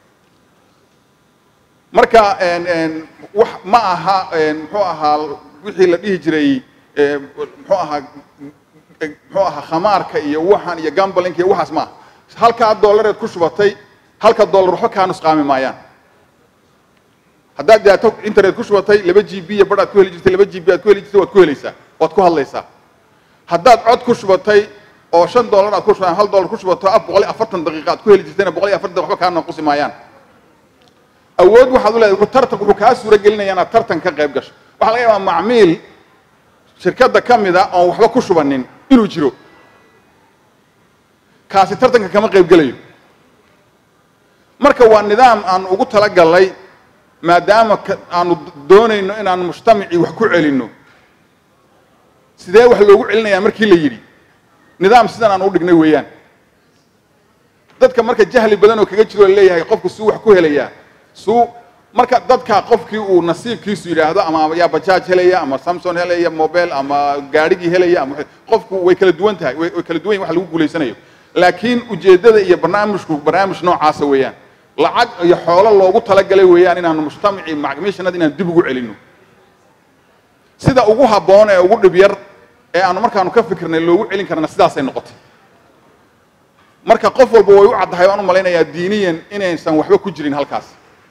S21: marka wax ma aha muxuu ahaa wixii la dhihi jiray muxuu ahaa muxuu ahaa khamaarka iyo waxan iyo gambalinka iyo waxaas maaha halkaa dollareed ku shubatay halka dollar waxba kaa nusqaami maayaan haddaad daato internet ku shubatay laba g b iyo bar aad ku heli jirtay laba g b aad ku heli jirtay waad ku helaysaa waad ku hadlaysaa haddaad cod ku shubatay oo shan dollar aad ku shubataan hal dollar ku shubato af boqol iyo afartan daqiiqa aad ku heli jirtayna boqol iyo afartan waxba kaa naqusi maayaan awood waxaad u leedahay tartan wuxuu kaa suura gelinaya inaad tartan ka qayb gasho waxaa laga yaabaa macmiil shirkadda ka mida oon waxba ku shubanin inuu jiro kaasi tartanka kama qayb gelayo marka waa nidaam aan ugu talagalnay maadaama aanu doonayno inaan mujtamacii wax ku celinno sidee wax loogu celinayaa markii la yidhi nidaam sidan aan u dhignay weeyaan dadka marka jahli badan oo kaga jiro laleeyahay qofku suu wax ku helayaa suu marka dadka qofkii uu nasiibkiisu yidhaahdo ama yaa bajaaj helaya ama samson helaya mobile ama gaadhigii helaya ama qofku way kala duwan tahay way kala duwan yahin wax lagu guulaysanayo laakiin ujeeddada iyo barnaamijku barnaamij noocaasa weeyaan lacag iyo xoolo loogu talagalay weeyaan inaanu mujtamacii macmiishanada inaan dib ugu celinno sida ugu habboon ee ugu dhib yar ee aanu markaanu ka fikirnay loogu celin karna sidaasay noqotay marka qof walba way u caddahay waan u malaynayaa diiniyan inaysan waxba ku jirin halkaas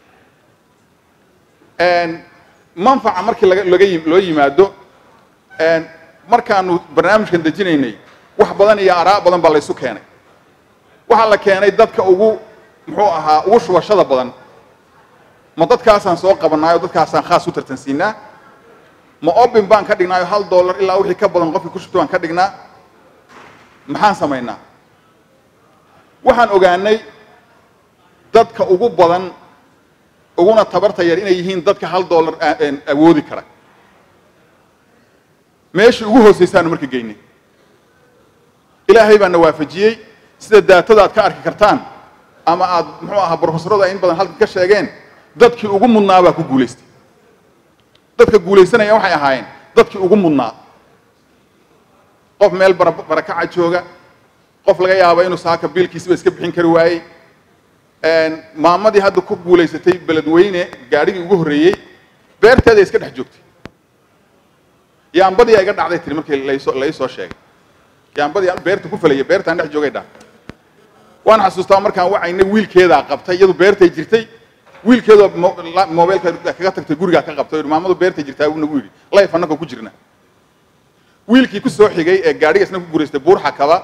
S21: manfaca markii laga laga loo yimaado markaanu barnaamijkan dejinaynay wax badan iyo araa badan baa laysu keenay waxaa la keenay dadka ugu muxuu ahaa ugu shubashada badan ma dadkaasaan soo qabanaayo dadkaasaan khaas u tartansiinaa ma obin baan ka dhignaayo hal dollar ilaa wixii ka badan qofkii ku shubta baan ka dhignaa maxaan samaynaa waxaan ogaanay dadka ugu badan uguna tabarta yar inay yihiin dadka hal dollar awoodi kara meeshii ugu hoosaysaanu marka geynay ilaahay baana waafajiyey sida daatada aad ka arki kartaan ama aad muxuu ahaa brofesoradu ay in badan halkan ka sheegeen dadkii ugu mudnaa baa ku guulaystay dadka guulaysanaya waxay ahaayeen dadkii ugu mudnaa qof meel barakaca jooga qof laga yaabo inuu saaka biilkiisiba iska bixin kari waayey maamadii hadda ku guulaysatay beledweyne gaadhigii ugu horreeyey beerteeda iska dhex joogtay yaambadii iga dhacday tiri markii laysoo laysoo sheegay yaambadii beerta ku falaya beertaan dhex joogay dhah waan xasuustaa markaan wacayna wiilkeedaa qabtay iyadu beertay jirtay wiilkeedoo mobilka kaga tagtay gurigaa ka qabtay maamadu beertay jirtaa uu nagu yidhi layf annagoo ku jirna wiilkii ku soo xigay ee gaadhiga isna ku guuraystay buurxa kaba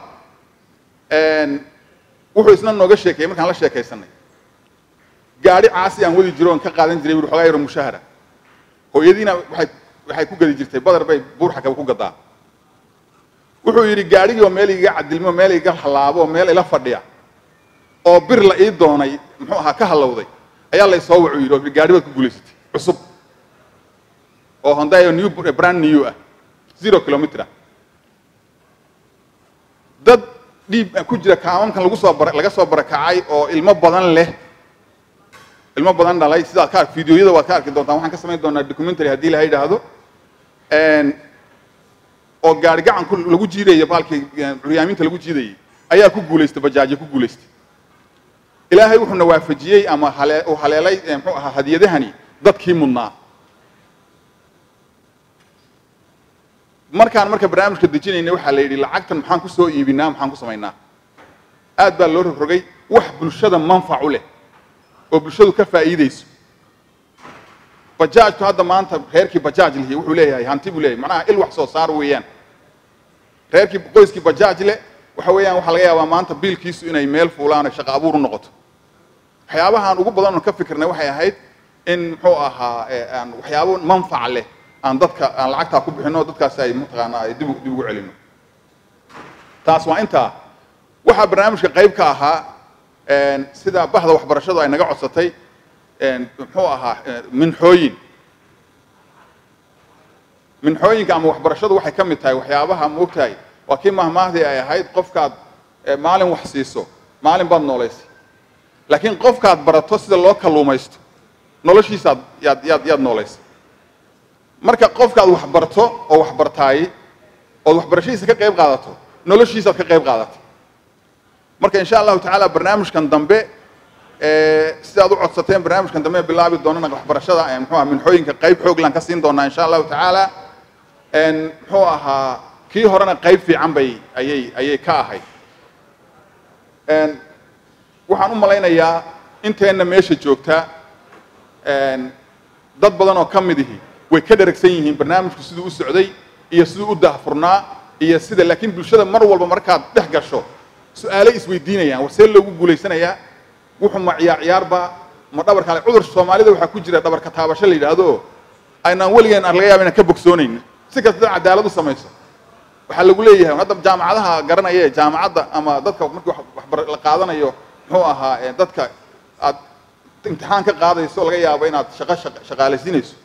S21: wuxuu isna nooga sheekeeyey markaan la sheekaysanay gaadhi caasi aan wadi jiro oon ka qaadan jiray bui xogaa yaro mushahara hooyadiina waxay waxay ku gadi jirtay badar bay buurxa kaba ku gadaa wuxuu yidhi gaadhigii oo meel iga cadilmo meel iga halaabo oo meel ila fadhiya oo bir la ii doonay muxuu ahaa ka halowday ayaa la isoo wacu yidhi oo gaadhi baad ku guulaysatay cusub oo hondayo new brand new ah zero kilometer ah dad dhiib ku jira kaamamkan lagu soo laga soo barakacay oo ilmo badan leh ilmo badan dhalay sidaad ka videoyada waad ka arki doontaan waxaan ka samayn doonaa documentary haddii la yidhaahdo oo gaari gacanku lagu jiidaya baalkii curyaaminta lagu jiidayay ayaa ku guulaystay bajaajo ku guulaystay ilaahay wuxuuna waafajiyey ama hale uu haleelay muxuu ahaa hadiyadahani dadkii mudnaa markaan marka barnaamijka dejinayna waxaa la yidhi lacagtan maxaan ku soo iibinaa maxaan ku samaynaa aad baa loo rogrogay wax bulshada manfac u leh oo bulshadu ka faa'iidayso bajaajtu hadda maanta reerkii bajaaj lihi wuxuu leeyahay hanti buu leeyahay macnaha il wax soo saar weeyaan reerkii qoyskii bajaaj leh waxa weeyaan waxaa laga yaabaa maanta biilkiisu inay meel fuulaan oo shaqo abuur u noqoto waxyaabahaan ugu badan oo ka fikirnay waxay ahayd in muxuu ahaa eh, aan waxyaabo manfac leh aan dadka aan lacagtaa ku bixino dadkaasi ay mataqaanaa ay dib u- dib ugu celino taas waa intaa waxaa barnaamijka qayb ka ahaa een, sida bahda waxbarashadu ay naga codsatay een, muxuu ahaa eh, minxooyin minxooyinka ama waxbarashadu waxay ka mid tahay waxyaabaha moogtahay waa kii mahmaahdii ay ahayd qofkaad eh, maalin wax siiso maalin baad noolaysay laakiin qofkaad barato sida loo kalluumaysto noloshiisaad yaad yaad yaad noolaysay marka qofkaad wax barto oo wax bartaay ood waxbarashadiisa ka qayb qaadato noloshiisaad ka qayb qaadatay marka insha allahu tacaala barnaamijkan dambe eh, sidaad u codsateen barnaamijkan dambe bilaabi doonana waxbarashada eh, muxuu ahaa minxooyinka qayb xooglan ka siin doonaa insha allahu tacaala En, muxuu ahaa kii horena qayb fiican bay ayay ayay ka ahayd En, waxaan u malaynayaa inteenna meesha joogta en, dad badan oo ka mid ihi way ka dheragsan yihiin barnaamijku siduu u socday iyo siduu u daahfurnaa iyo sida laakiin bulshada mar walba markaad dhex gasho su-aalo isweydiinayaan war see loogu guulaysanayaa wuxuu ma ciyaar ciyaarba ma dhabar kale cudur soomaalida waxaa ku jira dhabarka taabasho la yidhaahdo aynaan weligeen aan laga yaaba inaan ka bogsoonayno si kasta cadaalad u samayso waxaa lagu leeyahay hadda jaamacadaha garanaya ee jaamacadda ama dadka markii wax waxbar la qaadanayo muxuu ahaa ee dadka aad imtixaan ka qaadayso laga yaabo inaad shaqo shaqa- shaqaalaysiinayso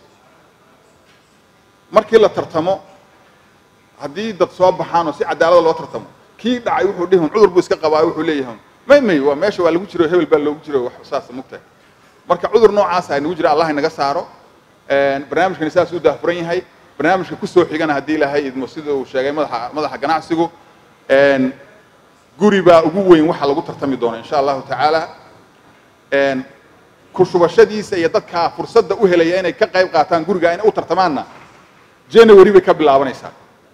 S21: markii la tartamo haddii dad soo baxaan oo si cadaalada loo tartamo kii dhacay wuxuu dhihi "Un cudur buu iska qabaa wuxuu leeyahay may may waa meesha waa lagu jiro hebel baa loogu jiro wax saasa mugtahay marka cudur noocaasa ay nagu jira allah inaga saaro En, barnaamijkani saas u daahfuran yahay barnaamijka kusoo xigana haddii ilaahay idmo sida uu sheegay madaxa madaxa ganacsigu En, guri baa ugu weyn waxa lagu tartami doona insha allahu tacaala En, ku shubashadiisa iyo dadka fursadda u helaya inay ka qayb qaataan guriga inay u tartamaanna january bay ka bilaabanaysaa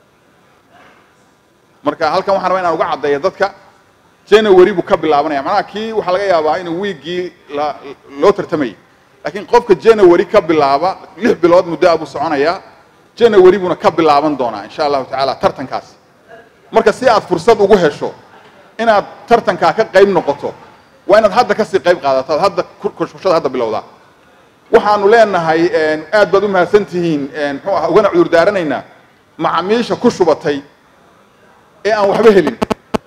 S21: marka halkan waxaan rabaa inaan uga caddeeyo dadka january buu ka bilaabanaya macnaha kii waxaa laga yaabaa inuu wiiggii la loo tartamayay laakiin qofka january ka bilaaba lix bilood muddo ah buu soconayaa january buuna ka bilaaban doonaa insha allahu tacaala tartankaasi marka si aad fursad ugu hesho inaad tartankaa ka qayb noqoto waa inaad hadda kasii qayb qaadato aad hadda kushada hadda bilowdaa waxaanu leenahay en, aad baad u mahadsan tihiin en, muxuu ahaa ugana cudur daaranaynaa macaamiisha ku shubatay ee aan waxba helin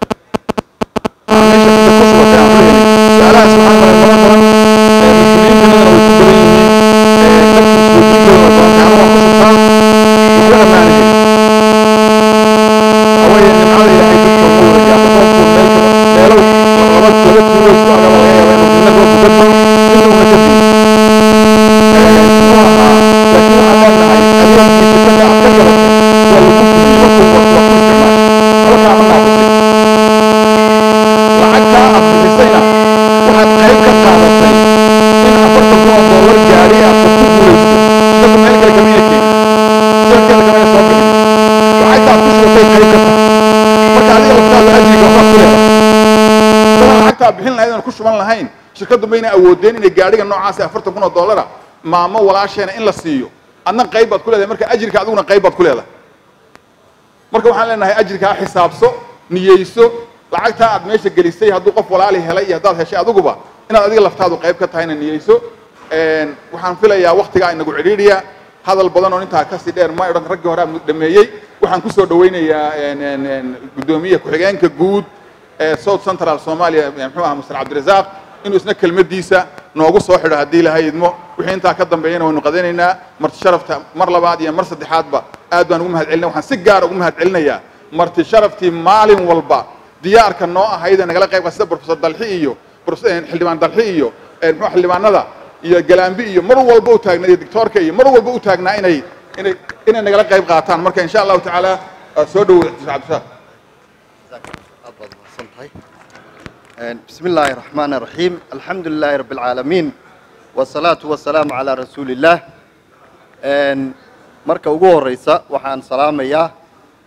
S21: lacagtaa bixin lahayd aan ku shuban lahayn shirkaddu mayna awoodeen inay gaadhiga noocaasi afartan kun oo dollara maamo walaasheena in la siiyo adna qayb baad ku leedahay marka ajirka adiguna qayb baad ku leedahay marka waxaan leenahay ajirkaa xisaabso niyeyso lacagtaa aad meesha gelisay hadduu qof walaali helay iyo haddaad heshay adiguba inaad adiga laftaadu qayb ka tahayna niyeyso En, waxaan filayaa waktigaa inagu cidhiidhiya hadal badan oo intaa kasii dheer ma odhan raggii hore aan dhameeyey waxaan kusoo dhawaynayaa en, en, en, guddoomiye ku-xigeenka guud ee south central soomaaliya muxuu ahaa mr cabdirasaaq inuu isna kelmadiisa noogu soo xidho haddii ilahay idmo wixii intaa ka dambeeyana waynu qadanaynaa marti sharafta mar labaad iyo mar saddexaadba aad baan ugu mahad celinaya waxaan si gaara ugu mahad celinayaa marti sharaftii maalin walba diyaarka noo ahayd ee nagala qayb qaata sida professor dalxi iyo prof- eh, xildhibaan dalxi iyo eh, muxuu xildhibaanada iyo galaambi iyo mar walba u taagnaa iyo doctoorka iyo mar walba u taagnaa inay inay inay nagala qayb qaataan marka insha allahu tacaala ah, soo dhowow cabdirasaaq
S9: بسم الله الرحمن الرحيم الحمد لله رب العالمين والصلاة والسلام على رسول الله marka ugu horeysa waxaan salaamayaa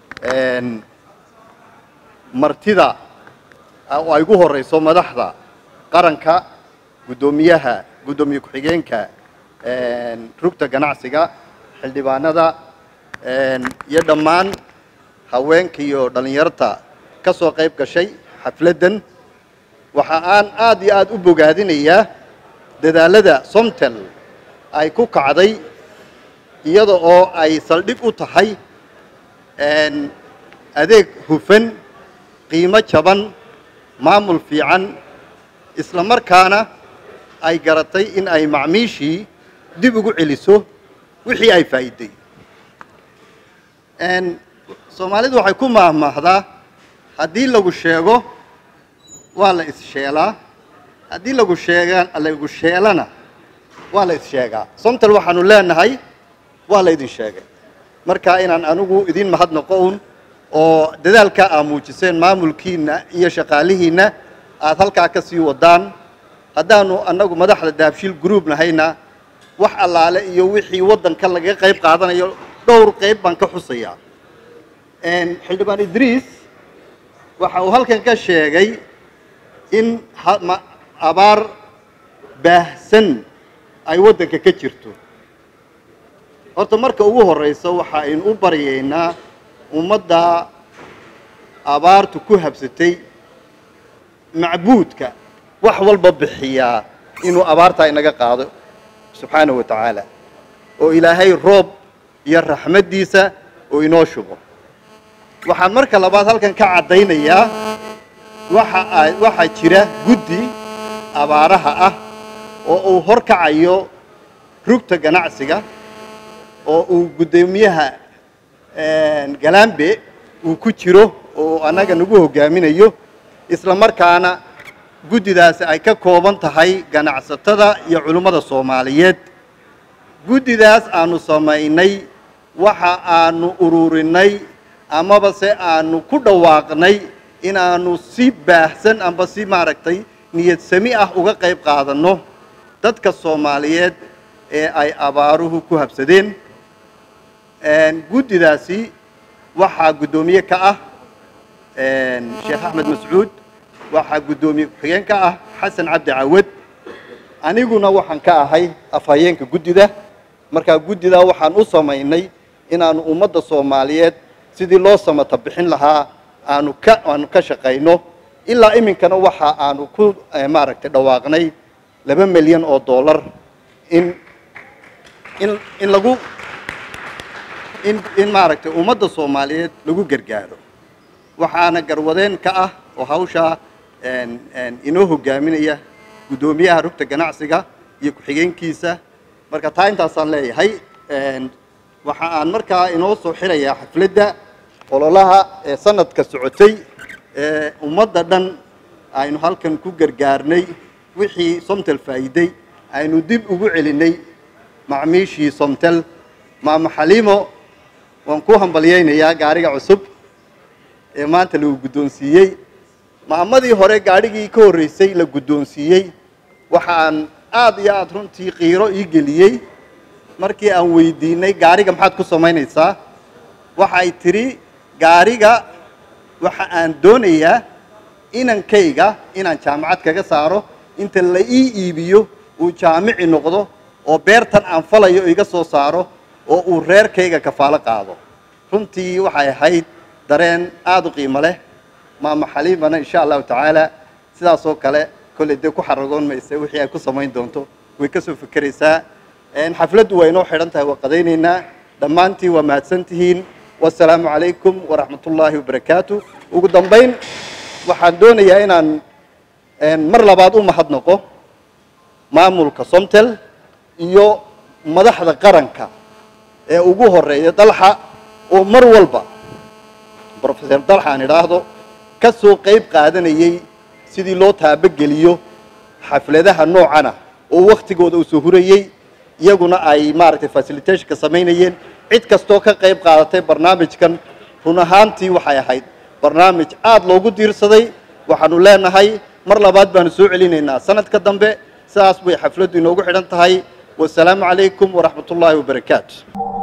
S9: martida oo ay ugu horeyso madaxda qaranka guddoomiyaha guddoomiye ku-xigeenka rugta ganacsiga xildhibaanada iyo dhammaan haweenka iyo dhallinyarta ka soo qayb gashay xafladdan waxa aan aad iyo aad u bogaadinayaa dadaalada somtel ay ku kacday iyada oo ay saldhig u tahay adeeg hufan qiimo jaban maamul fiican isla markaana ay garatay in ay macmiishii dib ugu celiso wixii ay faa'iiday soomaalidu waxay ku maahmaahdaa haddii lagu sheego waa la issheelaa haddii lagu sheega lagu sheelana waa la issheegaa somtal waxaanu leenahay waa la idin sheegay marka inaan anigu idin mahadnaqo un oo dadaalka aa muujiseen maamulkiina iyo shaqaalihiinna aad halkaa ka sii wadaan haddaanu annagu madaxda daabshiil group nahayna wax allaale iyo wixii waddanka laga qayb qaadanayo dhowr qayb baan ka xusayaa xildhibaan idriis waxa uu halkan ka sheegay in abaar baahsan ay waddanka ka jirto horta marka ugu horreysa waxa aynu u baryaynaa ummadda abaartu ku habsatay macbuudka wax walba bixiyaa inuu abaartaa inaga qaado subxaanahu wa tacaala oo ilaahay roob iyo raxmaddiisa oo inoo shubo waxaan marka labaad halkan ka caddaynayaa waxa ay waxaa jira guddi abaaraha ah oo uu horkacayo rugta ganacsiga oo uu guddoomiyaha galambe uu ku jiro oo annaga nagu hogaaminayo isla markaana guddidaasi ay ka kooban tahay ganacsatada iyo culimmada soomaaliyeed guddidaas aanu samaynay waxa aanu ururinay amaba se aanu ku dhawaaqnay inaanu si baahsan amba si maaragtay niyad sami ah uga qayb qaadanno dadka soomaaliyeed ee ay abaaruhu ku habsadeen guddidaasi waxaa guddoomiye ka ah sheekh axmed mascuud waxaa guddoomiye ku-xigeen ka ah xasan cabdi cawad aniguna waxaan ka ahay afhayeenka guddida markaa guddidaa waxaan u samaynay inaanu ummadda soomaaliyeed sidii loo samata bixin lahaa aanu ka aanu ka shaqayno ilaa iminkana waxa aanu ku maaragtay dhawaaqnay laba milyan oo dollar in in in lagu in in maaragtay ummadda soomaaliyeed lagu gargaaro waxaana garwadeen ka ah oo hawshaa inoo hogaaminaya guddoomiyaha rugta ganacsiga iyo ku-xigeenkiisa marka taa intaasaan leeyahay waxa aan markaa inoo soo xirayaa xafladda ololaha ee sanadka socotay ee ummadda dhan aynu halkan ku gargaarnay wixii somtel faa'iiday aynu dib ugu celinay macmiishii somtel maama xaliimo waan ku hambalyaynayaa gaariga cusub ee maanta lagu guddoonsiiyey maamadii hore gaadhigii ka horreysay la guddoonsiiyey waxa aan aad iyo aad runtii qiiro ii geliyey markii aan weydiinay gaariga maxaad ku samaynaysaa waxay tidhi gaariga waxa aan doonayaa inankayga inaan jaamacad kaga saaro inta la ii iibiyo uu jaamici noqdo oo beertan aan falayo iga soo saaro oo uu reerkayga kafaalo qaado runtii waxay ahayd dareen aada u qiimo leh maama xaliimana insha allahu tacaala sidaasoo kale kolley dee ku xaragoon mayse wixii ay ku samayn doonto way ka soo fekeraysaa xafladdu waa inoo xidhan tahay waa qadaynaynaa dhammaantiin waa mahadsan tihiin wasalaamu calaykum waraxmat ullaahi wabarakaatu ugu dambayn waxaan doonayaa inaan mar labaad u mahadnaqo maamulka somtel iyo madaxda qaranka ee ugu horeeya dalxa oo mar walba brofeser dalxa aan idhaahdo ka soo qayb qaadanayay sidii loo taabageliyo xafladaha noocana oo waktigooda uu soo hurayey iyaguna ay maaragtay facilitationka samaynayeen cid kastoo ka qayb qaadatay barnaamijkan run ahaantii waxay ahayd barnaamij aada loogu diirsaday waxaanu leenahay mar labaad baanu soo celinaynaa sanadka dambe sidaas bay xafladdu inoogu xidhan tahay wasalaamu calaykum waraxmat ullaahi wabarakaatu